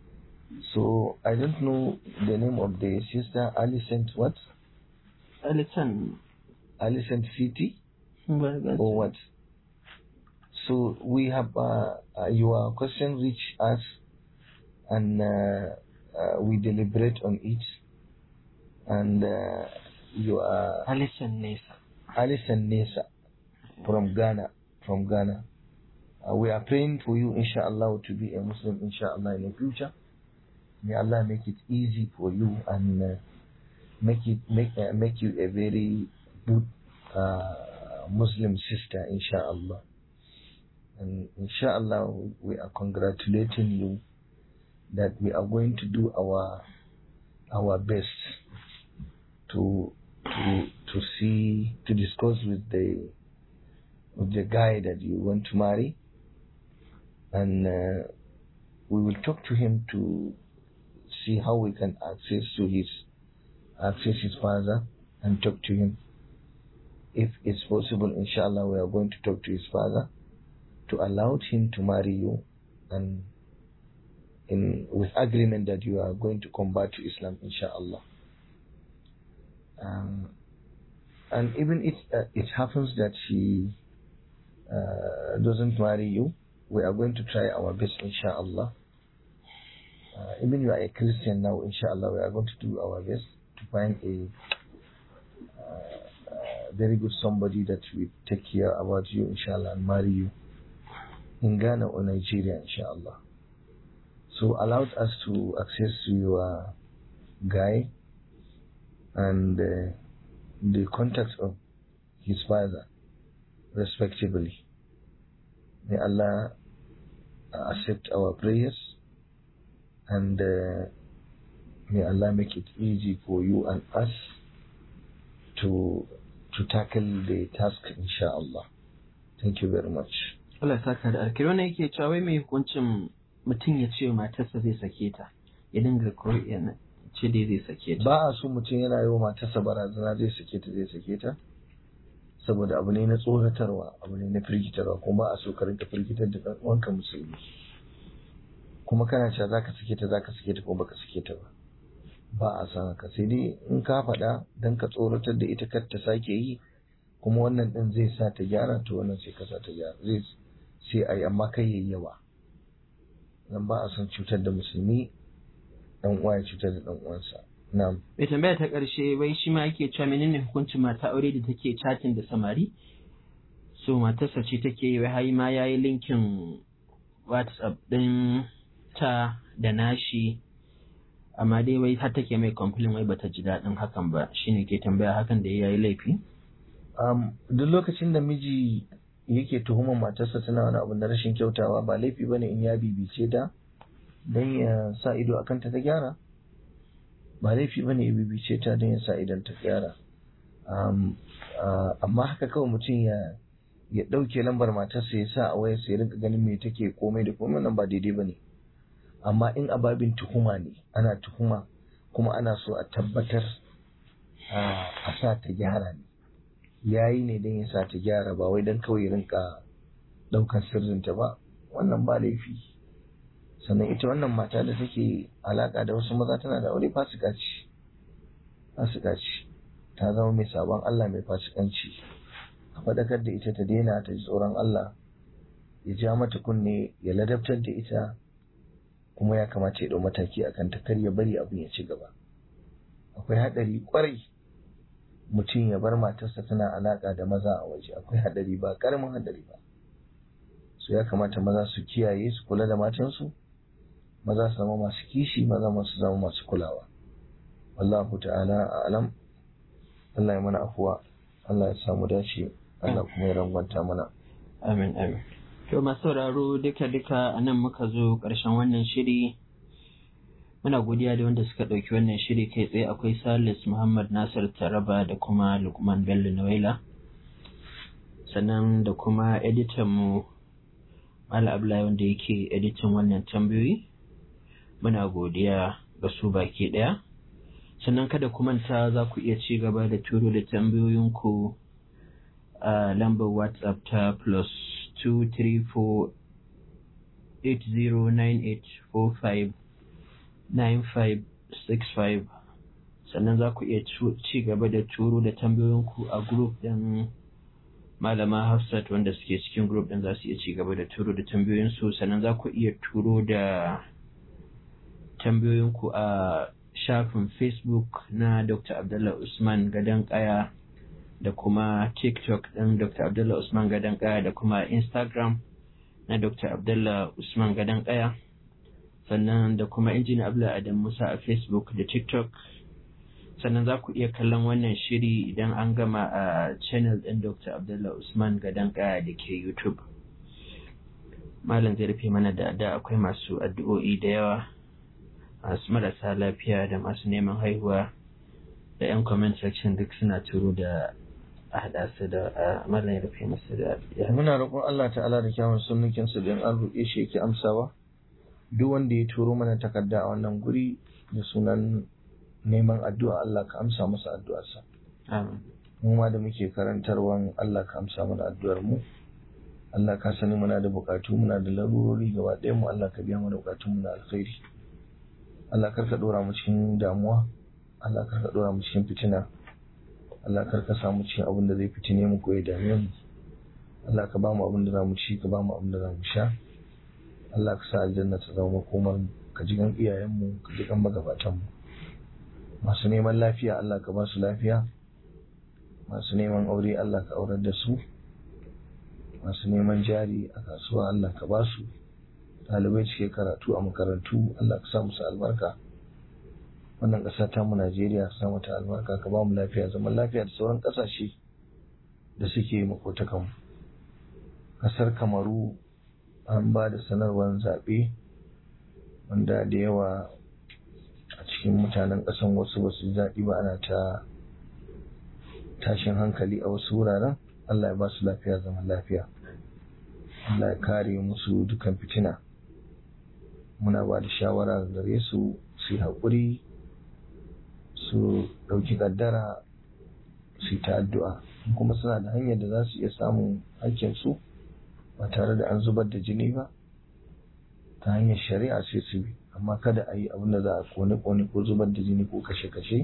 so I don't know the name of the sister Alicent what Alisan. Alicent City Ba ga or what so we have uh, uh, your question reach us and uh, uh, we deliberate on it. And uh, you are Alison Nesa. Alison Nesa from Ghana. From Ghana. Uh, we are praying for you, inshallah, to be a Muslim, inshallah, in the future. May Allah make it easy for you and uh, make it make uh, make you a very good uh, Muslim sister, inshallah. And inshallah, we are congratulating you that we are going to do our our best to to to see to discuss with the with the guy that you want to marry, and uh, we will talk to him to see how we can access to his access his father and talk to him. If it's possible, inshallah, we are going to talk to his father to allow him to marry you and in with agreement that you are going to convert to Islam, inshallah. Um, and even if uh, it happens that she uh, doesn't marry you, we are going to try our best, inshallah. Uh, even you are a Christian now, inshallah, we are going to do our best to find a uh, uh, very good somebody that will take care about you, inshallah, and marry you in Ghana or Nigeria, inshallah. So allowed us to access to your guy and uh, the contacts of his father, respectively. May Allah accept our prayers and uh, may Allah make it easy for you and us to to tackle the task, inshallah. Thank you very much. Allah ya saka da alkiri wannan yake cewa wai mai hukuncin mutum ya ce matarsa zai sake ta ya dinga ko ya ce dai zai sake ta Ba a so mutum yana yi wa matarsa barazana zai sake ta zai sake ta saboda abu ne na tsoratarwa abu ne na firgitarwa kuma ba a so ka rinka firgitar da ɗan uwanka musulmi kuma kana cewa zaka sake ta zaka sake ta ko baka sake ta ba ba a san haka sai dai in ka faɗa dan ka tsoratar da ita kar ta sake yi kuma wannan din zai sa ta gyara to wannan sai ka sa ta gyara zai sai ai amma kai yayi yawa dan ba a son cutar da musulmi dan uwa ya cutar da dan uwansa na'am mai tambaya ta ƙarshe wai shi ma yake cewa menene hukuncin mata aure da take chatting da samari so matarsa ce take yi wai har ma yayi linkin whatsapp din ta da nashi amma dai wai har take mai complain wai bata ji daɗin hakan ba shine ke tambaya hakan da yayi laifi um, duk lokacin da miji yake tuhumar matarsa tana wani abu na rashin kyautawa ba laifi bane in ya bibice ta don ya sa ido akan ta ta gyara ba laifi bane ya bibice ta don ya sa idon ta gyara um, uh, amma haka kawai mutum ya ya ɗauke lambar matarsa ya sa a wayarsa ya rinka ganin me take komai da komai nan ba daidai bane amma in ababin tuhuma ne ana tuhuma kuma ana so a tabbatar a sa ta gyara ne ya yi ne don ya sa ta gyara ba wai don kawai rinka ɗaukar sirrinta ba wannan ba laifi sannan ita wannan mata da take alaƙa da wasu maza tana da aure fasika ce fasika ce ta zama mai sabon Allah mai fasikanci a faɗakar da ita ta daina ta ji tsoron Allah ya ja mata kunne ya ladabtar da ita kuma ya kamata ya ɗau mataki akan ta kar ya bari abin ya ci gaba akwai haɗari ƙwarai mutum ya bar matarsa tana alaƙa da maza a waje akwai haɗari ba ƙaramin haɗari ba so ya kamata maza su kiyaye su kula da matansu maza su zama masu kishi maza masu zama masu kulawa wallahu ta'ala alam Allah ya mana afuwa Allah ya samu dace Allah kuma ya rangwanta mana amin amin to masu sauraro duka duka anan muka zo ƙarshen wannan shiri muna godiya da wanda suka ɗauki wannan shiri kai tsaye akwai salis muhammad nasir taraba da kuma lukman bello nawaila sannan da kuma editan mu mala abdullahi wanda yake editan wannan tambayoyi muna godiya ga su baki ɗaya sannan kada ku manta za ku iya ci gaba da turo da tambayoyinku a lambar whatsapp ta plus 234 809845 9565 sannan za ku iya ci gaba da turo da tambayoyinku a group ɗin malama hafsat wanda suke cikin group ɗin za su iya ci gaba da turo da tambayoyinsu sannan za ku iya turo da tambayoyinku a shafin facebook na dr abdullah usman gadon kaya da kuma tiktok ɗin dr abdullah usman gadon kaya da kuma instagram na dr abdullah usman gadon kaya sannan da kuma injiniya abdullah adam musa a facebook da tiktok sannan za ku iya kallon wannan shiri idan an gama a channel ɗin dr abdullah usman gadon kaya da ke youtube malam zai rufe mana da da akwai masu addu'o'i da yawa masu marasa lafiya da masu neman haihuwa da 'yan comment section duk suna turo da a haɗa su da malam ya rufe masu da muna roƙon Allah ta'ala da kyawun sunnukin su don an roƙe shi yake amsawa duk wanda ya turo mana takarda a wannan guri da sunan neman addu'a Allah ka amsa masa addu'arsa amin mu ma da muke karantarwan Allah ka amsa mana addu'ar mu Allah ka sani muna da bukatu muna da larurori gaba ɗayan mu Allah ka biya mana bukatun mu na alkhairi Allah kar ka dora mu cikin damuwa Allah kar ka dora mu cikin fitina Allah kar ka samu cikin abin da zai fitine mu ko ya dame mu Allah ka ba mu abin da za mu ci ka ba mu abin da za mu sha Allah ka sa aljanna ta zama makomar mu ka ji gan iyayen mu ka ji gan magabatan mu masu neman lafiya Allah ka ba su lafiya masu neman aure Allah ka aurar da su masu neman jari a kasuwa Allah ka ba su ɗalibai cike karatu a makarantu Allah ka sa musu albarka wannan ƙasa ta mu Najeriya ka sa mata albarka ka ba mu lafiya zaman lafiya da sauran ƙasashe da suke makotakan ƙasar Kamaru an ba da sanarwar zaɓe wanda da yawa a cikin mutanen ƙasan wasu ba su zaɓi ba ana ta tashin hankali a wasu wuraren Allah ya ba su lafiya zaman lafiya Allah ya kare musu dukan fitina muna ba da shawara gare su su yi haƙuri su ɗauki ƙaddara su yi ta addu'a kuma suna da hanyar da za su iya samun hakkinsu ba tare da an zubar da jini ba ta hanyar shari'a sai su bi amma kada a yi abin da za a kone-kone ko zubar da jini ko kashe-kashe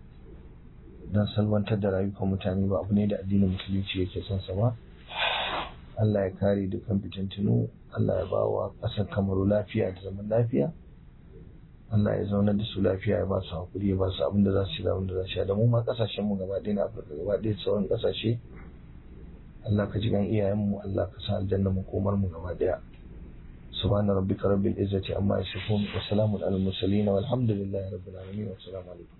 don salwantar da rayukan mutane ba abu ne da addinin musulunci yake son sa ba Allah ya kare dukkan fitintunu Allah ya bawa ƙasar kamaru lafiya da zaman lafiya Allah ya zauna da su lafiya ya ba su hakuri ya ba su abin da za su yi da abin da za su yi da mu ma ƙasashen mu gaba ɗaya na Afirka gaba ɗaya sauran ƙasashe Allah ka ji gan iyayen mu Allah ka sa aljanna mu komar mu gaba ɗaya سبحان ربك رب العزة عما يصفون وسلام على المرسلين والحمد لله رب العالمين والسلام عليكم